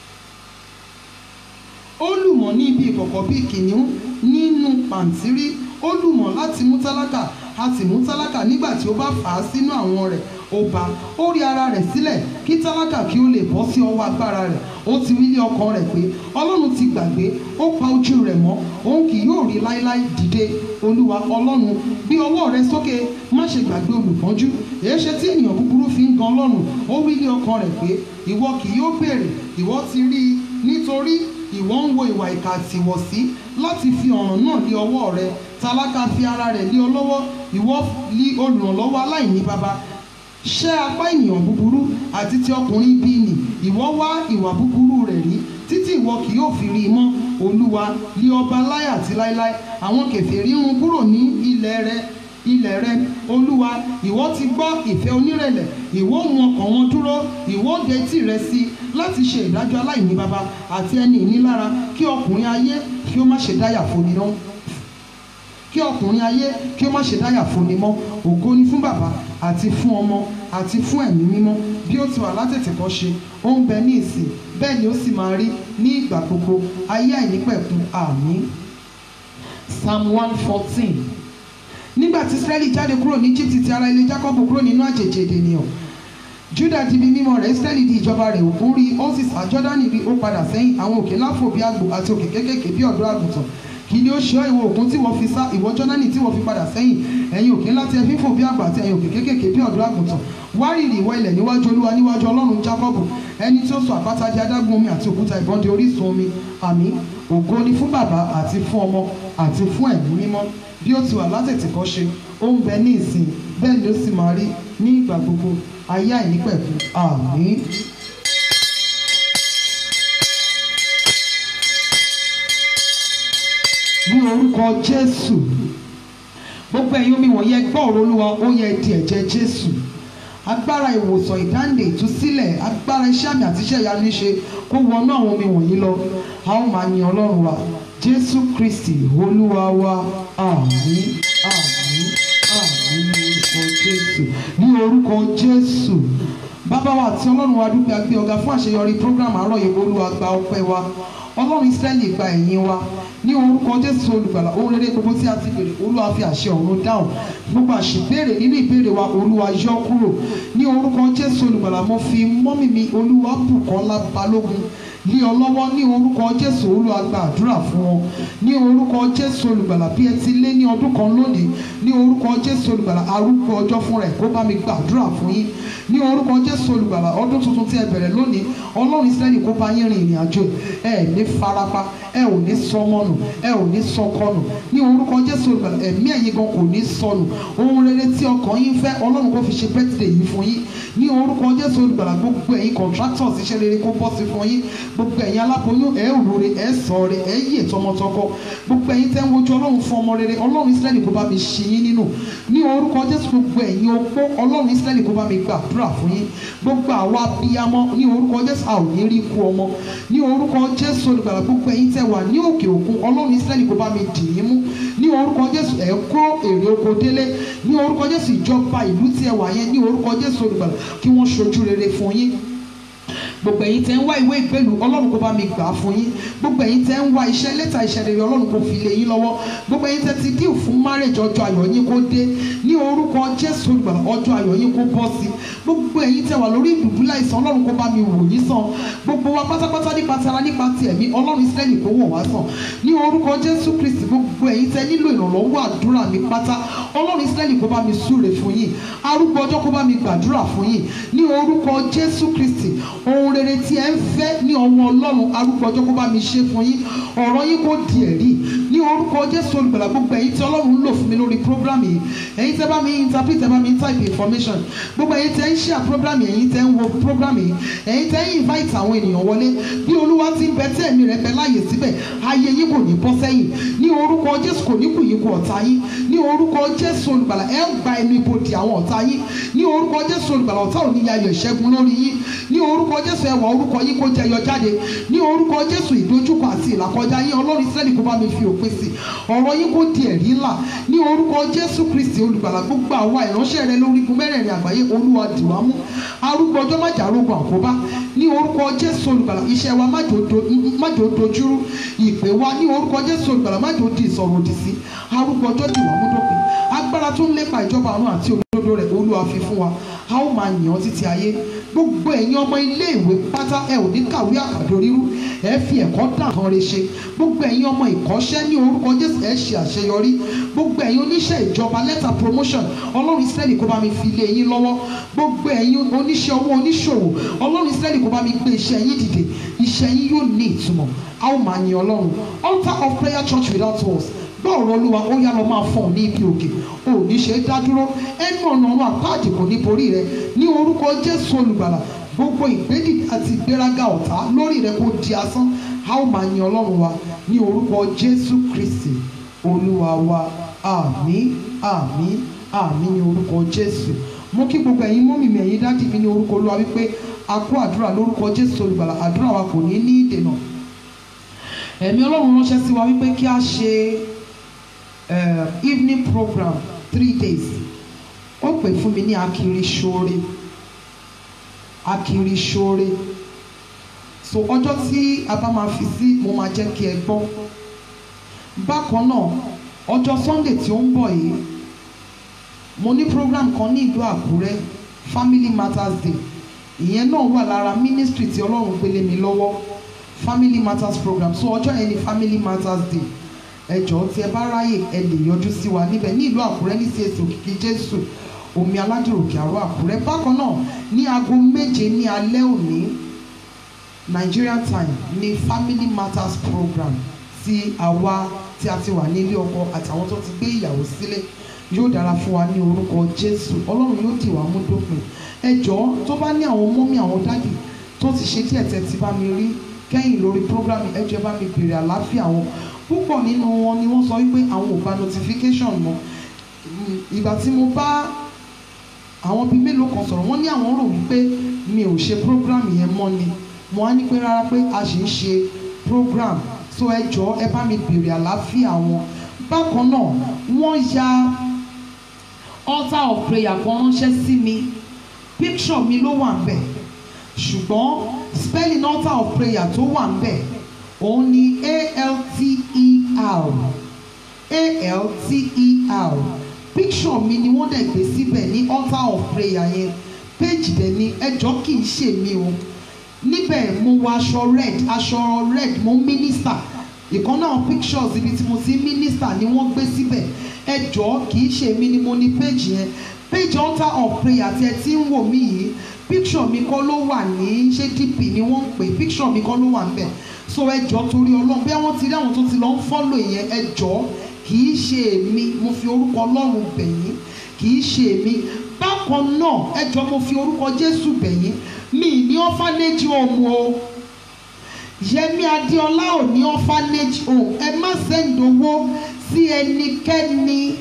ó lùmọ̀ ní ibi ìkọ̀kọ̀ bíi kìnìún nínú pàǹtírí ó lùmọ̀ láti mú tálákà a sì mú tálákà nígbà tí ó bá fà á sínú àwọn rẹ̀ ó bá ó rí ara rẹ̀ sílẹ̀ kí tálákà kí ó lè bọ́ sí ọwọ́ agbára rẹ̀ ó ti wí lé ọkàn rẹ̀ pé ọlọ́run ti gbàgbé ó pa ojú rẹ̀ mọ́ òun kì yóò rí láéláé dìde olúwa ọlọ́run gbé ọwọ́ rẹ sókè má ṣe gbàgbé olùpọ́njú èé ṣe tí ènìyàn búburú fi ń gan ọlọ́run ó wí lé ọkàn rẹ̀ pé ìwọ kì yóò béèrè ìwọ ti rí i nítorí ìwọ ń wo ìwà ìkà àtìwọ̀sí láti fi ọ̀ràn náà lé ọwọ́ rẹ tálákà fi ara rẹ̀ lé ọ lọ́wọ́ ìwọ lé olùrànlọ́wọ́ aláìní baba ṣẹ́ apá ènìyàn búburú àti ti ọkùnrin bíi nì ìwọ wá ìwà búburú rẹ̀ rí títí ìwọ kì yóò fi rí i mọ́ olúwa lé ọba láyé àti láéláé àwọn kèfèrí run kúrò ní ilẹ̀ rẹ ilẹ̀ rẹ olúwa ìwọ ti gbọ́ ìfẹ́ onírẹ̀lẹ̀ ìwọ mú ọkàn wọn dúró ìwọ dé tì rẹ sí i láti ṣe ìdájọ́ aláìní baba àti ẹni ìnilára kí ọkùnrin ayé kí ó má ṣe dáyà foni náà kí ọkùnrin ayé kí ó má ṣe dáyà foni mọ́ ògo ni fún bàbá àti fún ọmọ àti fún ẹ̀mí mímọ́ bí ó ti wà látètèkọ́ ṣe ó ń bẹ ní ìsìn bẹ́ẹ̀ ni ó sì máa rí ní ìgbà gbogbo ayé àìnípẹ̀kun àmín psalm one fourteen nígbà tí israẹli jáde kúrò ní egypt ti ara ilé jacob kúrò nínú àjèjì ènìyàn juda di ibi mímọ́ rẹ̀ israẹli di ìjọba rẹ̀ òkun rí ó sì sá jọ́dánì rí ó padà sẹ́yìn àwọn òkè láfò bí àgbò àti òkè kékèké bí ọ̀dọ́ àgùntàn kí ni ó ṣe ọ́ ìwọ òkun tí wọ́n fi sá ìwọ jọ́dánì tí wọ́n fi padà sẹ́yìn ẹ̀yin òkè ńlá tí ẹ fi ń fò bí àgbà àti ẹ̀yin òkè kékèké bí ọ̀dọ́ àgùntàn wárìrì ìwọ ilẹ̀ níwájú olúwa níwájú ọlọ́run jacob ẹni tí ó sọ àpáta di adágún omi àti òkúta ìbọn di orísun omi àmín ògo ni fún bàbá àti fún ọmọ àti fún ẹ̀mí mímọ́ bí ó ti wà látètèkọ́ ṣe ó ń bẹ ní ìsìn bẹ́ẹ̀ ni ó sì máa rí ní ìgbà gbogbo ayé àìnípẹ̀kun àmín. ní orúkọ jésù gbogbo ẹ̀yin omi wọ̀nyí ẹ gbọ́ ọ̀rọ̀ olúwa ó yẹ di ẹ̀jẹ̀ jésù agbára ìwòsàn ìdáǹdè ìtúsílẹ̀ agbára iṣẹ́ àmì àti iṣẹ́ ìyanu ṣe kó wọnú àwọn omi wọ̀nyí lọ a ó máa yin ọlọ́run wa jésù kristi olúwa wa àmín àmín àmín ní orúkọ jésù ní orúkọ jésù bàbá wa àti ọlọ́run wa dúpẹ́ agbé ọ̀gá fún àṣeyọrí program àárọ̀ yìí olúwa gba ọpẹ́ wa ọlọ́run israẹli gba ẹ̀yìn wa ní orúkọ jésù olùgbàlà ohun rere gbogbo tí a ti béèrè olúwa fi àṣẹ ọ̀run dáhùn gbogbo àṣìbéèrè nínú ìbéèrè wa olúwa yọ kúrò ní orúkọ jésù olùgbàlà mo fi mọ́mì mi olúwa bùkọ́lá balógun ní ọlọ́wọ́ ní orúkọ jésù olúwa gba àdúrà fún wọn ní orúkọ jésù olùgbàlà bí ẹ ti lé ní ọdún kan lónìí ní orúkọ jésù olùgbàlà arúgbó ọjọ́ fún rẹ̀ kó bá mi gba àdúrà fún yín ní orúkọ jésù olùgbàlà ọdún tuntun tí ẹ bẹ̀rẹ̀ lónìí ọlọ́run israẹli kó bá yín rin ìrìn àjò ẹ ní farapa ẹ ò ní sọmọnù ẹ ò ní sọkọnù ní orúkọ jésù olùgbàlà ẹ̀mí ẹ̀yin gan kò ní sọnù ohun rere tí ọkàn yín fẹ́ ọlọ́run kó fi ṣe bẹ́tìdè yìí fún yín ní orúkọ jésù olùgbàlà gbogbo ẹ̀yin contractors iṣẹ́ rere kó bọ́ sí fún yín gbogbo ẹ̀yin aláboyún ẹ̀ òrore ẹ̀ sọ̀rọ̀ ẹ̀ yè tọmọtọkọ gbogbo ẹ̀yin tẹ́ ń wojú ọlọ́run fún ọmọ rere ọlọ́run israẹli kó bá mi ṣí yín nínú ní orúkọ jésù gbogbo ẹ̀yin opó ọlọ́run israẹli kó bá mi gbàdúrà fún yín gbogbo àwa abiyamọ ní orúkọ jésù a ò ní rí ikú ọmọ ní orúkọ jésù olùgbàlà gbogbo ẹ̀yin tẹ́ wà ní òkè òkun ọlọ́run israẹli kó bá mi dì í mú ní orúkọ jésù ẹ̀ kó èrè oko délé ní orúkọ jésù ìjọba ìlú tí ẹ wà yẹn ní orúkọ jésù olùgbàlà kí wọ́n ṣojú rere fún yín gbogbo ẹ̀yin tẹ́ ń wá ìwé ìgbélú ọlọ́run kó bá mi gbà á fún yín gbogbo ẹ̀yin tẹ́ ń wá iṣẹ́ lẹ́tà iṣẹ́ rere ọlọ́run kó fi lé yín lọ́wọ́ gbogbo ẹ̀yin tẹ́ ti díù fún márèjì ọjọ́ ayọ̀ yín kó dé ní orúkọ jésù olùgbàlà ọjọ́ ayọ̀ yín kó bọ́ sí gbogbo ẹ̀yin tẹ́ wà lórí ìdùbúlẹ̀ àìsàn ọlọ́run kó bá mi wò yín sàn gbogbo wa pátápátá nípa tara nípa ti ẹ̀mí ọlọ́run ìsírẹ́lì kó wọ̀ wá sàn ní orúkọ jésù kristi gbogbo ẹ̀yin tẹ́ nílò ìrànlọ́wọ́ àdúrà mi pátá ọlọ́run ìsírẹ́lì kó bá mi súre fún yín arúgbó ọjọ́ kó bá mi gbàdúrà fún yín ní orúkọ jésù kristi ohun rere tí ẹ ń fẹ́ ní ọwọ́ ọlọ́run arúgbó ọjọ́ kó bá mi ṣe fún yín ọ̀rọ̀ yín kó di ẹ̀rí ní orúkọ jésù olùgbàlà gbogbo ẹ̀yin tí ọlọ́run ń lò fún mi lórí program yìí ẹ̀yin tẹ́ bá mi interpret tẹ́ bá mi type information gbogbo ẹ̀yin tẹ́ ń share program yìí ẹ̀yin tẹ́ ń wo program yìí ẹ̀yin tẹ́ ń invite àwọn ènìyàn wọlé bí olúwa ti ń bẹ tí ẹ̀mí rẹ̀ bẹ láàyè síbẹ̀ ayé yín kò ní bọ́ sẹ́yìn ní orúkọ jésù kò ní kù yín kú ọ̀tá yín ní orúkọ jésù olùgbàlà ẹ gba ẹnu ibodè àwọn ọ̀tá yín ní orúkọ jésù olùgbàlà ọ̀tá ò ní yayọ̀ ìṣẹ́gun lórí yín ní orúkọ jésù ẹwà orúkọ yín kó jẹyọ jáde ní orúkọ jésù ìdojúkọ àti ìlàkọjá yín ọlọ́run ìsírẹ́lì kó bá mi fi òpin òpin sí ọ̀rọ̀ yín kó di ẹ̀rí ńlá ní orúkọ jésù kristi olùgbàlà gbogbo àwa ìránṣẹ́ rẹ lórígun mẹ́rẹ̀ẹ̀rin àgbáyé olúwa dìwà mú arúgbó ọjọ́ májà arógun àkóbá ní orúkọ jésù olùgbàlà iṣẹ́ wa májò do- májò dojúrú ìpè wa ní orúkọ jésù olùgbàlà májò di ìsọ̀rọ̀ òdì sí arúgbó ọjọ́ dìwà mú dópin agbára tó ń lépa ìjọba ọ̀run àti òdodo rẹ̀ olúwa fi fún wa a ó máa yàn ọ́ títí ayé gbogbo ẹ̀yin ọmọ ilé ìwé pátá ẹ ò ní kàwé àkàdó rírú ẹ fi ẹ̀kọ́ dà kan re ṣe gbogbo ẹ̀yin ọmọ ìkọ́ṣẹ́ ní orúkọ jésù ẹ ṣe àṣeyọrí gbogbo ẹ̀yin oníṣẹ́ ìjọba lẹ́tà promotion ọlọ́run israẹli kó bá mi fi lé yín lọ́wọ́ gbogbo ẹ̀yin oníṣẹ́ owó oníṣòwò ọlọ́run israẹli kó bá mi gbé iṣẹ́ yín dìde iṣẹ́ yín yóò ní ìtumọ̀ a ó máa yin ọlọ́run altar of prayer church without walls gbọ́ ọ̀rọ̀ olúwa ó yá lọ máa fọ̀n ní ibi òkè ò ní ṣe é dá dúró ẹnu ọ̀nà ọ̀run àpáàdì kò ní borí rẹ ní orúkọ jésù olùgbàlà gbogbo ìgbédì àti ìgbéraga ọ̀tá lórí rẹ kó di asán a ó máa yin ọlọ́run wa ní orúkọ jésù kristi olúwa wa àmín àmín àmín ní orúkọ jésù mo kí gbogbo ẹ̀yin mọ́mì mi ẹ̀yin dádì mi ní orúkọ olúwa wípé a kó àdúrà lórúkọ jésù olùgbàlà àdúrà wa kò ní ní ìdènà ẹ̀mí ọlọ́run ránṣẹ́ sí wa wípé kí a ṣe uh, evening program three days ó pè fún mi ní akiri ṣoore akiri ṣoore so ọjọ́ tí a bá máa fi sí mo máa jẹ́ kí ẹ gbọ́ bákan náà ọjọ́ sunday tí ó ń bọ̀ yìí mo ní program kan ní ìlú àkúrẹ́ family matters day ìyẹn náà wà lára ministry tí ọlọ́run gbélé mi lọ́wọ́ family matters program so ọjọ́ yẹn ni family matters day ẹ jọ̀ọ́ tí ẹ bá ráyè ẹ lè yọjú sí wa níbẹ̀ ní ìlú àkúrẹ́ ní csc òkìkí jésù omi aládìròkè àrò àkúrẹ́ bákan náà ní aago méje ní alẹ́ òní nigerian time ní family matters program tí àwa tí a ti wà ní ilé ọkọ àtàwọn tó ti gbé ìyàwó sílé yóò dára fún wa ní orúkọ jésù ọlọ́run yóò dì wá mú dópin ẹ jọ̀ọ́ tó bá ní àwọn mọ́mí àwọn dádì tó ti ṣe díẹ̀ tẹ́ ti bá mi rí kẹ́yìn lórí program ẹ jọ̀ọ́ ẹ bá mi béèrè àlàáfíà wọn púpọ̀ nínú wọn ni wọ́n sọ wípé àwọn ò gba notification mọ́ Mm, ìgbà tí mo bá àwọn bíi mélòó kan sọ̀rọ̀ wọ́n ní àwọn rò wípé mi ò ṣe program yẹn mọ́ ni mo á ní pé rárá pé a sì ń ṣe program so ẹ jọ̀ọ́ ẹ bá mi béèrè àlàáfíà wọn bákan náà wọ́n ya altar of prayer kan ránṣẹ́ sí mi picture mi ló wà ń bẹ̀ ṣùgbọ́n spelling altar of prayer tó wà ń bẹ̀ òun ni a-l-t-e-r a-l-t-e-r picture mi ni wọ́n dẹ̀ gbé síbẹ̀ ní altar of prayer yẹn page dẹ̀ ni ẹjọ́ kì í ṣe mi o níbẹ̀ mo wọ aṣọ red aṣọ red mo minister ìkan náà pictures ibi tí mo ti minister ni wọ́n gbé síbẹ̀ ẹjọ́ kì í ṣe mi ni mo ní page yẹn page altar of prayer tí ẹ ti ń wò mí yìí picture mi kọ́ ló wà ní ṣé dp ni wọ́n ń pè picture mi kọ́ ló wà ń bẹ̀ so ẹjọ́ torí ọlọ́run bí àwọn ti rí àwọn tó ti lọ ń follow yẹn ẹjọ́ kì í ṣe èmi mo fi orúkọ ọlọ́run bẹ̀ yín kì í ṣe èmi bákan náà ẹjọ́ mo fi orúkọ jésù bẹ̀ yín mi ní orphanage home o yẹmi adéọlá ò ní orphanage home ẹ má send owó sí ẹnikẹ́ni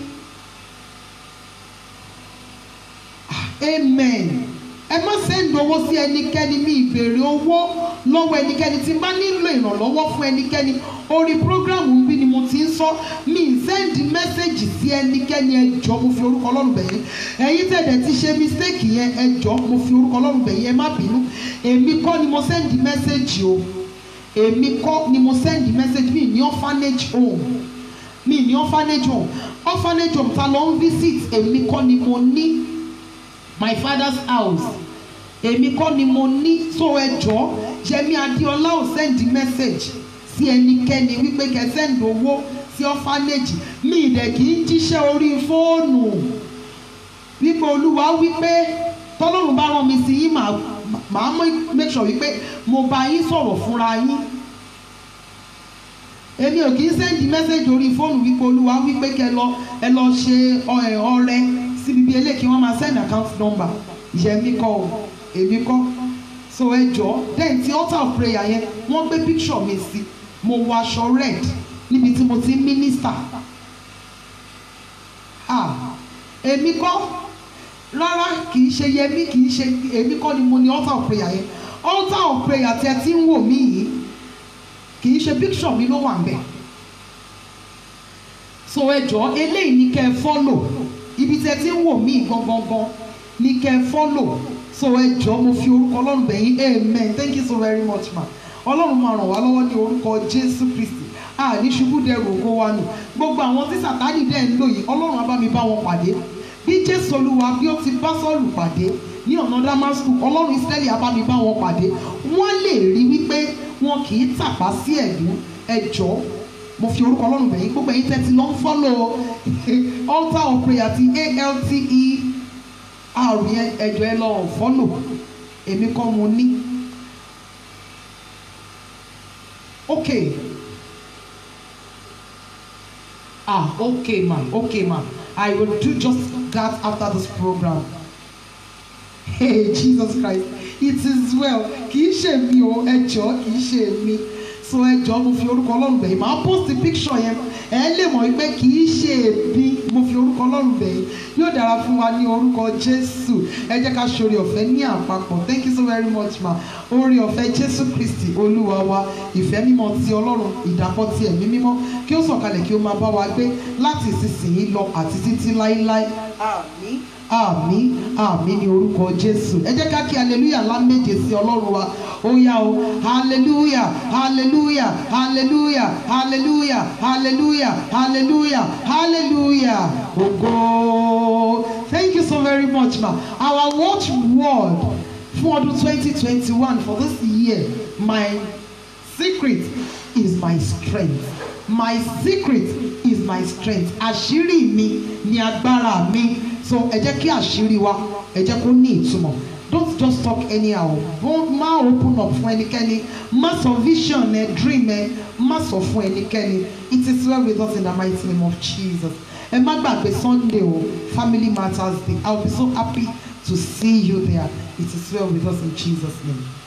amen ẹ má send owó sí ẹnikẹ́ni mi ìbéèrè owó lọ́wọ́ ẹnikẹ́ni tí n bá nílò ìrànlọ́wọ́ fún ẹnikẹ́ni orí programu bí ni mo ti ń sọ mi ì send message sí ẹnikẹ́ni ẹ jọ̀ọ́ mo fi orúkọ ọlọ́run bẹ̀ yín ẹ̀yin tẹ̀dẹ̀ ti ṣe mistake yẹn ẹ jọ̀ọ́ mo fi orúkọ ọlọ́run bẹ̀ yín ẹ má bínú èmi kọ́ ni mo send message o èmi kọ́ ni mo send message mi ní orphanage home mi ní orphanage home orphanage home ta ló ń visit èmi kọ́ ni mo ní my father's house èmi kọ́ ni mo ní so ẹ jọ̀ọ́ yẹmi adéọlá ò send message sí ẹnikẹ́ni wípé kẹ́ send owó sí orphanage mi ìdẹ̀ kì í jíṣẹ́ orí fóònù wípé olúwa wípé tọ́lọ́run bá rán mi sí yín màá màá make sure wípé mo bá yín sọ̀rọ̀ fúnra yín èmi ò kì í send message orí fóònù wípé olúwa wípé kẹ́ lọ ẹ lọ ṣe ọrẹ síbi bí eléyìí kí wọ́n máa send account number yẹmi kọ́ o èmi kọ́ so ẹ jọ then ti altar of prayer yẹn wọ́n gbé picture mi sí mo wọ aṣọ red níbi tí mo ti ń minister ah èmi kọ́ rárá kì í ṣe yẹmi kì í ṣe èmi kọ́ ni mo ní altar of prayer yẹn altar of prayer tí ẹ ti ń wò mí yìí kì í ṣe picture mi ló wà ń bẹ̀ so ẹ jọ eléyìí ní kẹ́ ẹ fọ́lò ibi tẹ́ ti ń wò mí gangan ní kẹ́ ẹ fọ́lò so ẹ jọ mo fi orúkọ ọlọ́run bẹ̀yìn amen thank you so very much ma ọlọ́run máa ràn wá lọ́wọ́ ní orúkọ jésù kristi àní ṣubú dẹrù ògo wa nù gbogbo àwọn tí sàtánì dẹ̀ ń lò yìí ọlọ́run á bá mi bá wọn pàdé bí jésù olúwa bí ó ti bá sọ́ọ̀lù pàdé ní ọ̀nà damasku ọlọ́run israẹli á bá mi bá wọn pàdé wọ́n lè rí wípé wọn kì í tàpá sí ẹ̀dùn ẹjọ́ mo fi orúkọ ọlọ́run bẹ̀yìn gbogbo ẹ̀yin tẹ́tí lọ ń fọ́lọ̀ altar of prayer ti alte àrùn yẹn ẹjọ́ ẹ lọ fọ́lọ̀ èmi kọ́ mo ní. okay ah okay ma okay ma i will do just that after this program hey jesus christ it is well kì í ṣe mi o ẹ jọ̀ọ́ kì í ṣe mi so ẹ jọ̀ọ́ mo fi orúkọ ọlọ́run bẹ̀yìn màá post picture yẹn ẹ lè mọ̀ wípé kì í ṣe èmi mo fi orúkọ ọlọ́run bẹ̀yìn yóò dára fún wa ní orúkọ jésù ẹ jẹ́ ká ṣoore ọ̀fẹ́ ní àpapọ̀ thank you so very much ma oore ọ̀fẹ́ jésù kristi olúwa wa ìfẹ́ mímọ́ ti ọlọ́run ìdàpọ̀ ti ẹ̀mí mímọ́ kí ó sọ̀kalẹ̀ kí ó máa bá wa gbé láti ìsinsìnyí lọ àti títí láíláí àmín àmín àmín ní orúkọ jésù ẹ jẹ́ ká kí hallelujah ńlá méje sí ọlọ́run wa ó yá o hallelujah hallelujah hallelujah hallelujah hallelujah hallelujah hallelujah ògo thank you so very much ma our watch word fún ọdún twenty twenty one for this year my secret is my strength my secret is my strength àṣírí mi ni agbára mi so ẹ jẹ́ kí àṣírí wa ẹ jẹ́ kó ní ìtumọ̀ don't just talk anyhow Don't- má open up fún ẹnikẹ́ni má sọ vision ẹ dream ẹ má sọ fún ẹnikẹ́ni it is well with us in the mighty name of jesus ẹ má gbàgbé sunday o family matters day i will be so happy to see you there it is well with us in jesus name.